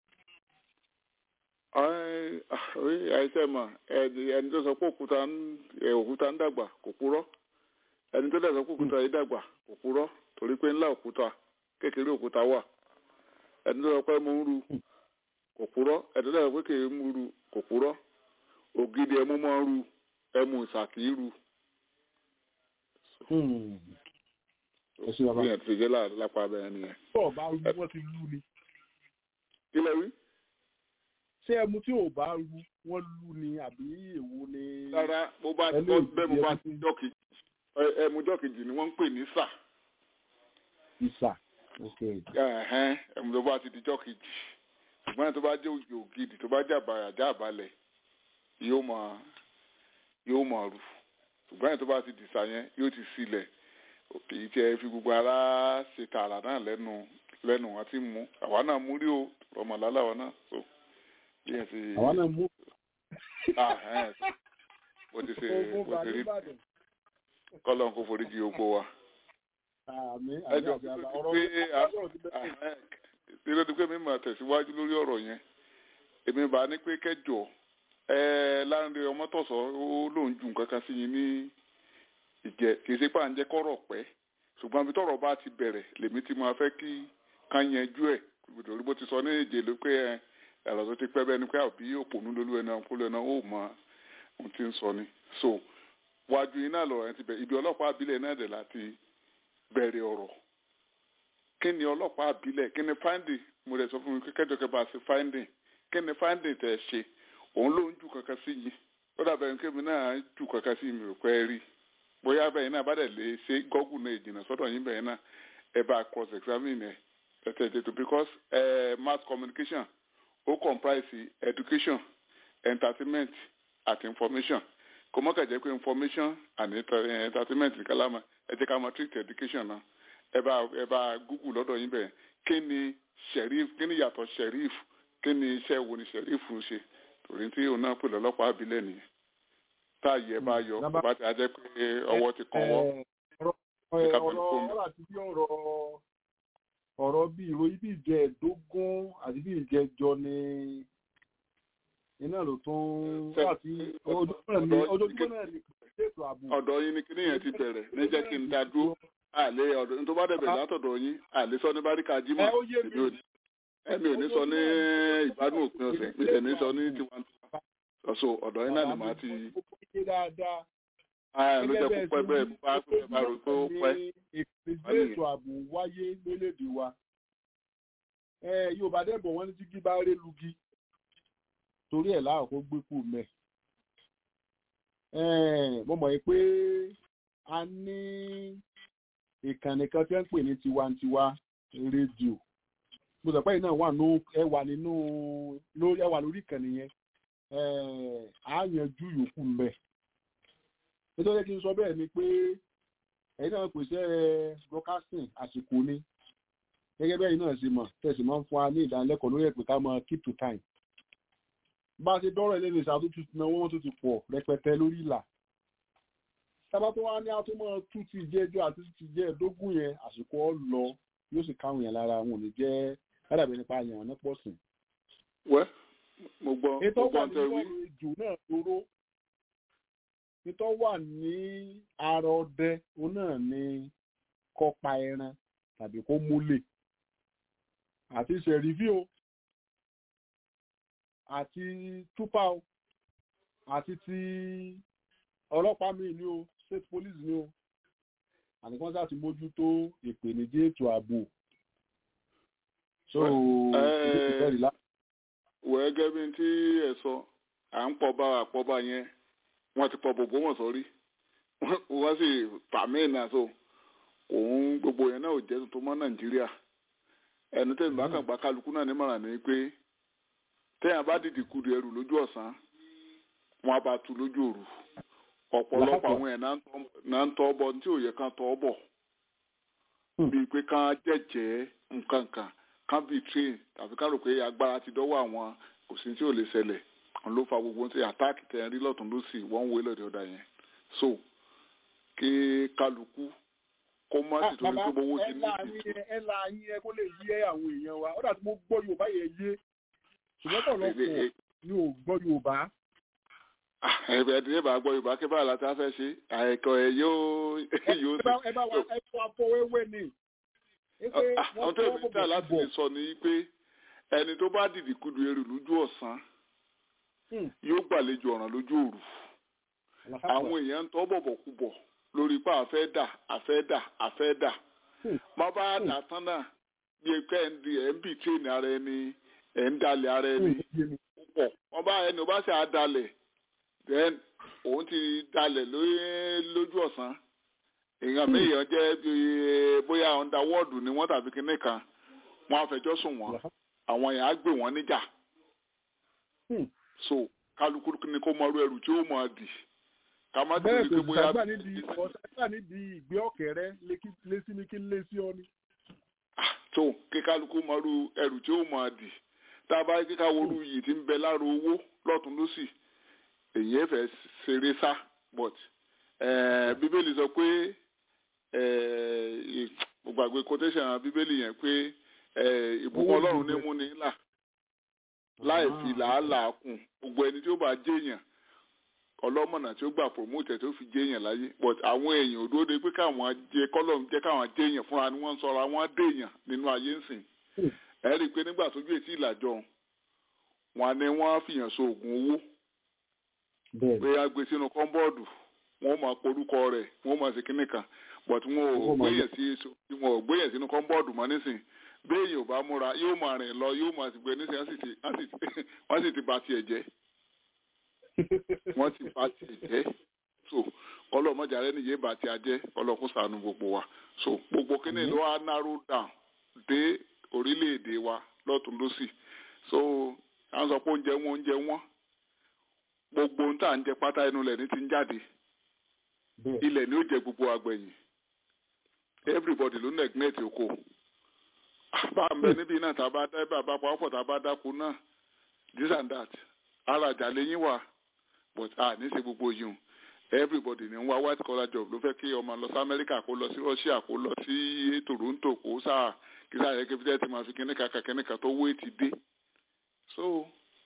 àìsàn mà ẹni tó sọ pé òkúta ń dàgbà kò purọ́ ẹni tó dẹ̀ sọ pé òkúta yìí dàgbà kò purọ́ torí pé ńlá òkúta kékeré òkúta wà ẹni tó sọ pé mo ń ru kò purọ́ ẹni tó dẹ̀ sọ pé kèé mú ru kò purọ́ ògidì ẹmu máa ń ru ẹmu ìsàkì ru. bí ẹ̀ ti jẹ́ lápá abẹ́rẹ́ nìyẹn. bọ́ọ̀ bá rú wọ́n ti lú ni. kí lẹ wí. ṣé ẹmu tí ò bá rú wọ́n lú ni àbí èwo ni. rárá mo bá bẹ́ẹ̀ mo bá ti jọ́kì ẹmujọ kejì ni wọ́n ń pè ní sà. ìsà ok. ẹmujọ bá ti dijọ́ kejì ṣùgbọ́n tó bá jẹ́ òjò ògidì tó bá jẹ́ àbàyàjá àbálẹ̀ yóò máa yóò máa rù ṣùgbọ́n tó bá ti dìsà yẹn yóò ti sílẹ̀ kì í tiẹ̀ fi gbogbo ara ṣe tààrà náà lẹ́nu lẹ́nu wọn ti mú àwa náà mú rí o ọmọlá làwọn náà so bí ẹ ti. àwa náà mú. bó ti ṣe bó ti rí kọ́lọ́n kó foríjì gbogbo wa. ẹjọ́ pé ló ti pé mi máa tẹ̀síwájú lórí ọ̀rọ̀ yẹn èmi bá ní pé kẹjọ láńre ọmọtọ̀sọ ó lóun ju nǹkan kan sí yín ní ìjẹ kì í ṣe pé à ń jẹ́ kọ́rọ̀ pẹ́ ṣùgbọ́n bí tọ́rọ̀ bá ti bẹ̀rẹ̀ lèmi ti máa fẹ́ kí ká yanjú ẹ̀ torí bó ti sọ ní èjè ló pé ẹ̀rọ tó ti pẹ́ bẹ́ẹ̀ ni pé àbí òpònú lolú ẹni ọkùnrin ẹni ó mọ ohun tí ń sọ ni so wájú iná lọ̀rọ̀ yẹn ti bẹ̀rẹ̀ ibi ọlọ́pàá àbílẹ̀ náà dẹ̀ láti bẹ̀rẹ̀ ọ̀rọ̀ kí ni ọlọ́pàá àbílẹ̀ kí ni finding mo rẹ̀ sọ fún mi kẹ́kẹ́jọ kẹ́ bá a ṣe finding kí ni finding tẹ̀ ṣe òun ló ń jù kankan sí yìí ó dàbẹ̀ ní kémi náà jù kankan sí mi ò pẹ́ rí bóyá bẹ́ẹ̀ náà bá dẹ̀ lè ṣe gọ́gùn náà ìjìnà sọ́dọ̀ yín bẹ́ẹ̀ náà ẹ bá cross examine ẹ tẹ̀tẹ̀ tètò because uh, mass communication ó comprise education entertainment àti information kò mọ́ kà jẹ́ pé information and entertainment nìkan lámà ẹ jẹ́ ká máa treat education náà ẹ bá ẹ bá google lọ́dọ̀ yín bẹ́ẹ̀ kí ni sheriff kí ni yàtọ̀ sheriff kí ni iṣẹ́ wo ni sẹ̀rífù ṣe torí tí òun náà pè lọ́lọ́pàá àbílẹ̀ nìyẹn táàyè ẹ bá yọ kó bá ti ajẹ́ pé ọwọ́ ti kàn wọ́ ọ̀rọ̀ ọ̀rọ̀ àti bí ọ̀rọ̀ ọ̀rọ̀ bí ìròyìn bí ìjẹ́ẹ̀dógún àti bí ìjẹ́jọ ni iná ló tún láti ojoojúmọ́ náà ní ètò ààbò. ọ̀dọ̀ yín ni kíní yẹn ti bẹ̀rẹ̀ ní jẹ́ kí n dá dúró àlè ọ̀dọ̀ ní tó bá dẹ̀bẹ̀ látọ̀dọ̀ yín àlè sọ ní báríkà jímọ̀ ẹ̀mí ò ní sọ ní ìgbádùn òpin ọ̀sẹ̀ mi tẹ̀ ní sọ ní tiwantiwa ọ̀sọ̀ ọ̀dọ̀ yín náà ni màá ti. ló jẹ́ kó pẹ́ bẹ́ẹ̀ bá pẹ́ bá rò tó pẹ́. ìpèsè ètò ààbò wáyé lórílẹ̀‐èdè wa Yorùbá dẹ̀bọ̀ wọ́n ní jígí bá ré lugi torí ẹ̀ láàrọ̀ kó gbé kù mẹ́. mo mọ̀ pé a ní ìkànnì kan tí wọ́n ń pè ní tiwantiwa rédíò mo sọ pé iná wà nínú ẹ wà nínú lórí ẹ wà lórí ìkànnì yẹn á yanjú yòókù mbẹ nítorí kí n sọ bẹ́ẹ̀ ni pé ẹ̀yin náà pèsè broadcasting àsìkò ni gẹ́gẹ́ bẹ́ẹ̀ náà ṣe mọ̀ tẹ̀sí máa ń fún wa ní ìdánilẹ́kọ̀ọ́ lórí ẹ̀pẹ̀ ká máa keep to time bá a ṣe dọ́rọ̀ ilé ìṣàtúntò tuntun náà wọ́n tún ti pọ̀ rẹpẹtẹ lórí ìlà tábà tó wá ní àtúmọ̀ tún ti jẹ́ ẹjọ́ àti ti jẹ́ ẹ̀dógún yẹn àsìkò ọ lọ yóò sì káwọn yẹn lára wọn ò ní jẹ́ ládàbí nípa àyàn ní pọ̀ sùn. wẹ́ mo gbọ́ ètò mo wà gbọ́ ní tẹ wí. ọ̀rọ̀ ìjò náà lóró ètò wà ní ara ọdẹ òun náà ní kọ́pa ẹran tàbí kó múlẹ̀ àti ṣẹ̀rífì o àti túpà o àti ti ọlọ́pàá mi ni o state police ni o àti kí wọ́n sá ti mójútó ìpèníjì ètò ààbò. so wẹ́ẹ́ gẹ́gẹ́ bí tí ẹ sọ à ń pọ̀ bá àpọ̀bá yẹn wọ́n ti pọ̀ bòbó wọn sọ́rí wọ́n sì pàmíìnà so òun gbogbo yẹn náà ò jẹ́ tuntun mọ́ nàìjíríà ẹnu tẹ̀sí bá kàn gba kálukú náà nímọ̀ràn ni pé téèyàn bá dìdì kudu ẹrù lójú ọ̀sán wọn á bá tu lójú òru ọ̀pọ̀lọpọ̀ àwọn ẹ̀ náà ń tọ́ bọ̀ tí ò yẹ kán tọ́ bọ̀ bíi pé kán jẹ́jẹ́ nǹkan kan kán bíi train tàbí kán rò pé agbára ti dọ́wọ́ àwọn kò sí tí ò lè ṣẹlẹ̀ òun ló fa gbogbo tí àtáàkì tẹ̀ ń rí lọ́tún lọ́sì wọ́n ń wé lọ́dẹ̀ ọ̀dà yẹn so kí kálukú kó má sì torí pé owó ti ní ìdí ẹ la yín ẹ kó lè yé àwọn èèyàn wa ó dà tí mo gbọ́ yorùbá yẹn yé ṣùgbọ́n pọ̀lọpọ̀ ni ò gbọ́ yorùbá. ẹ̀bẹ̀ ẹ̀dín ìbá gbọ́ yorùbá kí báyìí láti fẹ́ ṣe àìkọ́ ẹ̀ yóò yóò ẹ bá ẹ bá wa ẹ fọ afọwẹ́wẹ́ ni. àwọn tó ìbí tà láti lè sọ ni pé ẹni tó bá dìdì kudu eru lójú ọ̀sán yóò gbàlejò ọ̀ràn lójú òru àwọn èèyàn ń tọ́ bọ̀bọ̀ kú bọ̀ lórí pé àfẹ́ dà àfẹ́ dà àfẹ́ dà má bá dà tán náà bí ẹgbẹ́ ẹ̀ ń di ẹ̀ ń bì tírénì ara ẹni ẹ̀ ń dalẹ̀ ara ẹni púpọ̀ wọ́n bá ẹni ò bá ṣe àdalẹ̀ then òun ti dalẹ̀ lójú ọ̀sán èèyàn méèyàn jẹ́ bóyá ọ̀ndà wọ́ọ̀dù ni wọ́n tàbí kinní kan wọ́n á fẹjọ́ sùn wọ́n àwọn èèyàn á gbé wọ́n níjà so kálukú ni kó mọ ẹrù tí ó mọ dì ká má bẹ́ẹ̀ tẹ̀lé pé kò bóyá sàgbà níbi ọ̀sàgbà níbi ìgbé ọ̀kẹ́rẹ́ lé sí mi kí n lé sí ọ ni. tó kí kálukú mọ ẹrù tí ó mọ dì tá a bá kíkà wọlú yìí ti ń bẹ lára owó lọ́tún lọ́sì èyí ẹ fẹ́ ṣeré sá but eh, bíbélì sọ pé eh, mo gbàgbé quotation bíbélì yẹn pé eh, ìbùkún ọlọ́run ní mú ní là láì fi làálàá kùn gbogbo ẹni tí ó bá jẹ́yàn ọlọ́mọ̀nà tí ó gbà promote tí ó fi jẹ́yàn láyé but àwọn èèyàn ò dúró de pé káwọn jẹ kọ́lọ́run jẹ́ káwọn jẹ́yàn fúnra ni wọ́n ń sọra wọ́n dèèyàn nínú ayé ń sìn ẹ rí i pé nígbà tójú ètí ìlàjọ wọn ni wọ́n fìyàn so oògùn owó pé a gbé sínú kọ́ńbọ́ọ̀dù wọ́n máa porúkọ rẹ̀ wọ́n máa ṣe kínní kan but wọn ò gbéyàn sí wọn ò gbéyàn sínú kọ́ńbọ́ọ̀dù mọ́ nísìn béèyàn ò bá múra yóò máa rìn lọ yóò máa sì gbé nísìn wọ́n sì ti ba tiẹ̀ jẹ́ wọ́n ti ba tiẹ̀ jẹ́ so ọlọ́mọdé rẹ nìyẹn bá tiẹ̀ jẹ́ ọlọ́kùn ṣàánú gbogbo wa so gbogbo kínní ló wá narrow down dé orílẹ̀-èdè wa lọ́tún lọ́sì so à ń sọ pé oúnjẹ wọn oúnjẹ wọn gbogbo ohun tá à ń jẹ pátá inú ilẹ̀ ní ti ń jáde ilẹ̀ ni ó jẹ gbogbo agbẹ̀yìn everybody ló neglect oko bá ń bẹ níbí náà tá a bá dá bá bá pàápọ̀ tá a bá dáko náà this and that ara àjà lẹ́yìn wà but a ní ṣe gbogbo yìí everybody ní ń wá white collar job ló fẹ́ kí ọmọ lọ sí Amẹ́ríkà kó lọ sí Russia kó lọ sí Toronto kó sáà kí sáà yẹ kí fi tẹ́tí máa fi kíníkà kàkíníkà tó wé ti dé so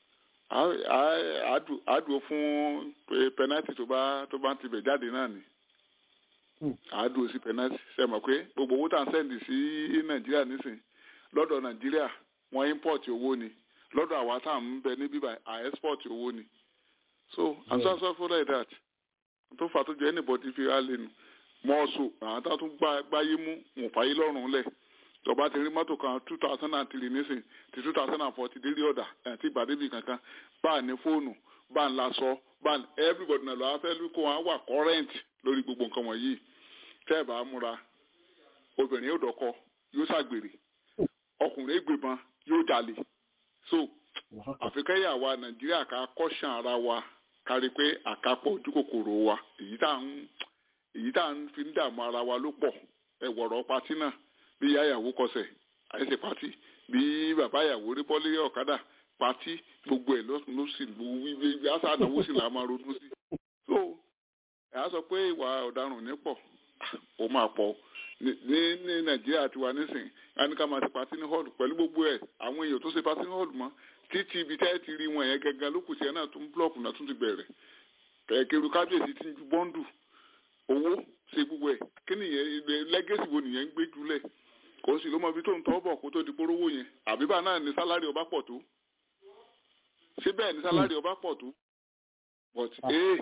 àádùn fún penalty tó bá tó bá ti bẹ̀ jáde náà ni àádùn sí penalty ṣe mọ̀ pé gbogbo owó tá à ń sẹ́ndì sí Nàìjíríà nísìn lọ́dọ̀ Nàìjíríà wọ́n import owó ni lọ́dọ̀ àwa tá à ń bẹ ní bíbá à export owó ni so i'm so sorry like that tó fà tó jẹ́ anybody fi ra lẹ́nu mọ́ọ̀sù àwọn tá a tún gbáyé mú wọn fàyè lọ́rùn lẹ̀ tọba ti rí mọ́tò kan two thousand and three nísìn ti two thousand and four ti délé ọ̀dà àti ìgbàdébì kankan bá a ní fóònù bá a ń lasọ bá a everybody náà lọ́wọ́ fẹ́ lóko wọn wà current lórí gbogbo nǹkan wọ̀nyí tẹ́ ẹ̀ bá múra obìnrin yóò dọ́kọ yóò ṣàgbèrè ọkùnrin ègbèbọn yóò jalè so àfikẹ́yà wa nàìjíríà ká kọ́ṣàn ara wa kárí pé àkápọ̀ ojú kòkòrò wa èyí tá à ń èyí tá à ń fi ń dààmú ara wa ló pọ̀ ẹ̀wọ̀rọ̀ patí náà bí ìyá ìyàwó kọsẹ̀ àìsè pati bí bàbá ìyàwó rí bọ́lé ọ̀kadà pati gbogbo ẹ̀ ló sì wí àṣà àdánwò sì là máa ronú sí. so ẹ̀ á sọ pé ìwà ọ̀daràn ní pọ̀ ó máa pọ̀ ní ní nàìjíríà tiwa nísìnyí a ní ká máa ti pati ní hall pẹ̀lú gbogbo ẹ̀ àwọn èèyàn tó ṣe pati ní hall mọ́ títí ibi tẹ́ ti rí wọn yẹn gangan ló kù sí ẹ náà tún búlọ̀kù náà tún ti bẹ̀rẹ̀ kẹ̀kẹ́rù kábíyèsí ti ń ju bọ́ńdù owó ṣe gbogbo ẹ̀ kí nìyẹn lẹ́gẹ̀sì wo nìyẹn ń gbé jùlẹ̀ kò sì ló mọ ibi tó ń tọ́ bọ̀ kó tó di porówó yẹn àbíbá náà ní sálárì ọba pọ̀ tó ṣé bẹ́ẹ̀ ní sálárì ọba pọ̀ tó but ee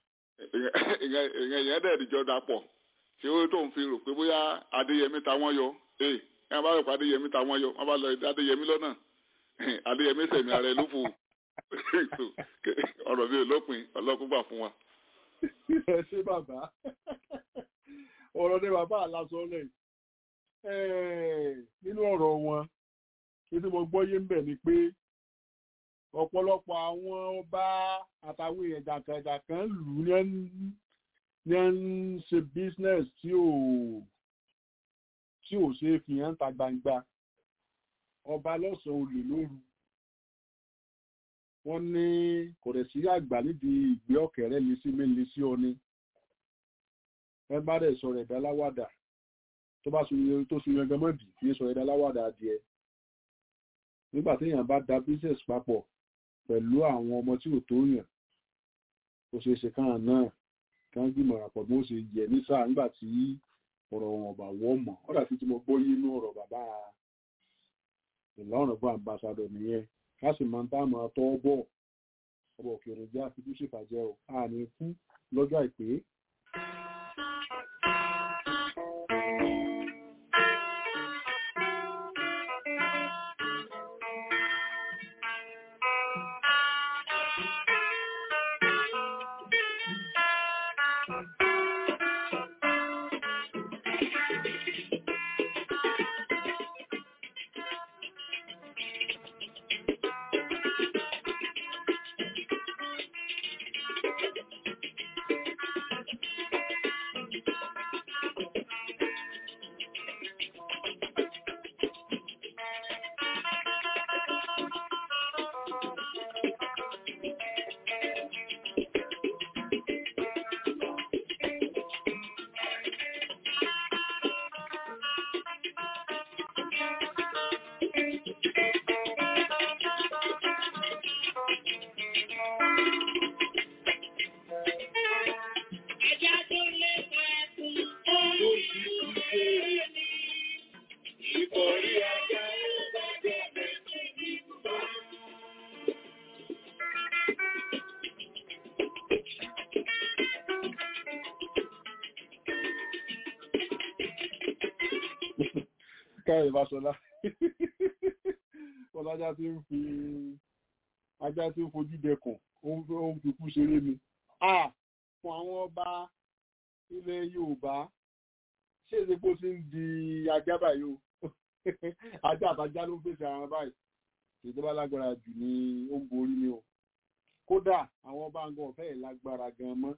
ìyẹn yẹn dẹ̀ ìjọ da pọ̀ ṣé ó tó ń fi rò pé bóyá adéyẹmí ta wọ́n yọ ee ẹ bá rò pé adéyẹmí ta wọ́n yọ wọ́n bá lọ adéyẹmí lọ́nà adéyẹmí sẹ̀mí ara ẹ ló fò ọ̀rọ̀ mi ò lópin ọlọ́kùn gbà fún wa. ẹ ṣé bàbá ọ̀rọ̀ ní bàbá àlásọ lẹ́yìn nínú ọ̀rọ̀ wọn tí mo gbọ́ yé ń bẹ̀ ni pé ọ̀pọ̀lọpọ̀ àwọn ọba àtàwọn èèyàn jàǹkànjàǹkàn lù ú ní ẹ̀ ń ṣe business tí ò tí ò ṣe é fi hàn ta gbangba ọba lọ́sàn-án olè lóru wọ́n ní kò dẹ̀ sí àgbà nídìí ìgbé ọ̀kẹ́rẹ́ lé sí mélé sí ọ ni ẹ bá dẹ̀ sọ̀rọ̀ ẹ̀dá láwàdà tó bá sunye tó sunye gan mọ́dì kì í sọ̀rọ̀ ẹ̀dá láwàdà adìẹ nígbà téèyàn bá da business papọ̀ pẹ̀lú àwọn ọmọ tí ò tó yàn ó ṣeé ṣe káà náà kán gbìmọ̀ àpọ̀ bí wọ́n ṣe yẹ ní sáà nígbà tí ọ̀rọ̀ wọn ọ̀bà wọ́ mọ̀ ọ̀dà tí mo gbọ́ yé inú ọ̀rọ̀ bàbá ìlọrin bọ́ àmbàsádọ̀ nìyẹn ká sì máa ń tá máa tọ́ bọ̀ ọbọ̀ òkèèrè jẹ́ àfikún ṣèfàjẹ́ ò àní kú lọ́jọ́ àìpé káyọ̀ ìbáṣọlá ọlájá tí ń fi ajá tí ń fojú dẹkùn ó ń fi kú ṣeré mi fún àwọn ọba ilẹ̀ yorùbá ṣé èdè pé ó ti ń di ajá báyìí o ajá àtajá ló ń fèsì àwọn báyìí ìjọba lágbára jù ní ó ń borí ni o kódà àwọn ọba ń gan ọ̀fẹ́ ẹ̀ lágbára gan mọ́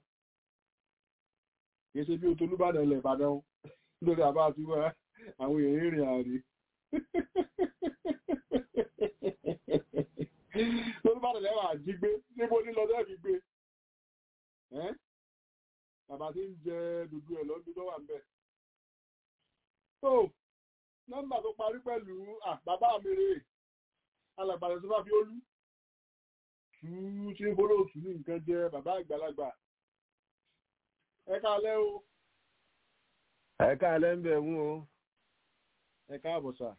kì í ṣe bí o tolúbàdàn ilẹ̀ ìbàdàn lórí àbá àti wá àwọn èèyàn rìn àárín lórí bá tẹ̀lé wà jí gbé níbo ní lọ́dọ̀ fi gbé ẹ́ bàbá tí ń jẹ dúdú ẹ̀ lọ́dún tó wà ń bẹ̀. tó nọ́mbà tó parí pẹ̀lú bàbá mi rè alàgbàdo tó bá fi olú tú tí ń bọ́lọ̀ tù ní nǹkan jẹ bàbá àgbàlagbà ẹ káalẹ́ o. ẹ káalẹ́ ń bẹ̀ wú o. ẹ káàbọ̀ sà.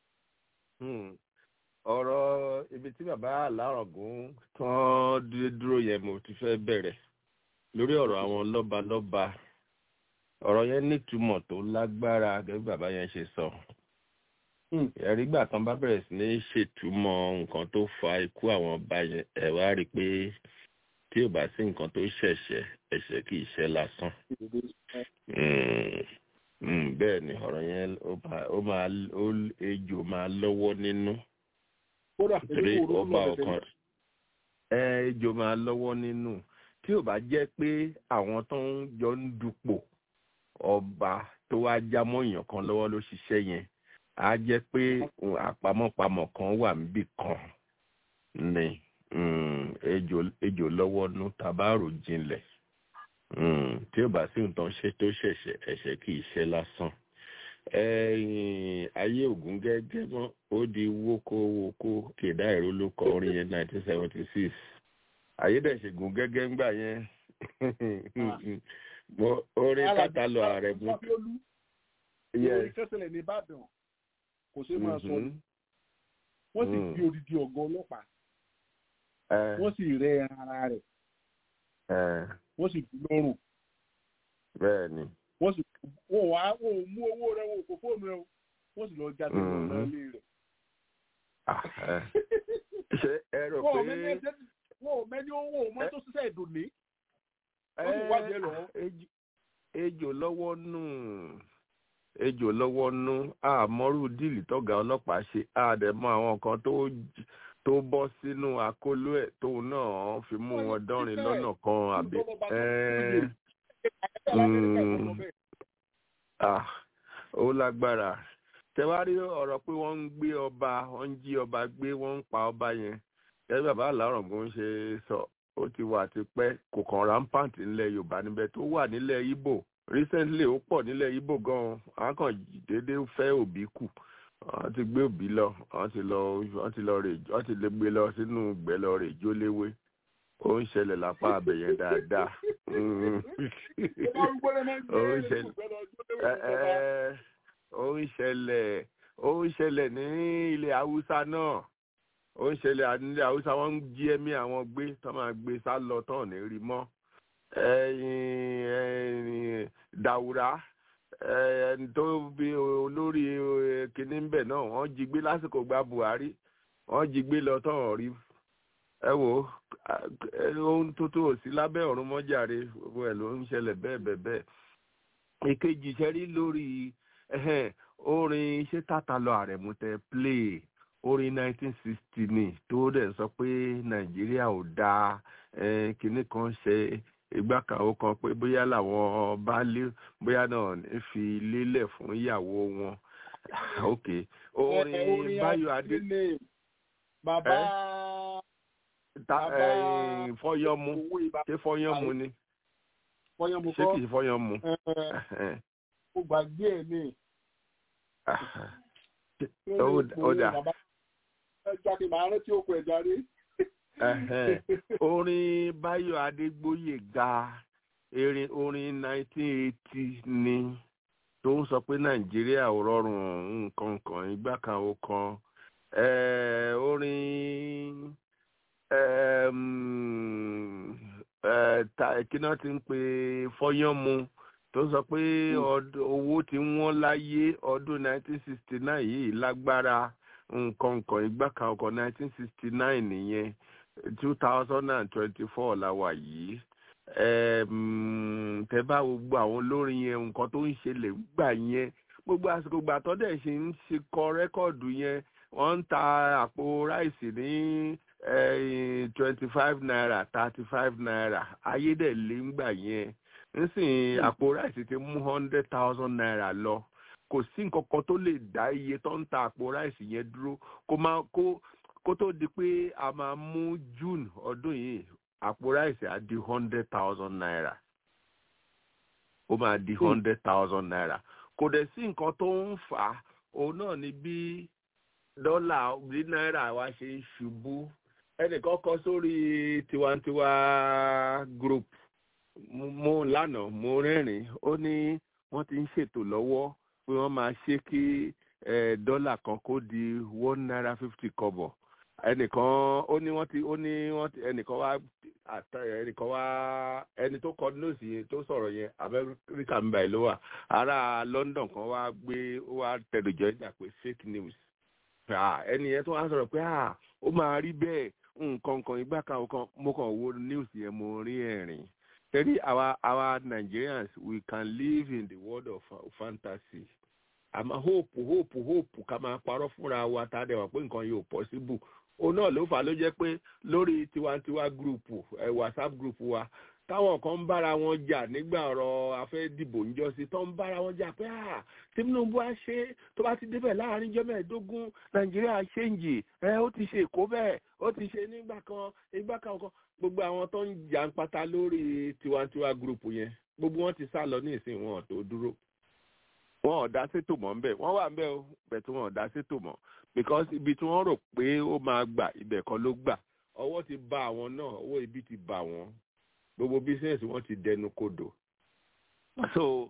ọ̀rọ̀ ibi tí bàbá alárọ̀gùn tán dúró yẹn mo ti fẹ́ bẹ̀rẹ̀ lórí ọ̀rọ̀ àwọn lọ́balọ́ba ọ̀rọ̀ yẹn nítumọ̀ tó lágbára gẹ́gẹ́ bàbá yẹn ṣe sọ. ẹ̀rí gbà tán bá bẹ̀rẹ̀ sí ní ṣètúmọ̀ nǹkan tó fa ikú àwọn ọba yẹn ẹ̀ wá rí i pé tí ò bá sí nǹkan tó ṣẹ̀ṣẹ̀ ẹ̀ṣẹ̀ kì í ṣe lásán. bẹ́ẹ̀ ni ọ̀rọ̀ yẹn ó máa ejò máa lọ́wọ́ nínú. torí ọba ọ̀kan ejò máa lọ́wọ́ nínú tí ò bá jẹ́ pé àwọn tó ń jọ ń dupò ọba tó wá já mọ́yàn kan lọ́wọ́ ló ṣiṣẹ́ yẹn á jẹ́ pé àpamọ́pamọ́ kan wà níbì kan ni ejò lọ́wọ́ nú tabárò jinlẹ̀ tí ò bá sí nǹkan ṣe tó ṣẹ̀ṣẹ̀ ẹ̀ṣẹ̀ kì í ṣe lásán ayé ògún gẹ́gẹ́ mọ́ ó di wókówókó kèdá ìró ló kọ orin yẹn nineteen seventy six ayédèṣègùn gẹ́gẹ́ ńgbà yẹn orin kátàlọ ààrẹ mú. ìròyìn kẹsìlẹ̀ ní ìbàdàn kò ṣe máa sọ wọ́n sì fi odidi ọ̀gá ọlọ́pàá wọ́n sì rẹ ara rẹ̀ wọ́n sì fi lọ́rùn. bẹ́ẹ̀ni. wọ́n sì wọ́n wá wọ́n ò mú owó rẹ̀ wọ́n kò fóònù rẹ̀ wọ́n sì lọ jáde lọ ilé rẹ̀. ṣé ẹ rò pé wọn ò mẹ́ni owó mọ́ tó ṣiṣẹ́ ìdùnní. wọ́n sì wájú ẹ lọ. ejò lọ́wọ́ nù ejò lọ́wọ́ nù àmọ́rú díìlì tọ́gà ọlọ́pàá ṣe àdẹ̀mọ́ àwọn kan tó tó bọ́ sínú àkóló ẹ̀ tóun náà fi mú wọn dánrin lọ́nà kan àbí. ó lágbára tẹwárí ọ̀rọ̀ pé wọ́n ń gbé ọba wọ́n ń jí ọba gbé wọ́n ń pa ọba yẹn gẹ́gẹ́ bàbá àlárọ̀gùn ṣe sọ ó ti wà tipẹ́ kò kàn rampant nílẹ̀ yorùbá níbẹ̀ tó wà nílẹ̀ ibo recently ó pọ̀ nílẹ̀ ibo gan-an àwọn kan déédéé fẹ́ òbí kù wọ́n ti gbé òbí lọ wọ́n ti lọ wọ́n ti lọ rè wọ́n ti lè gbé lọ sínú ìgbẹ́ lọ rè jóléwé ó ń ṣẹlẹ̀ lápá abẹ̀yẹn dáadáa ó ń ṣẹlẹ̀ ó ń ṣẹlẹ̀ ó ń ṣẹlẹ̀ ní ilẹ̀ haúsá náà ó ń ṣẹlẹ̀ nílẹ̀ haúsá wọ́n ń jí ẹ̀mí àwọn gbé tó máa gbé sá lọ tán ní rí mọ́ dàwúrà ẹni tó bí olórí kínní ń bẹ̀ náà wọ́n jí gbé lásìkò gba buhari wọ́n jí gbé lọ tán rí ẹ wò ohun tuntun ò sí lábẹ́ ọ̀run mọ́jàre gbogbo ẹ̀ ló ń ṣẹlẹ̀ bẹ́ẹ̀ bẹ́ẹ̀ bẹ́ẹ̀ ìkejì ṣẹ́rí lórí orin ṣé tàtà lọ àrẹ̀mú tẹ play orin 1960 ni tó dẹ̀ sọ pé nàìjíríà ò dáa kinní kan ṣe ìgbàkàwọ́ kan pé bóyá làwọn baálé bóyá náà fi lélẹ̀ fún ìyàwó wọn ok orin báyọ̀ adé. bàbá fọyọ́mu ṣé fọyọ́mu ni fọyọ́mu ṣé kìí fọyọ́mu. ó gbàgbé ẹ̀ ní. ó dà ẹja kí màá rántí òkú ẹja rí. orin báyọ̀ adégbóyè ga erin orin 1980 ni tó ń sọ pé nàìjíríà ò rọrùn nǹkan kan ìgbà kan ó kan orin kí náà ti ń pe fọyánmu tó sọ pé owó tí wọ́n láyé ọdún 1969 yìí lágbára nǹkan nǹkan ìgbà kan ọkọ̀ 1969 nìyẹn 2024 la wà yìí tẹ bá gbogbo àwọn olórin yẹn nǹkan tó ń ṣẹlẹ̀ gbà yẹn gbogbo àsìkò gbà tó dẹ̀ ṣe ń ṣe kọ rẹ́kọ̀dù yẹn wọ́n ń ta àpò ráìsì ní twenty five naira thirty five naira ayédèlé ń gbà yẹn nísìnyí àpò ráìsì ti mú hundred thousand naira lọ kò sí nǹkan kan tó lè dá iye tó ń ta àpò ráìsì yẹn dúró kó má kó kó tó di pé a máa mú june ọdún yìí àpò ráìsì á di hundred thousand naira ó máa di hundred thousand naira kò dẹ̀ sí nǹkan tó ń fà á òun náà ni bí dọ́là bí náírà wa ṣe ń ṣubú ẹnìkan kọ sórí tiwantiwa group mo lánàá mo rẹ́rìn ó ní wọ́n ti ń ṣètò lọ́wọ́ pé wọ́n máa ṣe kí dọ́là kan kó di one naira fifty kọ́bọ̀ ẹnìkan ó ní wọ́n ti ó ní wọ́n ti ẹnìkan wá ẹnìkan wá ẹni tó kọ nóòsì yẹn tó sọ̀rọ̀ yẹn amẹ́ríkà ń báyìí ló wà ará london kan wá gbé ó wá tẹ̀lójọ́ ìjà pé fake news ẹni yẹn tó wá sọ̀rọ̀ pé ó máa rí bẹ́ẹ̀ nǹkan kan ìgbà kan kan mo kàn wo news yẹn mo rí ẹ̀rìn tẹ́lí àwa àwa nigerians we can live in the world of uh, fantasy àmọ́ hope hope hope ká máa parọ́ fúnra wa tá a dẹ̀ wà pé nǹkan yóò possible òun náà ló fà á ló jẹ́ pé lórí tiwantiwa group ẹ whatsapp group wa táwọn kan ń bára wọn jà nígbà ọ̀rọ̀ afẹ́ dìbò níjọ́sí tó ń bára wọn jà pé à tinubu á ṣe tó bá ti débẹ̀ láàrin ijọ́ mẹ́ẹ̀ẹ́dógún nàìjíríà ṣéǹjì ẹ ó ti ṣe èkó bẹ́ẹ̀ ó ti ṣe nígbà kan ìgbà kan kan gbogbo àwọn tó ń jà ń pata lórí tiwantiwa group yẹn gbogbo wọn ti sá lọ ní ìsìn wọn tó dúró wọn ò dá sétò mọ́ ńbẹ̀ wọ́n wà ńbẹ̀ o bẹ̀ tí wọn ò dá sétò mọ́ because ibi tí wọ́n rò pé ó máa gbà ibẹ̀ kan ló gbà ọwọ́ ti ba àwọn náà owó ibi ti bà wọ́n gbogbo business wọn ti dẹnu kodò so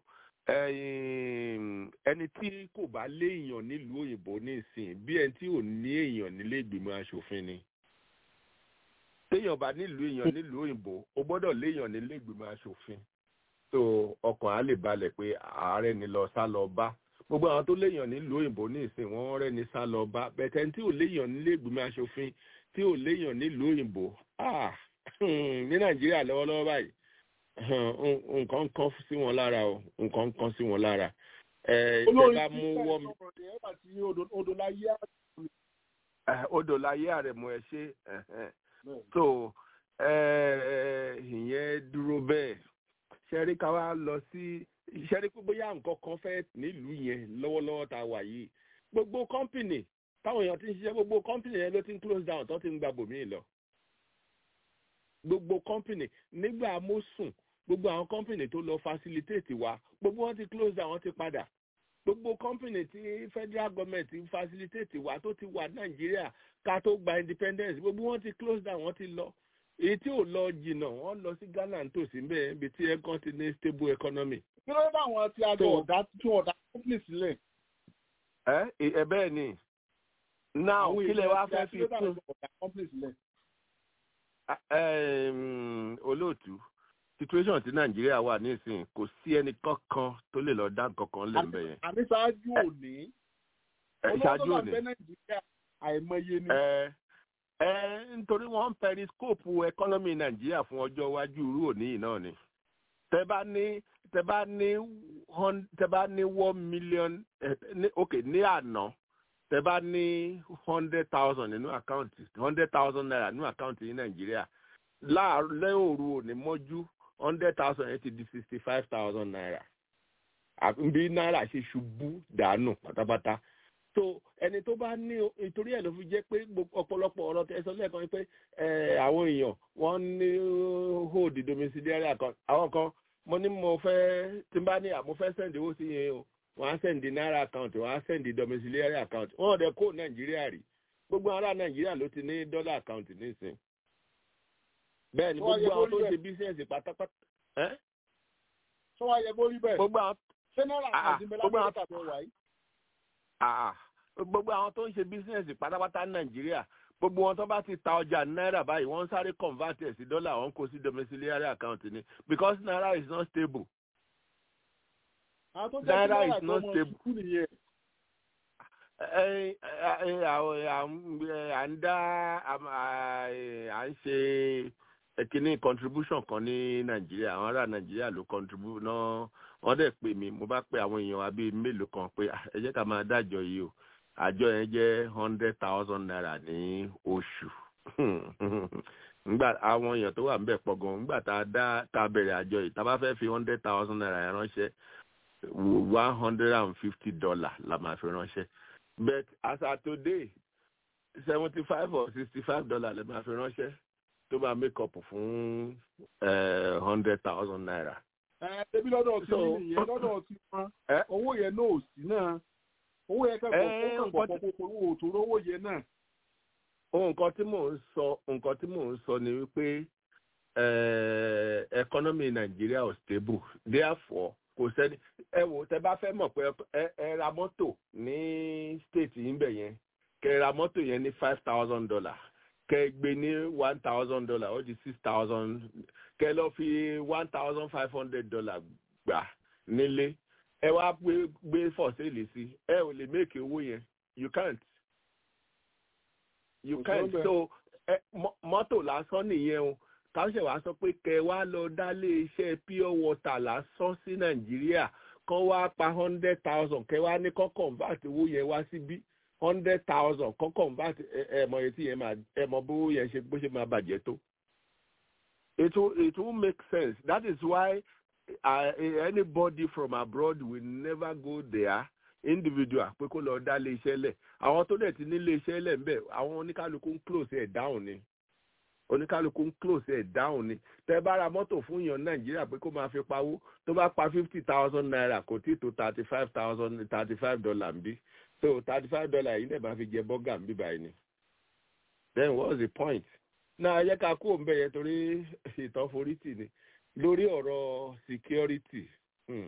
ẹni tí kò bá léèyàn nílùú òyìnbó nísìn bí ẹni tí ò ní èèyàn nílé ìgbìmọ̀ asòfin ni téèyàn bá nílùú èèyàn nílùú òyìnbó ó gbọ́dọ̀ léèyàn nílé ìgbìmọ̀ asòfin so ọkàn á lè balẹ̀ pé ààrẹ ni lọ sá lọ bá gbogbo àwọn tó léèyàn nílùú òyìnbó nísìn wọ́n rẹ́ ni sá lọ bá bẹ̀tẹ̀ tí ò léèyàn nílé ìgbìmọ̀ asòfin tí ò léèyàn nílùú òyìnbó ah ní nàìjíríà lọ́wọ́lọ́wọ́ báyìí nǹkan kan sí wọn lára o nǹkan kan sí wọn lára ìjọba mú wọ́ mi. odò láyé àrẹ̀mú ẹ ṣe so ìyẹn dúró bẹ́ẹ̀ ṣẹ́rí ká wá lọ sí ṣẹ́rí pé bóyá nǹkan kan fẹ́ nílùú yẹn lọ́wọ́lọ́wọ́ tá a wà yìí gbogbo kọ́ńpìnì táwọn èèyàn ti ń ṣiṣẹ́ gbogbo kọ́ńpìnì yẹn ló ti ń close down tó ti ń gba bòmíì lọ gbogbo company nígbà mọ́sùn gbogbo àwọn company tó lọ facilitate wa gbogbo wọn ti close down wọn ti padà gbogbo company tí federal government ti facilitate wa tó ti wà nàìjíríà ká tó gba independence gbogbo wọn ti close down wọn ti lọ èyí tí ò lọ jìnnà wọn lọ sí ghana nítòsí mbẹ ibi tí ẹkọ ti ní stable economy. kí ló dé àwọn tí a jọ ọ̀dà tí ọ̀dà company sílẹ̀. ẹ ẹ bẹ́ẹ̀ ni now kí lè wá fẹ́ fi kún olóòtú situation tí nàìjíríà wà nísìnyí kò sí ẹnì kankan tó lè lọ dá kankan lè mbẹ yẹn. àní ṣáájú òní ṣáájú òní nàìjíríà àìmọye ni. ẹ ẹ nítorí wọn ń periscope economy nàìjíríà fún ọjọ́ iwájú irú òní yìí náà ni. tẹ bá ní tẹ bá ní tẹ bá ní one million ok ní àná tẹ bá ní hundred thousand nínú àkáǹtì hundred thousand naira nínú àkáǹtì ní nàìjíríà láàárọ̀ òru òní mọ́jú hundred thousand yẹn ti di sixty five thousand naira bí náírà ṣe ṣubú dànù pátápátá so ẹni tó bá ní ìtorí ẹ̀ ló fi jẹ́ pé ọ̀pọ̀lọpọ̀ ọ̀rọ̀ tẹ̀sán lẹ́ẹ̀kan pé àwọn èèyàn wọ́n ní hold domiciliary account àwọn kan mo ní mo fẹ́ tí n bá ní àmọ́ fẹ́ send owó sí yẹn o wọ́n á send naira account wọ́n á send domiciliary account wọ́n ọ̀dẹ kó nàìjíríà rí gbogbo ará nàìjíríà ló ti ní dollar account nísìn bẹ́ẹ̀ ni gbogbo àwọn tó ń ṣe business pátápátá. sọ wá yẹ kó rí bẹ́ẹ̀ gbogbo àwọn ṣé náírà àti ìbẹ̀lẹ̀ amẹ́ríkà tó wà yìí. gbogbo àwọn tó ń ṣe business pátápátá ní nàìjíríà gbogbo wọn tó bá ti ta ọjà náírà báyìí wọ́n sáré convert ẹ̀ sí dọ́là wọ́n kó sí domiciliary account ni because naira is not stable naira is not stable. à ń dá à ń ṣe kíní contribution kan ní nàìjíríà àwọn ará nàìjíríà ló contribute náà wọ́n dẹ̀ pè mí mo bá pe àwọn èèyàn wa bíi mélòó kan pé ẹ jẹ́ ká máa dájọ́ yìí o àjọ yẹn jẹ́ hundred thousand naira ní oṣù ngbà àwọn èèyàn tó wà ń bẹ̀ pọ̀ gan ngbà tá a dá tá a bẹ̀rẹ̀ àjọ yìí tá a bá fẹ́ fi hundred thousand naira yẹn ránṣẹ́ one hundred and fifty dollar la máa fi ránṣẹ́ but as of today seventy five or sixty five dollar lè máa fi ránṣẹ́ tó máa make up fún hundred thousand naira. ẹ ẹbí lọ́dọ̀ tí So- nìyẹn lọ́dọ̀ tí wọn Ẹ? owó yẹn náà ò sí náà owó yẹn kẹ́kọ̀ọ́ Ẹ, kó nǹkan kàn pọ̀ pọ̀ owó tó rówó yẹn náà. nǹkan tí mò ń sọ nǹkan tí mò ń sọ ni wípé eh, economy Nigeria ò stable therefore kò sẹ́ni ẹ wò tẹ bá fẹ́ mọ̀ pé ẹ ẹ ra mọ́tò ní state yìí ń bẹ̀ yẹn kẹ ra mọ́tò yẹn ní five thousand dollar kẹ gbé ní one thousand dollar ó di six thousand kẹ lọ fi one thousand five hundred dollar gbà nílé ẹ wá gbé gbé fọ̀sẹ́lì sí ẹ ò lè make owó yẹn you can't you Kò can't sọ́bẹ̀. so ẹ mọ- mọ́tò lásán nìyẹn o káṣẹ̀ wá sọ pé kẹ wá lọ dálé iṣẹ́ pure water lásán sí nàìjíríà kán wá pa hundred thousand kẹ wá ní kán convert owó yẹn wá síbí hundred thousand kán convert ẹ ẹ mọ etí yẹn máa ẹ mọ bó yẹn ṣe bó ṣe máa bàjẹ́ tó. it will it will make sense that is why uh, anybody from abroad will never go there individual pé kó lọ dá ilé iṣẹ́ lẹ̀ àwọn tó dẹ̀ ti ní ilé iṣẹ́ lẹ̀ ń bẹ̀ àwọn oníkálukú ń close ẹ̀ down ni oníkálukú ń close ẹ̀ down ni tẹ́ bá ra mọ́tò fún yàn nàìjíríà pé kó máa fi pawó tó bá pa fifty thousand naira kò tí tó thirty five thousand thirty five dollar ń bí so thirty five dollar yìí dẹ̀ máa fi jẹ bọ́gà ń bí báyìí ni then what's the point náà ẹ jẹ́ ká kú òun bẹ̀ yẹn torí ìtàn forítì ni lórí ọ̀rọ̀ security. Hmm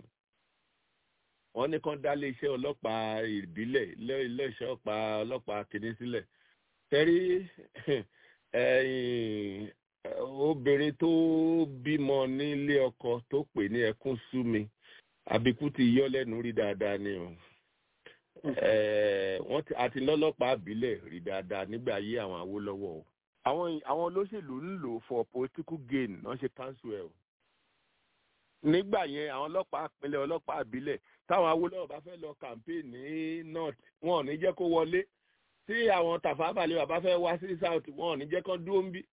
wọ́n ní kán dálé iṣẹ́ ọlọ́pàá ìbílẹ̀ ilé- iléeṣẹ́ ọ̀pá ọlọ́pàá kìíní sílẹ̀ tẹ́rí ẹ̀yìn, eh, obìnrin tó bímọ nílé ọkọ tó pè ní ẹkún sú mi àbíkú ti yọ lẹ́nu rí dáadáa ni o Eh, wọ́n ti àti lọ́lọ́pàá ìbílẹ̀ rí dáadáa nígbà ayé àwọn Awólọ́wọ̀ o àwọn àwọn olóṣèlú ń lò for political gain náà ṣe cancel ẹ̀ o nígbà yẹn àwọn ọlọ́pàá ìpínlẹ̀ ọlọ́pàá ìbílẹ̀ táwọn Awólọ́wọ̀ bá fẹ́ lọ campaign ní north wọn ò ní jẹ́ kó wọlé tí àwọn Tafawa Balewa bá fẹ́ wá sí south wọn ò ní jẹ́ kó dúró ń bí.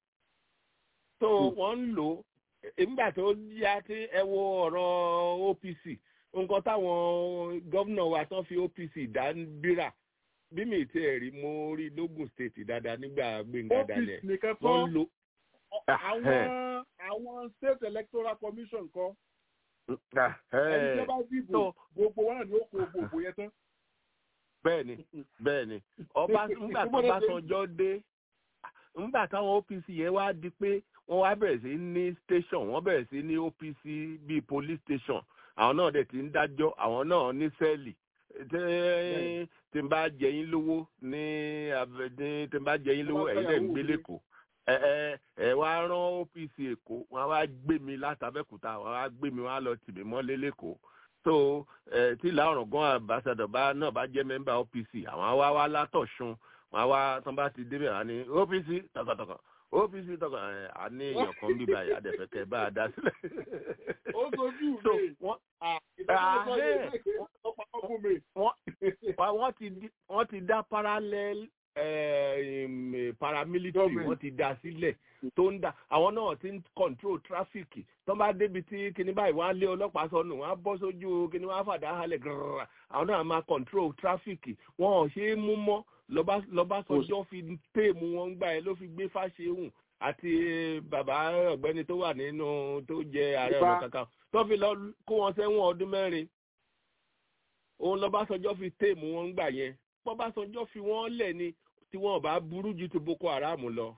tó wọ́n ń lò ó nígbà tó yá tí ẹ wo ọ̀rọ̀ OPC nǹkan táwọn gómìnà wa tán fi OPC dá ń bírà bí mi ti ẹ̀ rí mo rí lógùn state dáadáa nígbà Gbẹ́ngà Daniel OPC nìkan wọ́n kọ́ lo àwọn àwọn state electoral commission kọ́ ẹni tó bá dìbò gbogbo wọn náà ni ó kó gbogbo yẹn tán. bẹ́ẹ̀ni bẹ́ẹ̀ni ọba ńgbà tó bá sanjọ́ dé ńgbà táwọn OPC yẹn wá di pé wọ́n wá bẹ̀rẹ̀ sí ní station wọ́n bẹ̀rẹ̀ sí ní OPC bíi police station àwọn náà dẹ̀ ti ń dájọ́ àwọn náà ní sẹ́ẹ̀lì tí tí n bá jẹ yín lówó ní abẹ ní tí n bá jẹ yín lówó ẹ̀yin dẹ̀ ń gbé lẹ́kọ̀ọ́ ẹ ẹ ẹ wá rán OPC Èkó wọ́n wá gbé mi látàbẹ́kúta wọ́n wá gbé mi wọ́n á lọ tì mí mọ́lé lẹ́kọ̀ọ́ so ẹ tí ìlà ọ̀rọ̀gán àbáṣadọ̀ bá náà bá jẹ́ mẹ́mbà OPC àwọn á wá wá látọ̀ṣun wọ́n á wá tán bá ti débẹ̀ wọ́n á ní OPC tọkàntọkàn OPC tọkàn ẹ à ní èèyàn kan bíbá yìí àdẹ̀fẹ̀kẹ́ bá a dá sílẹ̀. ó sojú so mi wọ́n ìdájọ́ Ahẹ́. yẹn ọ̀pọ̀ ọkùn mi. wọ́n wọ́n ti di- wọ́n ti dá parallel eh, um, paramilitary Government. wọ́n ti dá sílẹ̀ tó ń dá àwọn náà ti ń control traffic tó bá débi tí kinní báyìí wọ́n á lé ọlọ́pàá sọnù wọ́n á bọ́ sójú kinní wọ́n á fàdá halẹ̀ gírírà àwọn náà máa control traffic wọn ò ṣe é mú mọ́ lọ́ba lọ́ba sọjọ́ fi téèmù wọn gbà ẹ́ ló fi gbé fáṣehùn àti bàbá ọ̀gbẹ́ni tó wà nínú tó jẹ ààrẹ ọ̀nà Ìbá. kankan tó fi lọ kó wọn sẹ́wọ̀n ọdún mẹ́rin òun lọ́básanjọ́ fi téèmù wọn gbà yẹn bọ́básanjọ́ fi wọ́n lẹ̀ ni tí wọ́n bá burú ju ti boko haram lọ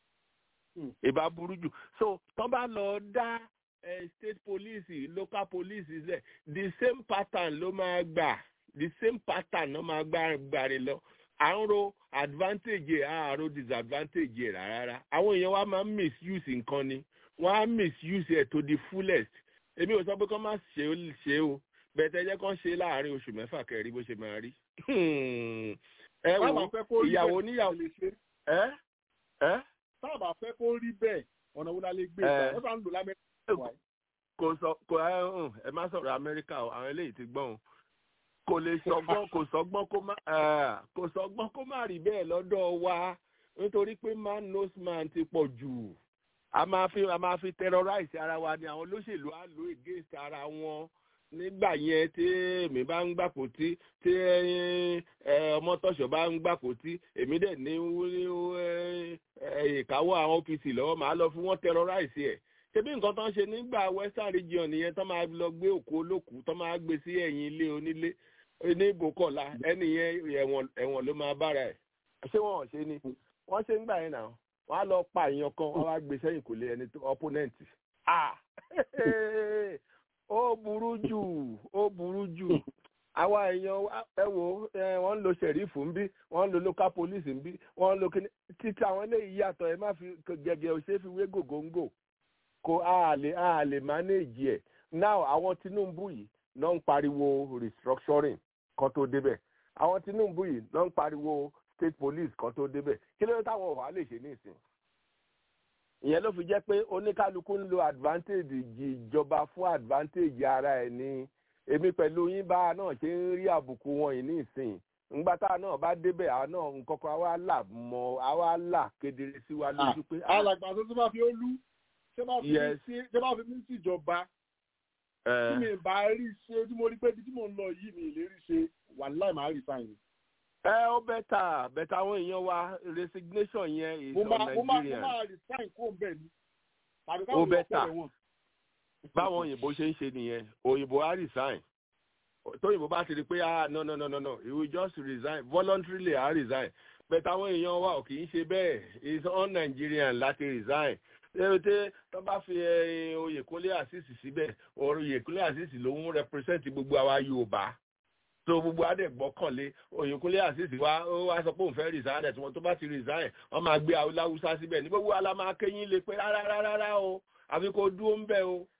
ìbá burú jù so tọ́ bá lọ dá eh, state police local police lẹ̀ the same pattern ló máa gbà the same pattern ló máa gbà gbàrin lọ à ń ro advantage ẹ̀ à ń ro disadvantage ẹ̀ rárá àwọn èèyàn wa máa ń misuse nǹkan ni wọ́n á misuse ẹ̀ to the fullest èmi ò sọ pé kọ́ má ṣe ó ṣe o bẹ̀tẹ̀ jẹ́ kán ṣe láàrin oṣù mẹ́fà kẹrí bó ṣe máa rí. ẹ Báwa wo fẹ́ kó rí ìyàwó bẹ́ẹ̀, níyàwó lè ṣe. ẹ ẹ táàbà fẹ́ kó rí bẹ́ẹ̀ ọ̀nà wo la lè gbé Ẹ. ìgbà wọ́n sá ń lò lámẹ́ríkà wáyé. kò sọ kò ẹ hàn ẹ má sọ̀rọ̀ amẹ́ríkà o àwọn eléyìí ti gbọ́n o kò lè sọgbọ́n kò sọgbọ́n kó má ẹ, kò sọgbọ́n kó má rí bẹ́ẹ̀ lọ́dọ̀ wa nítorí pé man knows man ti pọ̀ jù a máa fi a máa fi terrorize ara wa ni àwọn olóṣèlú á lò against ara wọn nígbà yẹn tí èmi bá ń gbàpò tí tí ọmọ tọ̀ṣọ́ bá ń gbàpò tí èmi dẹ̀ ní ìkáwọ́ àwọn OPC lọ́wọ́ màá lọ fún wọn terrorize ẹ̀ ṣebí nǹkan tó ń ṣe nígbà western region nìyẹn tó máa lọ gbé òkú olókùú tó máa gbé sí ẹ̀yìn ilé onílé ní ìbòkọ̀lá ẹni yẹn ẹ̀wọ̀n ló máa bára ẹ̀ ṣé wọn ò ṣe ni wọ́n ṣe ń gbà yẹn náà wọ́n á lọ pa èèyàn kan wọ́n á gbé sẹ́yìn kò lé ẹni tó opponent ah ó burú jù ó burú jù àwa èèyàn ẹ wo wọ́n ń lo sheriff ń bí wọ́n ń lo local police ń bí wọ́n ń lo kíní títí àwọn eléyìí yàtọ̀ ẹ má fi gẹ́gẹ́ ò ṣe é fi wé gògóńgò kò a lè a lè manage ẹ̀ now àwọn Tinubu yìí náà ń pariwo restructuring kan tó débẹ̀ àwọn Tinubu yìí náà ń pariwo state police kan tó débẹ̀ kí ló dé táwọn ọ̀hún á lè ṣe ní ìsìn ìyẹn ló fi jẹ́ pé oníkálukú ń lo advantage ìjọba fún advantage ara ẹ̀ ní èmi pẹ̀lú yín bá náà ṣe ń rí àbùkù wọn yìí ní ìsìn ńgbà tá a náà bá débẹ̀ àwa náà nǹkan kan àwa là mọ́ àwa là kedere sí wa lójú pé. alàgbà tó tó bá fi ó lú ṣé bá fi mí sí ìjọba tí mi bá rí ṣe tí mo rí pé bí tí mo ń lọ yìí mi lè rí ṣe wàláì máa rí sáyìn. ẹ ó bẹ́tà bẹ́tà àwọn èèyàn wa resignation yẹn is mo on máa mo máa mo Nigerian máa rí sáyìn kó ń bẹ̀ ni tàbí ó káwọn èèyàn bẹ́tà fẹ́rẹ̀ wọn. báwọn òyìnbó ṣe ń ṣe nìyẹn òyìnbó á resign tóyìnbó bá ti rí pé ah no no no no no he will just resign voluntarily á resign bẹ́tà àwọn èèyàn wa ò kì í ṣe bẹ́ẹ̀ is on Nigerian láti resign ṣé tó bá fi eh, Oyèkúnlé àṣìṣì síbẹ̀ Oyèkúnlé àṣìṣì ló ń represent gbogbo àwa Yorùbá tó gbogbo adé gbọ́kànlé Oyèkúnlé àṣìṣì wa ó wá sọ pé òun fẹ́ resign ẹ̀ tí wọ́n tó bá ti resign wọ́n máa gbé Haúsá síbẹ̀ ní gbogbo ala máa kéyìn lé pé rárá rárá rárá o àfi kó dúró ń bẹ̀ o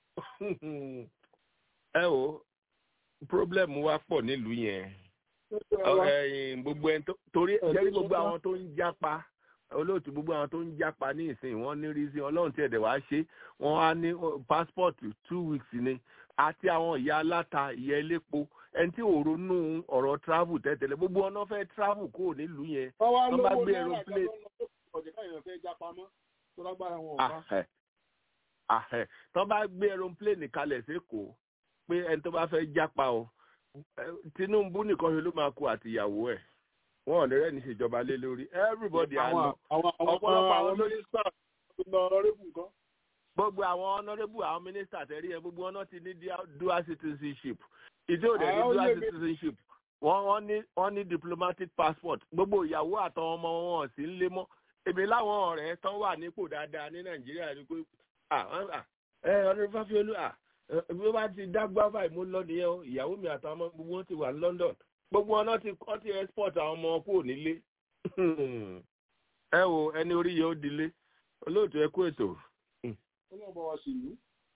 ẹ o problem wa pọ̀ nílùú yẹn ẹ̀yin gbogbo ẹni tó torí jẹ́rí gbogbo àwọn tó ń jápa olóòtú gbogbo àwọn tó ń jápa ní ìsìn wọn ní rí sí ọlọ́run tí ẹ̀dẹ̀ wá ṣe wọ́n á ní passport two weeks ni àti àwọn ìyá aláta ìyá elépo ẹni tí ò ronú ọ̀rọ̀ travel tẹ́tẹ̀lẹ̀ gbogbo ọ̀nà fẹ́ travel kúrò nílùú yẹn wọ́n wá wọ́n bá lówó gbé náírà aeroplane ìjọba ọ̀jẹ̀ káyọ̀ fẹ́ já pamọ́ tó lágbára wọn ò bá. ahẹ́ ahẹ́ tó bá gbé aeroplane kalẹ̀ sékòó pé ẹni tó bá fẹ́ jápa o eh, Tinubu nìkan ṣe ló máa kú àtìyàwó ẹ̀ wọn ò ní rẹ́ni ṣèjọba lé lórí everybody á lọ àwọn àwọn ọ̀pọ̀lọpọ̀ àwọn àwọn mínísítà tó lọ ọrẹ́bù nǹkan. gbogbo àwọn honourable àwọn minister tẹ̀rí ẹ gbogbo wọn náà ti ní dia- dual citizenship ìdí òde ní Àwọn dual olè mi- citizenship wọ́n wọ́n ní wọ́n ní diplomatic passport gbogbo ìyàwó àtàwọn ọmọ wọn ò sí ń lé mọ́ èmi láwọn ọ̀rẹ́ tán wà nípò dáadáa ní nàìjíríà ni pé ah wọ́n- ah, ẹ ọdún fáfiolú ah ẹ, bí wọ́n bá ti dágbá báyìí mo lọ nìyẹn o ìyàwó mi àtàwọn ọmọ gbogbo wọn ti wà ní London gbogbo wọn náà ti wọ́n ti export àwọn ọmọ wọn kúrò nílé ẹ wo ẹni orí yẹn ó dilé olóòtú ẹ kú ètò. ó lọ́ bá wa sí ìlú.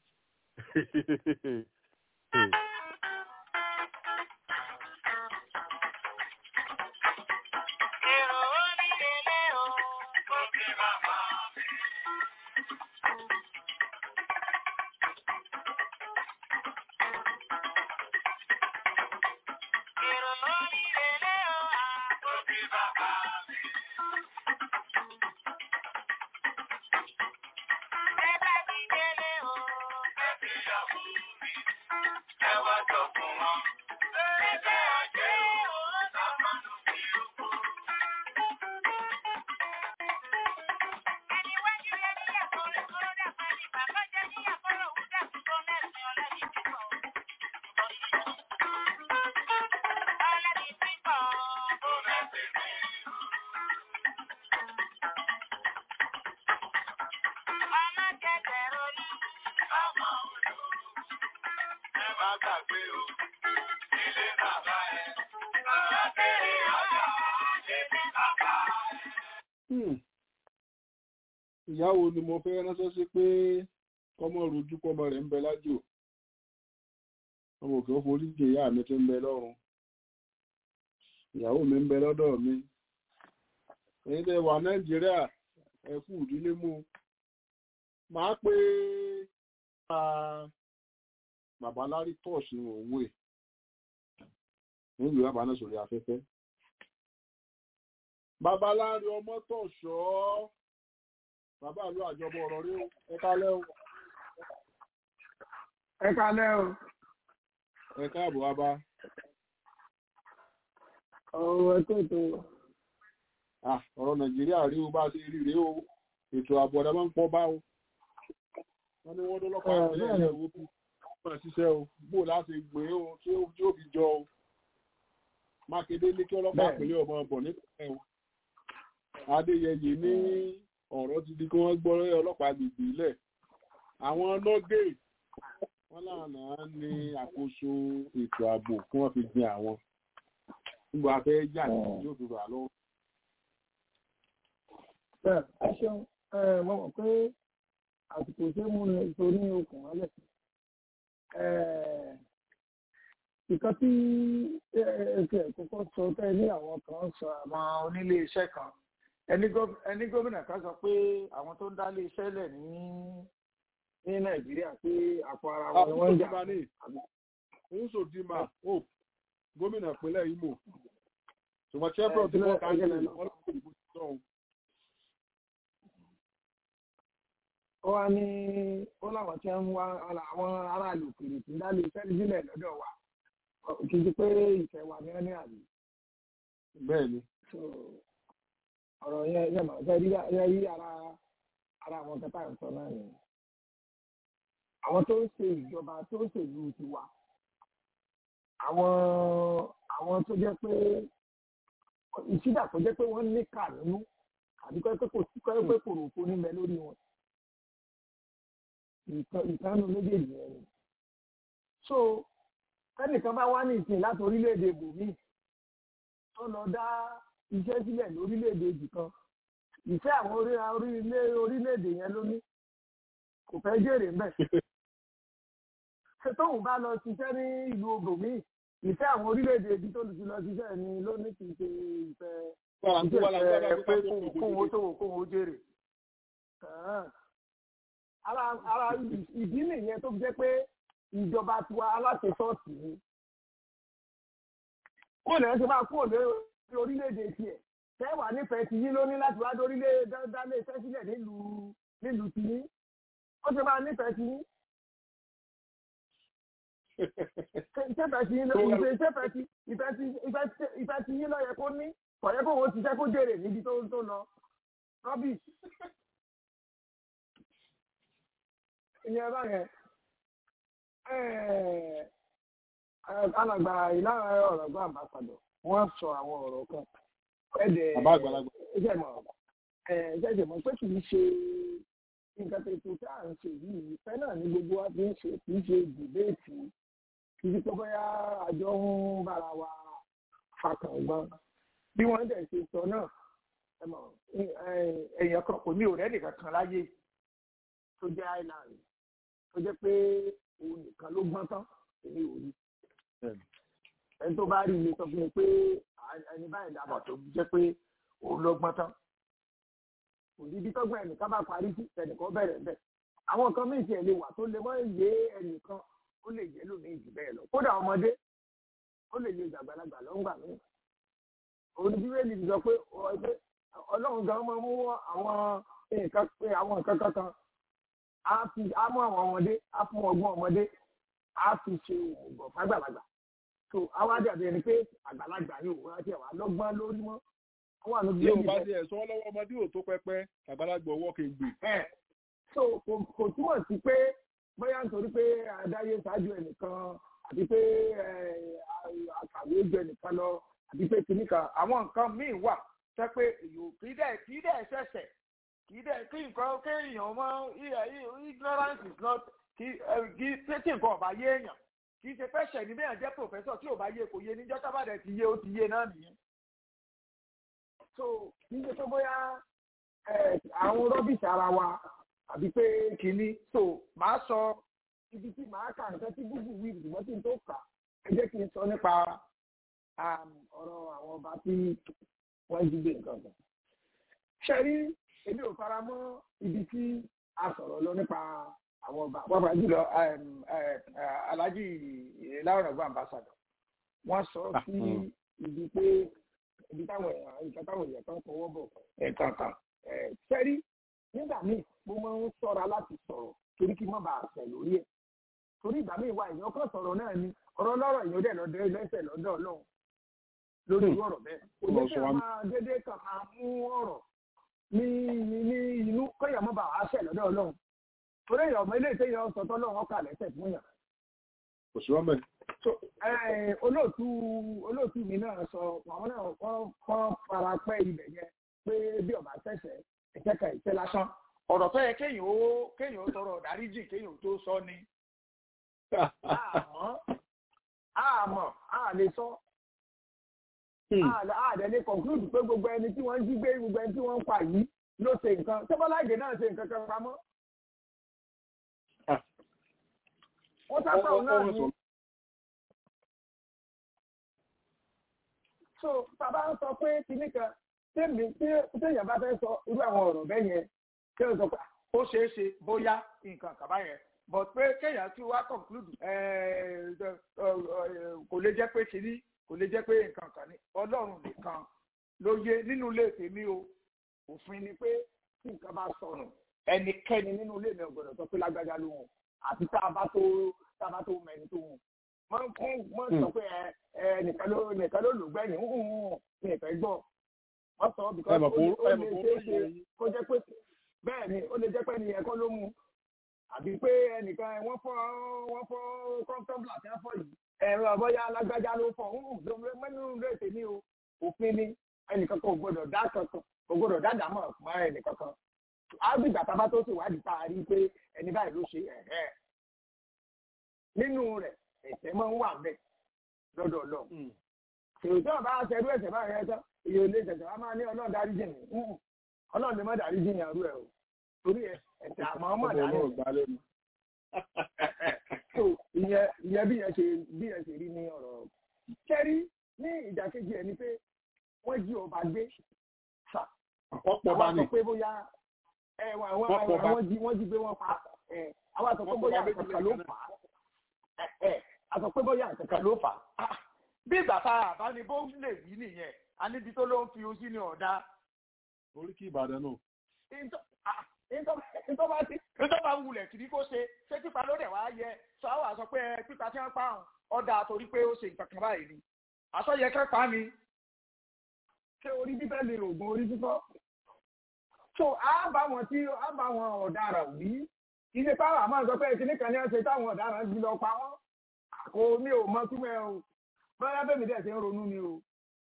Hmm. ìyá wo ni mo fẹ́ ránṣẹ́ sí pé kọ́mọ rojú kọ́mọ rẹ̀ ń bẹ lájò ọmọ òkè ó forí jẹ ìyá mi tí ń bẹ lọ́run ìyàwó mi ń bẹ lọ́dọ̀ mi èyí tẹ́ wà nàìjíríà ẹ kú ìdílé mú màá pé bàbá lárí tọ́ọ̀sì òwe nílùú bàbá náà sórí afẹ́fẹ́ bàbá lárí ọmọ tọ̀ṣọ́ bàbá àlú àjọbọ ọ̀rọ̀ rí o ẹ kálẹ́ o. ẹ kalẹ́ o ẹ káàbọ̀ wá bá. ọ̀rọ̀ ẹ̀kọ́ ètò Ah, ọ̀rọ̀ nàìjíríà rí o bá ṣe rí rèé o ètò ààbò ọ̀dà máa ń pọ̀ bá o wọ́n ní wọ́n dọ́lọ́pàá Eh, ìpínlẹ̀ bẹ́ẹ̀ ni. ilẹ̀ owó kú wọ́n ṣiṣẹ́ o bó láti gbé o tí ó tí ó fi jọ o mákindé ní kí ọlọ́pàá Bẹ́ẹ̀. ìpínlẹ̀ ọmọ ọbọ̀ nípìnlẹ̀ o adéyẹyẹ ní ọ̀rọ̀ ti di kí wọ́n gbọ́ ọlọ́pàá gbègbè ilẹ̀ àwọn nọ́gẹ̀ wọ́n lànà ní àkóso ètò ààbò kí wọ́n fi gbin àwọn nígbà fẹ́ yà ní yóò fi rà lọ́wọ́. bẹ́ẹ̀ ẹ ṣeun ẹ mo mọ̀ pé àsìkò tí mo ní torí okùn mọ́lẹ̀ nǹkan tí ẹ̀ẹ́dẹ̀ kọ́kọ́ sọ tẹ́ ní àwọn kan sọ àwọn onílé iṣẹ́ kan ẹni gọ́- ẹni gómìnà kan sọ pé àwọn tó ń dálé iṣẹ́ lẹ̀ ní ní nàìjíríà pé àpò ara wọn ni wọ́n ń jà Nsodima Hope gómìnà ìpínlẹ̀ Imo ṣùgbọ́n chevron tí wọ́n ká ní ẹgbẹ́ wọ́n lọ́wọ́ ìbò sí sọ́hun. ó wá ní ó láwọn tí ń wá ara- àwọn aráàlú òkèèrè tí ń dálé iṣẹ́ sílẹ̀ lọ́dọ̀ wa kì í ṣe pé ìfẹ́ wa ní ọ́ní àbí. bẹ́ẹ̀ ni. So, ọ̀rọ̀ yẹn yẹn máa fẹ́ rí yẹn rí ara ara àwọn kẹta ìsọ náà ni. àwọn tó ń ṣe ìjọba tó ń ṣèlú tiwa àwọn àwọn tó jẹ́ pé ìṣídà tó jẹ́ pé wọ́n ní kà nínú àbí kọ́ pé kò sí kọ́ pé kò rò kó níbẹ̀ lórí wọn ìkànnì méjèèjì yẹn ni. so kẹ́nìkan bá wá ní ìsìn láti orílẹ̀-èdè bòmíì tó lọ dá iṣẹ́ sílẹ̀ lórílẹ̀-èdè ibì kan ìfẹ́ àwọn orí- orílẹ̀- orílẹ̀-èdè yẹn ló ní kò fẹ́ jèrè ńbẹ̀. ṣé tóun bá lọ ṣiṣẹ́ ní ìlú bòmíì ìfẹ́ àwọn orílẹ̀-èdè ibi tó ti lọ ṣiṣẹ́ ni ló ní kì í ṣe ìfẹ́ Wàrà ń kó wàrà ń gbàgbà ìfẹ́ pé pé kóun kóun ó tòwò kóun ó jèrè. Kàn-án. ara ara ìdí nìyẹn tó fi jẹ́ pé ìjọba tiwa aláṣẹ ṣọ́ọ̀ṣì ni kó lè ṣe máa kúrò lórí orílẹ̀-èdè tiẹ̀ tẹ́wàá nífẹ̀ẹ́ ti yín ló ní láti wá dórílẹ̀ dálé iṣẹ́ sílẹ̀ nílùú nílùú ti yín ó ṣe máa nífẹ̀ẹ́ ti yín ìṣẹ́fẹ̀ẹ́ ti yín ló ìfẹ́ ìṣẹ́fẹ̀ẹ́ ti ìfẹ́ ti ìfẹ́ ti ìfẹ́ ti yín ló yẹ kó ní kò yẹ kó wọ́n ti jẹ́ kó jèrè níbi tó tó lọ rọ́bì ìyẹn báyẹn alàgbà ìlànà ọ̀rọ̀ gbọ́ àmbàsàdọ̀ wọ́n sọ àwọn ọ̀rọ̀ kan ẹ̀dẹ̀ Bàbá àgbàlagbà. ẹ̀jẹ̀ mọ̀ ẹ̀jẹ̀ mọ̀ pé kì í ṣe nǹkan tó tó tá à ń ṣe yìí ìfẹ́ náà ní gbogbo wa fi ń ṣe kì í ṣe dìbéètì kì í ṣe pé bóyá àjọ ń bára wa fakàngbọ́n bí wọ́n dẹ̀ ṣe sọ náà ẹ mọ̀ èèyàn kan kò ní òrẹ́ nìkan kan láyé tó jẹ́ island tó jẹ́ pé òun nìkan ló gbọ́n tán èmi ò rí ẹni tó bá rí ilé sọ fún mi pé ẹni báyìí dàbọ̀ tó jẹ́ pé òun ló gbọ́n tán kò ní bí tọ́gbọ́n ẹnìkan bá parí sí ẹnìkan bẹ̀rẹ̀ bẹ́ẹ̀ àwọn kan méjì ẹ̀ lè wà tó lè mọ́ ìyé ẹnìkan ó lè jẹ́ lómi jù bẹ́ẹ̀ lọ kódà ọmọdé ó lè lè gbàgbàlagbà lọ́ngbà mí òun ni bíbélì sọ pé ọ- pé ọlọ́run gan máa mú àwọn nǹkan pé àwọn nǹkan kankan á fi á mú àwọn ọmọdé á fún ọgbọ́n ọmọdé á fi ṣe òògùn fágbàlagbà tó àwa dàbí ẹni pé àgbàlagbà yóò wá tiẹ̀ wá lọ́gbọ́n lórí mọ́ àwọn àlọ́ Bí o bá ti ẹ̀ sọ lọ́wọ́ ọmọdé ò tó pẹpẹ àgbàlagbà ọwọ́ kì í gbè. ẹ̀ so kò kò túmọ̀ sí pé bóyá nítorí pé adáyé ṣáájú ẹnìkan àti pé ẹ̀, àkàwé ju ẹnìkan lọ àti pé kìnnìkan àwọn nǹkan míì wà tẹ́ pé èyàn kì í dẹ̀ kì í dẹ̀ ṣẹ̀ṣẹ̀ kì í dẹ̀ kí nǹkan kéèyàn mọ́ ignorance is not kì ẹ̀, kì í pé tí nǹkan ọ̀bá yé èèyàn kì í ṣe pé ṣẹ̀ ní bẹ́ẹ̀ jẹ́ professor tí ò bá yé kò yé níjọ́ tábàdẹ̀ ti yé ó ti yé náà nìyẹn so kì í ṣe pé bóyá ẹ, àwọn rọ́bìṣì ara wa àbí pé kìíní so màá sọ ibi tí màá kà nǹkan tí gúgù wí ṣùgbọ́n tí n tó kà ẹ jẹ́ kí n sọ nípa um, ọ̀rọ̀ àwọn ọba tí wọ́n jí gbé nǹkan kan. ṣe rí èmi ò fara mọ́ ibi tí a sọ̀rọ̀ lọ nípa àwọn ọba pàápàá jùlọ um, eh, eh, alhaji láwọn ọgbà ambassador wọ́n sọ sí ibi pé ibi táwọn èèyàn nǹkan táwọn èèyàn kan fọwọ́ bọ̀ ẹ̀ẹ̀kan kan sẹ́rí nígbà míì mo máa ń ṣọ́ra láti sọ̀rọ̀ torí kí n má bàa tẹ̀ lórí ẹ̀ torí ìgbà míì wà èèyàn kan sọ̀rọ̀ náà ni ọ̀rọ̀ lọ́rọ̀ èèyàn dẹ̀ lọ́dọ̀ lẹ́sẹ̀ lọ́dọ̀ ọlọ́run lórí irú ọ̀rọ̀ bẹ́ẹ̀ kò ní kí a máa dédé kàn máa mú ọ̀rọ̀ ní ní inú kọ́yà mọ́ bá wàá ṣẹ̀ lọ́dọ̀ ọlọ́run torí èèyàn ọmọ ilé ìtẹ́yàn sọ̀tọ̀ ọlọ́run ọkà lẹ́sẹ̀ fún yàn kò sí wọn bẹ́ẹ̀. olóòtú olóòtú mi náà sọ àwọn náà wọ́n kọ́ fara pẹ́ ibẹ̀ yẹn pé bí ọba tẹ̀sẹ̀ ìkẹ́kẹ́ ìṣẹ́ lásán ọ̀rọ̀ tó yẹ kéèyàn ó kéèyàn ó tọrọ dáríjì kéèyàn ó tó sọ ni àmọ́ àmọ́ a lè sọ àdẹ lè conclude pé gbogbo ẹni tí wọ́n ń jí gbé gbogbo ẹni tí wọ́n ń pa yìí ló ṣe nǹkan tẹ́bọ́láìdè náà ṣe nǹkan kan pamọ́. wọ́n sábà náà ní. so bàbá ń sọ pé kinní kan tèmi tí téèyàn bá fẹ́ sọ irú àwọn ọ̀rọ̀ bẹ́ẹ̀ yẹn kí ó sọ pé ó ṣeé ṣe bóyá nǹkan kàbá yẹn but pé kéèyàn tí wá conclude kò lè jẹ́ pé kiri kò lè jẹ́ pé nǹkan kan ní ọlọ́run nìkan ló yé nínú ilé tèmi o òfin ni pé tí nǹkan bá sọnù ẹnikẹ́ni nínú ilé mi ò gbọ́dọ̀ sọ pé lágbájá ló hùn àti tá a bá tó tá a bá tó mẹ́ni tó hùn wọ́n kún wọ́n sọ pé ẹ nìkan ló nìkan ló lò gbẹ̀yìn hùn hùn ní ìfẹ́ gbọ́ wọ́n sọ because ó lè ṣeé ṣe kó jẹ́ pé bẹ́ẹ̀ ni ó lè jẹ́ pé ẹni ẹ̀kọ́ ló mú àbí pé ẹnìkan wọ́n fọ́ wọ́n fọ́ kọ́ńtọ́bùlà tí wọ́n fọ́ yìí ẹ̀rọ àbọ̀yá alágbájá ló fọ́ mẹ́nu ló ètè ní o òfin ni ẹnìkan kan ò gbọdọ̀ dá kankan kò gbọdọ̀ dá dàmọ́ fún ẹnìkan kan ábìgbà tábà tó ṣèwádìí tá a rí pé ẹni báyìí ló ṣe ẹ̀ẹ́ nínú rẹ̀ ẹ̀ṣẹ̀ máa ń wà bẹ́ẹ̀ lọ́dọ̀ lọ. èrò tí wọn bá ṣerú ẹ̀ṣẹ̀ báyìí rẹ tán èyí ò lè ṣẹ̀ṣẹ̀ wá máa ní ọlọ́run dárí jìn mí ọlọ́run lè má dárí jìn yàrá ẹ̀ o torí ẹ̀ṣẹ̀ àmọ́ ọmọ dárí ìyẹn ìyẹn bí yẹn ṣe bí yẹn ṣe rí ní ọ̀rọ̀ kẹ́rí ní ìdàkejì ẹ̀ ni pé wọ́n jí ọba gbé fà àwọn sọ pé bóyá àwọn jí wọ́n jí gbé wọn pa àwọn sọ pé bóyá àkàkà ló fà á àsọ pé bóyá àkàkà ló fà á bí ìgbà tá a bá ní bó lè wí nìyẹn a níbi tó ló ń fi ojú ní ọ̀dá. oríkì ìbàdàn náà nítorí tí nítorí bá wulẹ̀ kìí kó ṣe ṣé pípa ló dẹ̀ wá yẹ sọ àwọn àṣọ pé pípa tí wọ́n pa àwọn ọ̀dà torí pé ó ṣe nǹkan kan báyìí ni àṣọyẹ kẹpa ni. ṣé orí bíbẹ́ lè rògùn orí fífọ́? so a bá wọn tí a bá wọn ọ̀daràn wí ilé táwọn àmọ́ sọ pé kíní kan ní ẹsẹ̀ táwọn ọ̀daràn ti lọ pa wọ́n kò mi ò mọ túmọ̀ o bóyá bẹ́ẹ̀ mi dẹ̀ ṣe ń ronú ni o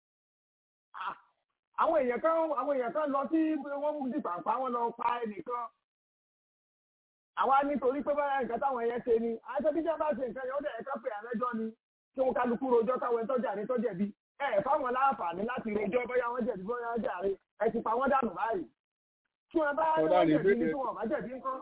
àwọn èèyàn kan àwọn èèyàn kan lọ sí wọ́n mú sí pàǹpá wọn lọ pa ẹnìkan àwa nítorí pé báyà nǹkan táwọn ẹyẹ ṣe ni àṣẹ bí jẹ́ bá ṣe nǹkan yẹn ó dẹ̀ ká pé àlẹ́jọ́ ni kí wọ́n kálukú rojọ́ káwọn ẹni tọ́jà ní tọ́jẹ̀bi ẹ fáwọn láǹfààní láti rojọ́ bóyá wọ́n jẹ̀bi bóyá wọ́n jàre ẹ ti pa wọ́n dànù báyìí tí wọ́n bá wọ́n jẹ̀bi ni tí wọ́n bá jẹ̀bi ńkọ́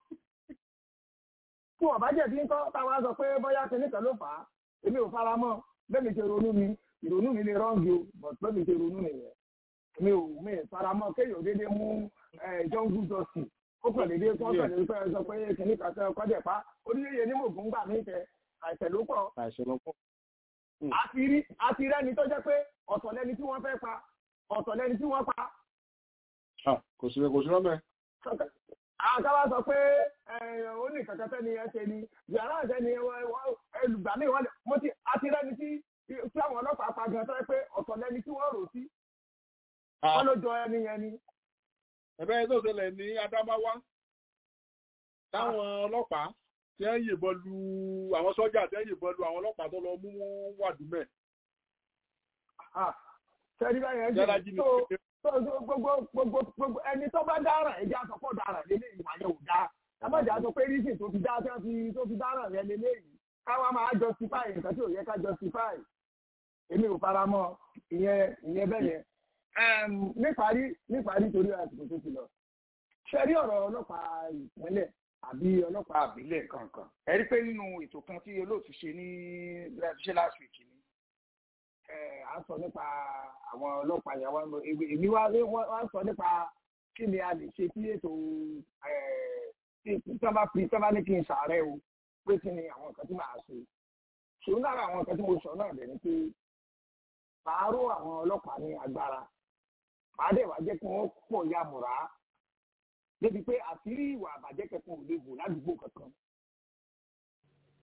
tí wọ́n bá jẹ̀bi ńkọ́ táwọn sọ pé bóyá kìnnìkan ló fà á èmi ò fara mọ́ bẹ́ẹ̀ mi ṣe ronú mi ìrònú mi lè rọ́ǹgì o but bẹ́ẹ̀ mi ṣe ronú nìyẹn mi ò mi faramọ́ kéèyàn déédéé mú jọngú jọsì ó kàn déédéé kó kàn déédéé fẹ́ẹ́ sọ pé kìnnì kan sọ kọjá pa oníyẹyẹ ní mògùn gbà mí tẹ àìsàn ló pọ̀. àìsàn ló pọ̀. àti rí àti rẹ́ni tó jẹ́ pé ọ̀tọ̀ lẹni tí wọ́n fẹ́ pa ọ̀tọ̀ lẹni tí wọ́n pa. kò sí kò sí rọ́mẹ́. àwọn káwá sọ pé ó ní kankan tẹ́ni ẹ ṣe ni yàrá ìṣẹ́ni ẹlùgbàmí wọn mo ti àti rẹ́ni tí tí àwọn ọlọ́pàá pa gan tó yẹ pé ọ̀tọ̀ lẹni tí wọ́n rò sí wọ́n ló jọ ẹni yẹn ni. ẹ̀bẹ́ yẹn tó ṣẹlẹ̀ ní Adamawa táwọn ọlọ́pàá tí ń yìnbọn lu àwọn sọ́jà tí ń yìnbọn lu àwọn ọlọ́pàá tó lọ mú wọn wàdúmẹ̀. sẹ́ni báyẹn jẹ́ tó gbogbo gbogbo gbogbo ẹni tó bá dáràn ẹ̀jẹ̀ àtọ́pọ̀ dáràn lélẹ̀ ìwà yẹn ò dá tábàjà sọ pé rísìn tó fi dá tó fi dáràn yẹn lélẹ̀ yìí káwa máa justify nǹkan tí ò yẹ ká justify èmi ò fara mọ́ ìyẹn ìyẹn bẹ́ẹ̀ yẹn níparí níparí torí àsìkò tó ti lọ ṣe rí ọ̀rọ̀ ọlọ́pàá ìpínlẹ̀ àbí ọlọ́pàá àbílẹ̀ kankan ẹ rí pé nínú ètò kan tí olóòtú ṣe ní ṣe last week ni à ń sọ nípa àwọn ọlọ́pàá yẹn wọn èmi wá wá ń sọ nípa kí ni a lè ṣe sí ètò tí wọ́n bá fi tí wọ́n bá ní kí n ṣàárẹ̀ o pé kí ni àwọn nǹkan tí màá ṣe ṣòro lára àwọn nǹkan tí mo sọ náà dẹ̀ ni pé màá ró àwọn ọlọ́pàá ní agbára màá dẹ̀ wá jẹ́ kí wọ́n pọ̀ ya mùrá débi pé àṣírí ìwà àbàjẹ́ kankan ò lè bò ládùúgbò kankan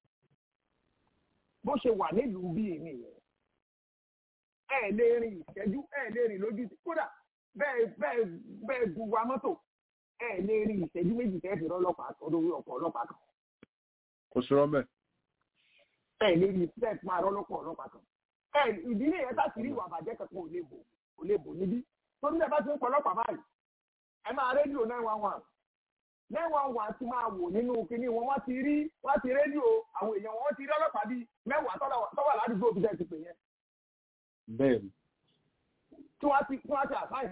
bó ṣe wà nílùú bíi nìyẹn ẹ lè rìn ìṣẹ́jú ẹ lè rìn lójú kódà bẹ́ẹ̀ bẹ́ẹ̀ bẹ́ẹ̀ bu wa mọ́tò ẹ lè rìn ìṣẹ́jú méjì tẹ́ fi rọ́lọ́pàá ọdún ọkọ̀ ọlọ́pàá kan kò sí rọ́mẹ̀. ẹ lè rìn tẹ́ fi máa rọ́lọ́pàá ọlọ́pàá kan ẹ ìdí nìyẹn tá sì rí ìwà àbàjẹ́ kankan ò lè bò ò lè bò níbí torí ẹ bá ti ń pọ ọlọ́pàá báyìí ẹ máa rédíò nine one one nine one one ti máa wò nínú kinní wọn wọ́n ti rí wọ́n ti rédíò àwọn èèyàn wọn ti rí ọlọ́pàá bíi mẹ́wàá tọ́wà ládùúgbò bí sẹ́ẹ̀ ti pè yẹn bẹ́ẹ̀ni. tí wọ́n ti tí wọ́n ti àbáyé.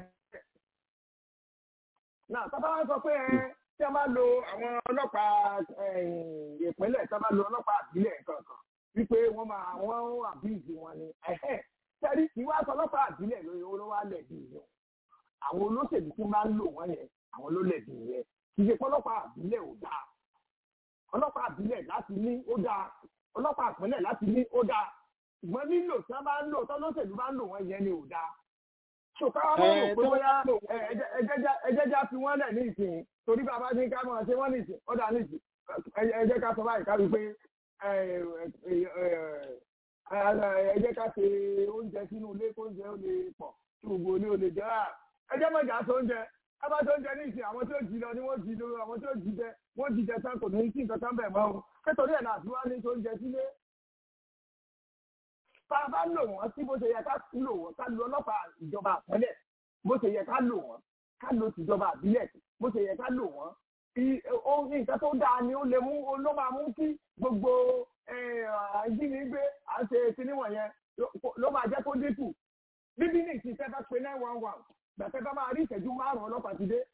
náà sábà wọn sọ pé ẹ tí a bá lo àwọn ọlọ́pàá ìpínlẹ̀ tí a bá lo ọlọ́pàá àbílẹ̀ kankan wípé wọ́n máa wọ́n àbíìsì wọn ni sẹ́rí kí wọ́n aṣọ ọlọ́pàá àbílẹ̀ lórí owó ló wá lẹ̀bi yẹn àwọn olóṣèlú tí máa ń lò wọ́n yẹn àwọn ló lẹ̀bi yẹn kì í ṣe pé ọlọ́pàá àbílẹ̀ ò dáa ọlọ́pàá àbílẹ̀ láti ní ó dáa ọlọ́pàá ìpínlẹ̀ láti ní ó dáa ṣùgbọ́n nílò tí wọ́n bá ń lò tọ́lọ́sẹ̀lú bá ń lò wọ́n yẹn ni ò dáa. ṣùkọ́ wọn mọ̀ pé bóyá ẹjẹ́já fi wọ́n lẹ̀ ní ìsìn torí bàbá ní ká máa ṣe wọ́n ní ìsìn ọ̀dà ní ìsìn ẹjẹ́ ká sọ báyìí ká rí pé ẹjẹ́ ká ṣe oúnjẹ sínú ilé kó oúnjẹ ó lè pọ̀ kí gbogbo ilé ó lè jẹ́ ẹjẹ́ mọ̀jà tó oúnjẹ ẹ bá tó oúnjẹ ní ìsìn àwọn tí ó jí lọ ni wọ́n jí lọ àwọn tí ó jí jẹ wọ́n jí jẹ tán kò ní sí nǹkan kan bẹ̀ mọ́ o nítorí ẹ̀ náà tí wọ́n á ní tó oúnjẹ sílé tá a bá lò wọ́n sí bó ṣe yẹ ká lò wọ́n ká lo ọlọ́pàá ìjọba àpẹẹlẹ̀ bó ṣe yẹ ká lò wọ́n ká lo tìjọba àbílẹ̀ bó ṣe yẹ ká lò wọ́n ohun nǹkan tó dáa ni ó lè mú ló máa mú kí gbogbo ìjínigbé àṣẹ kinní wọ̀nyẹn ló máa jẹ́ kó dínkù bíbí ní ìsìn tẹ́ bá pe nine one one gbàtẹ́ bá máa rí ìṣẹ́jú márùn-ún ọlọ́pàá ti dé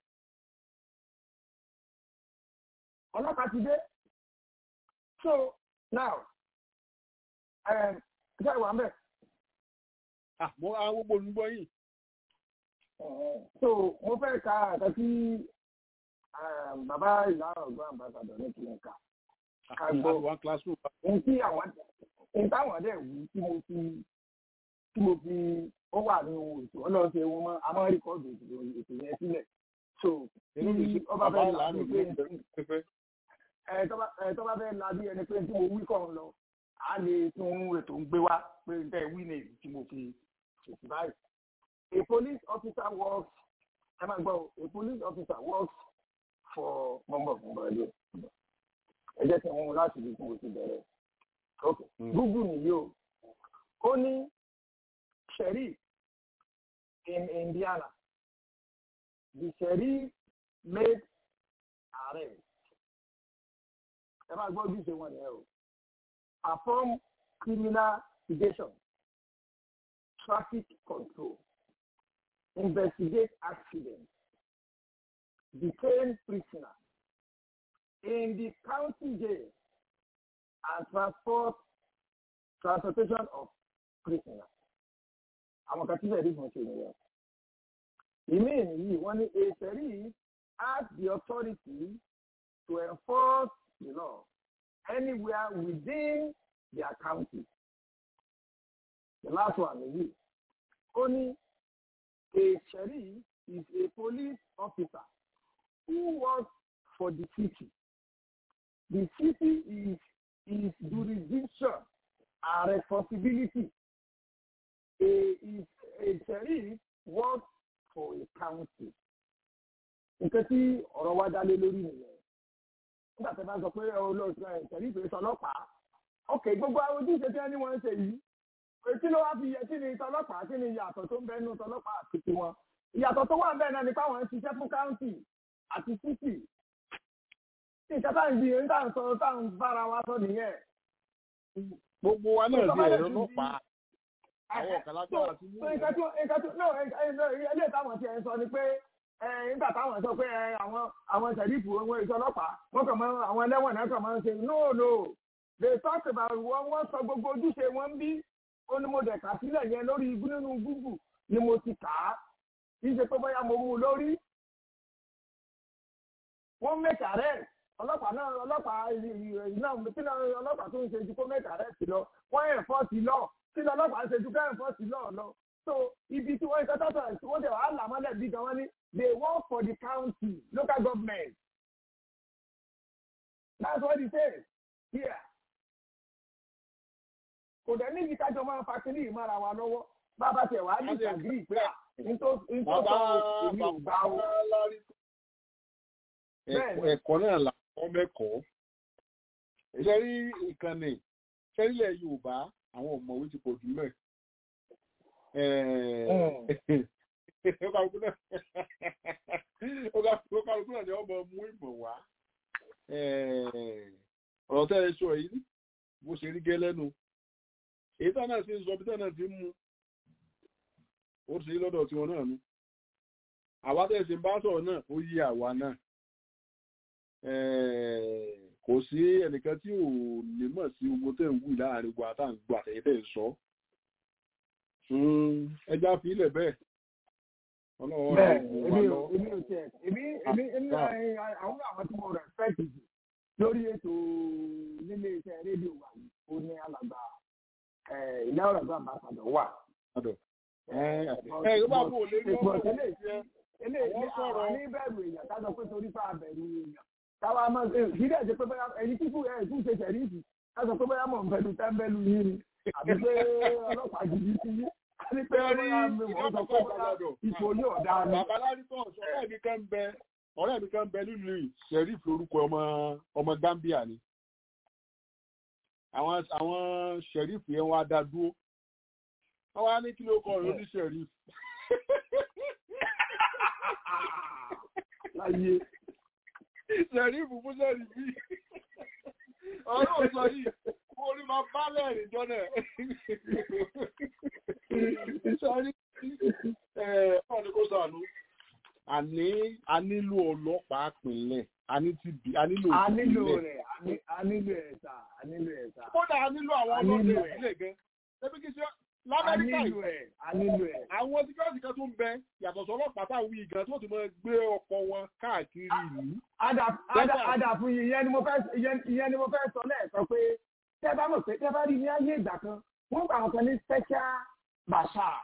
ọlọ́pàá ti dé so now ṣe wà mẹ́. Àmọ́ àwọn gbogbo olùgbọ́ yìí. So mo fẹ́ ka àkà sí bàbá ìlànà ọ̀gbọ́n àmbàsàdọ̀ ní kìlẹ̀ ká. Ká gbọ́ ohun tí àwọn ohun táwọn dẹ̀ wú tí mo fi tí mo fi ó wà nínú ètò ọlọ́run ṣe wọn mọ́ a máa ń rìkọ́dù ètò yẹn sílẹ̀. So tí ọba fẹ́ la bí pé tọ́ba fẹ́ la bí ẹni pé tí mo wí kọ́ ń lọ a lè tún ètò ń gbé wá pé n tẹ́ wí ní èyí tí mo fi ṣètì báyìí. A police officer works ẹ máa gbọ́ a police officer works for mọ́mọ́ fún bọ́ọ̀lù. ẹ jẹ́ kí wọ́n láti ibi tí mo ti bẹ̀rẹ̀. ok google nìyí o ó ní sheriff in Indiana the sheriff made arrest ẹ máa gbọ́ ojúṣe wọn nìyẹn o perform criminal investigation, traffic control, investigate accidents, detain prisoners in the county jail, and transport transportation of prisoners. Àwọn kan tí bẹ̀rẹ̀ ìgbọ̀n ṣe nìyẹn. Ìmí yìí wọ́n ní a sheriff has the authority to enforce the law anywhere within their county. The last one is this. Only a sheriff is a police officer who works for the city. The city is his jurisdiction and responsibility. A, is, a sheriff works for a county. Nǹkan tí ọ̀rọ̀ wa dá lé lórí nìyẹn nígbà tí a bá sọ pé olóòtú ẹ̀ tẹ̀lé ìpè sọlọ́pàá ok gbogbo àwọn ojúṣe tí wọ́n ní wọ́n ń ṣe yìí etí ló wá fi yẹ kí ni tọlọ́pàá kí ni ìyàtọ̀ tó ń bẹ nínú tọlọ́pàá àti tiwọn ìyàtọ̀ tó wà bẹ́ẹ̀ náà ni káwọn ń ṣiṣẹ́ fún káùntì àti títì tí ìṣẹ́ táwọn ìdí ń tàn sọ táwọn bára wa sọ nìyẹn. gbogbo wa náà di ẹ̀rọ ọlọ́pàá àwọn ọ̀kan lágbára ti mú ìyẹn. nǹkan tó nǹkan tó no ilé ìtàwọn ti ẹ̀ ń sọ ni pé nígbà táwọn sọ pé àwọn àwọn sẹ̀rífù ohun èso ọlọ́pàá wọ́n kàn máa àwọn ẹlẹ́wọ̀n náà kàn máa ń ṣe no no they talk about wọn wọ́n sọ gbogbo ojúṣe wọn bí ó ní mo dẹ̀ kà sílẹ̀ yẹn lórí ibú nínú gúgù ni mo ti kà á kì í ṣe pé bóyá mo mú un lórí. wọ́n mẹ́ta rẹ̀ ọlọ́pàá náà ọlọ́pàá iná kí ni ọlọ́pàá tó ń ṣe ju kó mẹ́ta rẹ̀ sí lọ wọ́n ẹ̀fọ́ọ̀sì lọ kí ni ọlọ́pàá ń ṣe ju ká ẹ̀fọ́ọ̀sì lọ lọ. so ibi tí wọ́n ń sọ́tọ̀ tí wọ́n tẹ̀ wá là mọ́lẹ̀ bí gan wọ́n ní they work for the county local government. that's what he says here. kò dẹ̀ níbi kájọ máa fa kínní ìmára wa lọ́wọ́ bá bá tẹ̀ wá ní ìtàgírí pé nítorí sọ èmi ò gbà ó. ẹ̀kọ́ náà là wọ́n mẹ́kọ̀ọ́ ṣe rí ìkànnì ṣẹ́rílẹ̀ yorùbá àwọn ọ̀mọ̀wé ti pọ̀ jù mẹ́ ó kálukú náà ni ọmọ mú ìmọ̀ wá ọ̀rọ̀ tẹ́ ẹ sọ yìí bó ṣe rí gẹ́ lẹ́nu èyí tá náà ti ń sọ bí tá náà ti ń mú ó ti rí lọ́dọ̀ tiwọn náà nu àwa tẹ́ ẹ sì ń bá sọ̀rọ̀ náà ó yí àwa náà kò sí ẹnìkan tí ò lè mọ̀ sí ogun tẹ́ ń wù láàrin wa tá à ń gbọ́ àtẹ̀yẹ́ tẹ́ ń sọ ẹja fi ilẹ̀ bẹ́ẹ̀ ọlọ́wọ́ bẹ́ẹ̀ èmi ò èmi ò tiẹ̀ èmi èmi èmi àwọn àwọn tí mo respect jù lórí ètò nílé iṣẹ́ rédíò wa yìí ó ní alàgbà ìyá ọ̀rọ̀ bá àbàdàn wà. ẹ ẹ bá bò lé lọ́wọ́ eléyìí àwọn ní bẹ̀rù èèyàn ká sọ pé torí fà bẹ̀rù èèyàn táwa máa ṣe kí dẹ̀ ṣe pé bóyá ẹni tí kú ẹ̀ tún ṣe ṣẹ̀ríìsì ká sọ pé bóyá mọ̀ ń fẹ́nu tẹ́ḿbẹ́lú yín ni àbí pé ọlọ́pàá jìbì sí yín àbí pé bóyá wọ́n sọ pé bóyá ipò yóò dáa ni. bàbá lárúkọ ọ̀rẹ́ mi kan bẹ ọ̀rẹ́ mi kan bẹ nílùú yìí sheriff lórúkọ ọmọ ọmọ Gambia ni àwọn àwọn sheriff yẹn wá dá dúró wọ́n wá ní kí ló kọ ọ̀rọ̀ ní sheriff. láyé sheriff fún sheriff yìí ọ̀rọ̀ òsọ yìí mo rí máa bá lẹ́rìn jọ náà sọ́rí ọ̀ ní kó sànú àní a nílò ọlọ́pàá pínlẹ̀ a ní ti bí a nílò a nílò rẹ̀ a nílò ẹ̀ sà a nílò ẹ̀ sà. kódà a nílò àwọn ọlọ́pàá ìpínlẹ̀ gan ṣebí kí ṣe lamẹ́ríkà a nílò ẹ̀ a nílò ẹ̀. àwọn síkírọ́tì kan tó ń bẹ yàtọ̀ sí ọlọ́pàá táwọn wí gan tó ti máa gbé ọkọ̀ wọn káàkiri ìlú. ada fún yìí ìyẹn ni mo fẹ́ ìyẹn ni mo fẹ́ sọ lẹ́ẹ̀kan pé tẹ́ bá mọ̀ pé tẹ́ bá rí ní ayé ìgbà kan wọ́n gbà wọn kan ní special bashar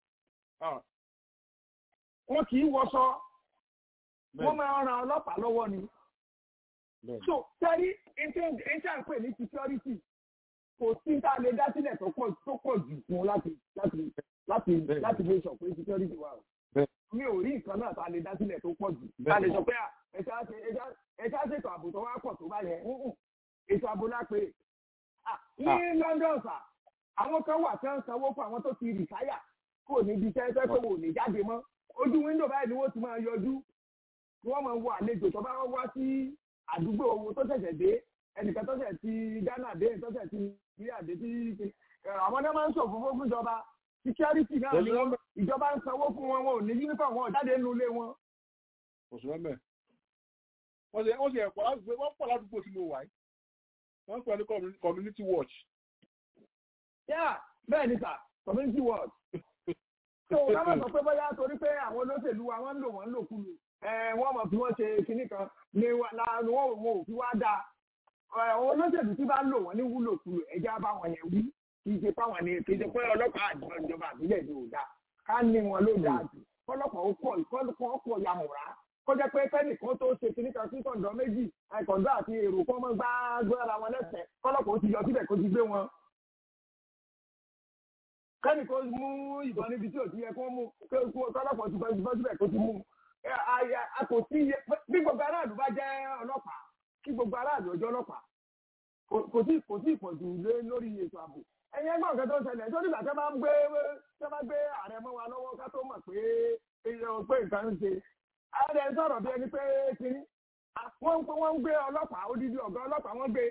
wọn kì í wọṣọ wọn máa ran ọlọ́pàá lọ́wọ́ ni. so tẹ́rí intan pè ní security kò sí tá a lè dá sílẹ̀ tó pọ̀ tó pọ̀ jù fún láti láti láti láti lè sọ pé security wà o. mi ò rí nǹkan náà tá a lè dá sílẹ̀ tó pọ̀ jù. a lè sọ pé ẹ̀ka ṣètò ààbò tó wá pọ̀ tó bá yẹn ètò ààbò lápè. ní London sà àwọn kan wà tí wọ́n sanwó fún àwọn tó ti rìtáyà kò ní ibi iṣẹ́ fẹ́ pé wò ní jáde mọ́ ojú wíńdò báyìí ni wọ́n ti máa yọjú wọ́n máa wọ àlejò tó bá wá sí àdúgbò owó tó ṣẹ̀ṣẹ̀ dé ẹnìkan tó ṣẹ̀ ti Ghana dé tó ṣẹ̀ ti Nàìjíríà dé tí àwọn náà máa ń ṣòfófó fún ìjọba security náà ni wọ́n ìjọba ń sanwó fún wọn wọn ò ní uniform wọn jáde nínú ilé wọn. oṣù mẹ́mẹ́ wọ́n ṣe wọ́n ṣe ẹ̀kọ́ ládùúgbò wọ́n pọ̀ ládùúgbò tí mo wà yìí wọ́n pẹ̀lú community watch. yá bẹ́ẹ̀ ni sà community watch tó ká má sọ pé bóyá torí pé àwọn olóṣèlú wa wọ́n ń lò wọ́n ń lòkulù wọ́n mọ̀ fi wọ́n ṣe kinní kan ni wọ́n ò fi wá dáa àwọn olóṣèlú tí bá ń lò wọ́n ní wúlòkulù ẹ̀já bá wọn yẹn wí kì í ṣe fáwọn ni kì í ṣe pé ọlọ́pàá àjọ ìjọba àbílẹ̀ ni ò dáa ká ní wọn ló dáa jù kọ́lọ́pàá ó pọ̀ ìkọ́lọ́pàá pọ̀ yamùrá kó jẹ́ pé kẹ́nìkan tó ṣe kinní kan sí kọ̀ǹdọ̀ méjì kọ̀ǹdọ̀ àti èrò kọ́ mọ́ gbá gbára wọn lẹ́sẹ̀ kọ́lọ́pàá ó ti yọ síbẹ̀ kó ti gbé wọn kẹ́ni kó mú ìbọn níbi tí ò ti yẹ kó mú kọ́lọ́pọ̀ ti bọ́ ìbọn síbẹ̀ kó ti mú a kò sí iye bí gbogbo aráàlú bá jẹ́ ọlọ́pàá kí gbogbo aráàlú ọjọ́ ọlọ́pàá kò sí kò sí ìpọ̀jù lórí ètò ààbò ẹ̀yin ẹgbẹ́ ọ̀gá tó ń ṣẹlẹ̀ tó nígbà tẹ́ bá ń gbé tẹ́ bá gbé ààrẹ mọ́ wa lọ́wọ́ ká tó mọ̀ pé pé nǹkan ń ṣe ààrẹ sọ̀rọ̀ bí ẹni pé kínní wọ́n ń gbé ọlọ́pàá odidi ọ̀gá ọlọ́pàá wọ́n gbé.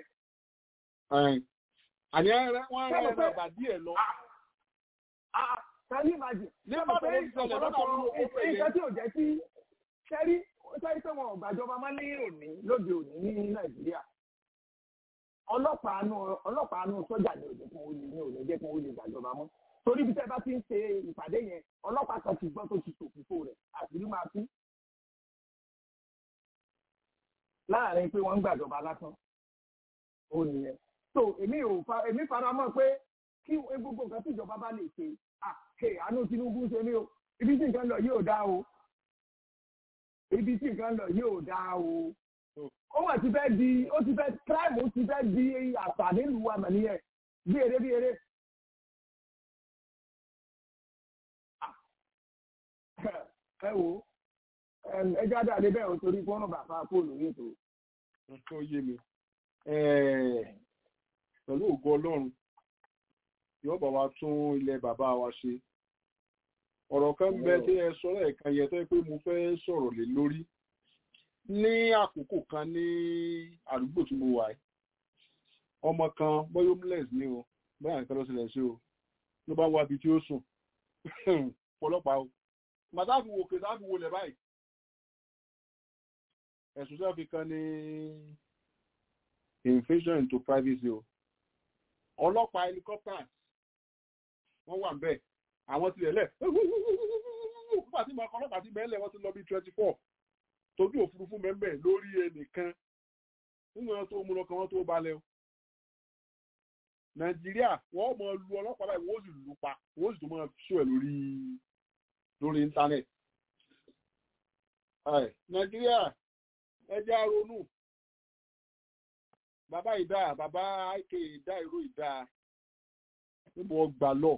àní wọ́n rẹ̀ rẹ̀ bàdí ẹ̀ lọ Kẹ́lí ìmájì. Ní ọba bẹ́ẹ̀ ìṣẹ̀lẹ̀ lọ́pọ̀lọpọ̀ nǹkan tí ò jẹ́ sí kẹ́rí sẹ́rí pé wọn ò gbàjọba máa ní òní lóde òní ní Nàìjíríà. Ọlọ́pàá nù ọlọ́pàá nù sọ́jà ní òde fún olè ní òde jẹ́ fún olè gbàjọba mọ́. Torí bí tẹ́ bá ti ń ṣe ìpàdé yẹn, ọlọ́pàá kan ti gbọ́ tó ti ṣòfófó rẹ̀ àṣírí máa tú. Láàárín pé wọ́n ń gbàjọba lásán. Ó nìyẹn. So èmi ò fa èmi fara mọ́ pé kí gbogbo nǹkan tí ìjọba bá lè ṣe àkè àánú Tinubu ṣe ní o ibi tí nǹkan lọ yóò dá o ibi tí nǹkan lọ yóò dá o ó wà ti fẹ́ di ó ti fẹ́ kíráìmù ti fẹ́ di àṣà nílùú wa mọ̀ nìyẹn bí eré bí eré ẹ wo ẹ jáde àdé bẹ́ẹ̀ o torí fọ́nà bàbá fóònù yìí tó. nǹkan ó yé mi pẹ̀lú ògo ọlọ́run yóò bá wa tún ilẹ̀ bàbá wa ṣe ọ̀rọ̀ kan bẹ tí ẹ sọ lẹ́ẹ̀kan yẹ tó yẹ pé mo fẹ́ sọ̀rọ̀ lé lórí ní àkókò kan ní àdúgbò tí mo wà yìí ọmọ kan bóyá homeless ni o bóyá nǹkan ló ṣẹlẹ̀ sí o ló bá wá ibi tí ó sùn ọlọ́pàá o màtáàfù wò kè táàfù wò lẹ̀ báyìí ẹ̀sùn tí wọ́n fi kan ní invasion into privacy o ọlọ́pàá helicopters wọ́n wà ń bẹ̀ àwọn tilẹ̀ lẹ̀ nígbà tí màá kọ́ ọlọ́pàá ti bẹ́ẹ̀ lẹ̀ wọ́n ti lọ bí twenty four tójú òfurufú mẹ́mbẹ̀ lórí ẹnìkan nínú wọn tó mú lọ́kàn wọn tó balẹ̀ o nàìjíríà wọ́n mọ̀ lu ọlọ́pàá báyìí wọ́n sì lù pa wọ́n sì tó máa ṣó ẹ̀ lórí lórí íńtánẹ̀tì nàìjíríà ẹjẹ́ àrònú bàbá ìdá bàbá àìkè ìdá ìró ìdá níbo ọgbà lọ.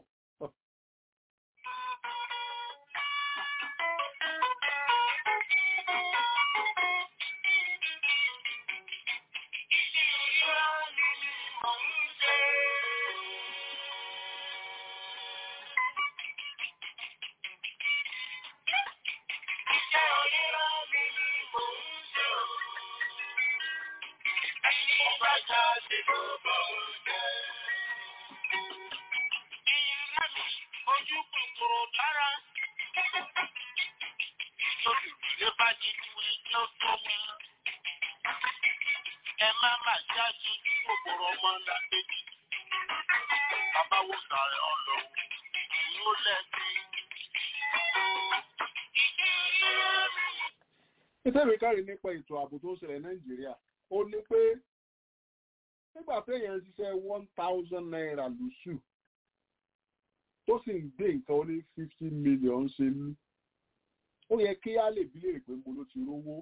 ìtẹ́wé kárí nípa ètò ààbò tó ń ṣẹlẹ̀ nàìjíríà ó ní pé nígbà téèyàn ń ṣiṣẹ́ one thousand naira lóṣù tó sì ń gbé nǹkan ó ní fifty million ṣe lú ó yẹ kí á lè bí léèrè pé mo ló ti rówó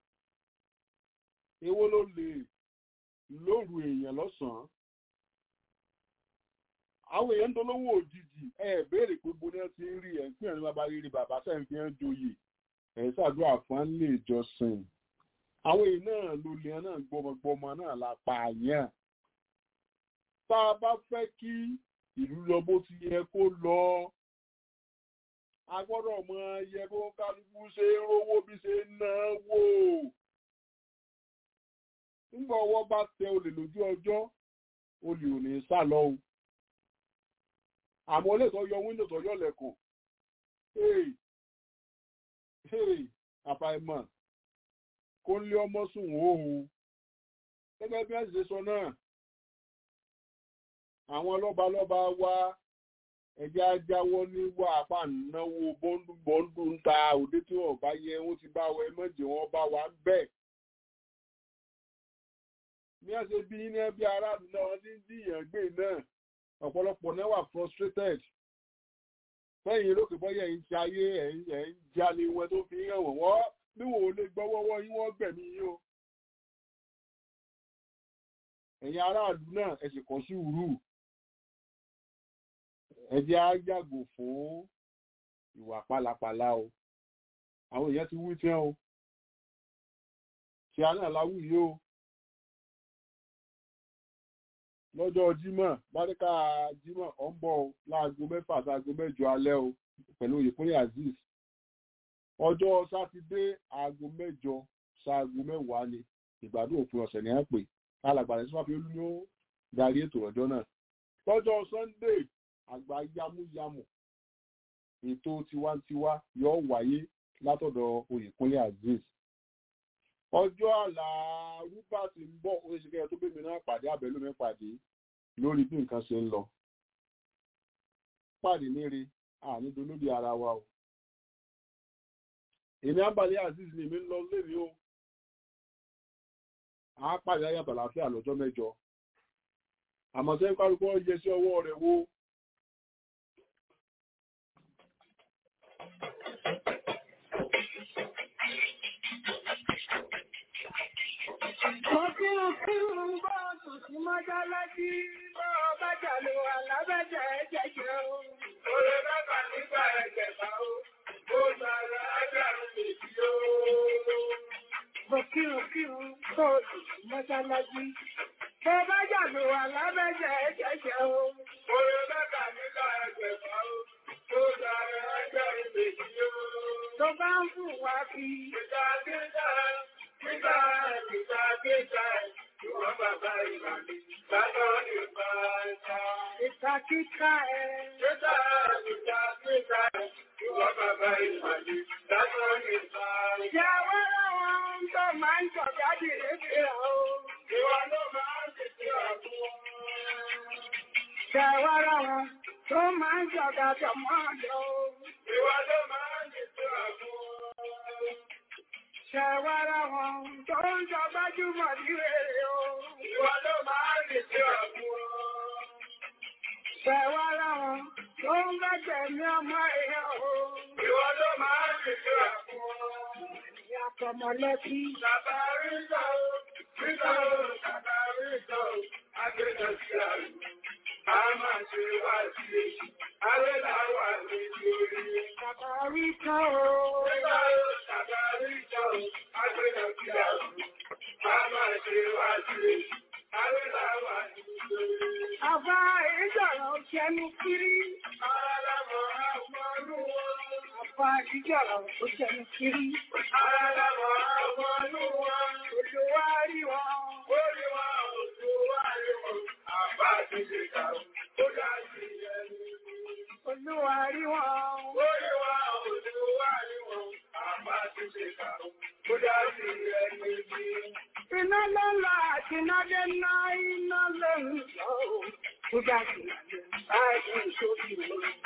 èwo ló lè lóru èèyàn lọ́sàn-án àwọn èèyàn ń dolówó òjijì ẹ béèrè pé mo ní ẹ ti ń rí ẹ ń pín ẹni bàbá rírí bàbá sẹ́yìn fi ń joyè ẹ̀ ṣàdúrà fún lè jọsìn àwọn èèyàn náà ló lè náà gbọmọgbọmọ náà la pààyàn tá a bá fẹ́ kí ìlú lọ bó ti yẹ kó lọ a gbọ́dọ̀ mọ yẹ kó kálukú ṣe ń rówó bí ṣe ń náwó nígbà ọwọ́ bá tẹ olè lójú ọjọ́ olè ò ní sá lọ o àmọ́ olè tó yọ wíńdò tó yọ lẹ́kùn àfàìmọ̀ kó ń lé ọmọ sùn òhun gẹ́gẹ́ bí ẹ̀sìn sọ náà àwọn lọ́balọ́ba wa ẹ̀jẹ̀ ajáwọ́ ní wà apá náwó bọ́ńdù bọ́ńdù ń ta òde tí wọ́n bá yẹ wọ́n ti bá wa ẹ mọ̀jẹ̀ wọ́n bá wa ń bẹ̀. ní ẹ̀sẹ̀ bí ní ẹbí aráàlú náà wọ́n ti ń jìyàn gbé náà ọ̀pọ̀lọpọ̀ náà wà frustrated lẹ́yìn lókè bọ́yẹ̀ ń ṣe ayé ẹ̀ ń jalè wọn tó fi hàn wọ́n wọ́n bí wọn ò lè gbọ́wọ́wọ́ yín wọ́n gbẹ̀mí yín o. ẹ̀yin aráàlú náà ẹ sì kọ́ sùúrù ẹ jẹ́ á yàgò fún ìwà pálapàla o àwọn èèyàn ti wí tí wọn o tí a náà láwùyí o lọ́jọ́ jímọ̀ báríkà jímọ̀ ọ̀ ń bọ̀ láago mẹ́fà sáago mẹ́jọ alẹ́ o pẹ̀lú ìpínlẹ̀ azeez ọjọ́ sátidé aago mẹ́jọ sáago mẹ́wàá ni ìgbádùn òpin ọ̀sẹ̀ ní àpè alàgbàdàn tí wọ́n fi olú yóò darí ètò ọjọ́ náà lọ́jọ́ sunday àgbà yamuyamu ètò tiwantiwa yóò wáyé látọ̀dọ̀ oyèkúnlé azeez ọjọ́ àlàrúbà ti ń bọ̀ oṣìṣẹ́ tó bèèrè náà pàdé àbẹ̀lú mi pàdé lórí bí nǹkan ṣe ń lọ pàdé níre ànído lórí ara wa o èmi àbálẹ̀ azeez ni èmi ń lọ lórí o a pàdé ayàtọ̀ láfíà lọ́jọ́ mẹ́jọ àmọ́ sẹ́yìn kálukú yẹ sí ọwọ́ rẹ̀ wo Mo kí ń kí ń bọ́ọ̀sù sí mọ́jálásí bọ́ bájà ló wà lábẹ́jẹ̀ ẹ̀jẹ̀ jẹ́ o. Oye bàbá nígbà ẹ̀jẹ̀ bá o, ó sàrà ẹ̀jẹ̀. tó mọ́sálásí. Tó bá jàdù wà lábẹ́jẹ̀ ẹ̀jẹ̀jẹ̀ o. Orin mẹ́ta nígbà ẹgbẹ̀ fà ó. Tó dára ẹgbẹ́ ìbejì o. Tó bá ń fún wa fi. Ìgbà kíkà, kíkà, kíkà, kíkà. Ìwọ̀n bàbá ìbàdí, látọ̀ ìgbà ẹ̀ta. Ìta kíkà ẹ̀. Kíkà, kíkà, kíkà. Ìwọ̀n bàbá ìbàdí, látọ̀ ìgbà ẹ̀ta. Jẹ́ wọ́n láwọn tó máa ń jọ̀jáde lédè o. Ìwà ló máa ń tètè ọ̀gbọ́n. Ṣẹ̀wárá wọn tó máa ń jọ̀gá jọmọ́ lọ. Ìwà ló máa ń tètè ọ̀gbọ́n. Ṣẹ̀wárá wọn tó ń jọ gbájúmọ̀ ní rere o. Ìwà ló máa ń tètè ọ̀gbọ́n. Ṣẹ̀wárá wọn tó ń gbẹ́jẹ̀ ní ọmọ èèyàn o. Ìwà ló máa ń tètè ọ̀gbọ́n. Ìyá tọmọlẹ́bí. Bàbá rí sọ, rí sọ, bàbá rí sọ, agbẹ́jọ sí àrùn. A máa ṣe wá sí èṣù, alẹ́ làwà ní orí. Bàbá rí sọ o. Rí sọ, bàbá rí sọ, agbẹ́jọ sí àrùn. A máa ṣe wá sí èṣù, alẹ́ làwà ní orí. Àbá ìjọ̀rọ̀ ṣẹnu kiri. Ara lámọ̀ àwọn ọdún wọn. Àbá ìjọ̀rọ̀ ó ṣẹnu kiri. Ara lámọ̀ àwọn ọdún wọn. Olúwa rí wọn. Ó rí wọn, olúwa rí wọn. Àbá ti ṣe kàrún. Ó dá sí ẹni. Olúwa rí wọn. Ó rí wọn, olúwa rí wọn. Àbá ti ṣe kàrún. Ó dá sí ẹni. Iná lọ́la àti iná dé ná iná lóhùn lọ́wọ́. Ó dá sí ẹni. Báyìí sóbì lórí.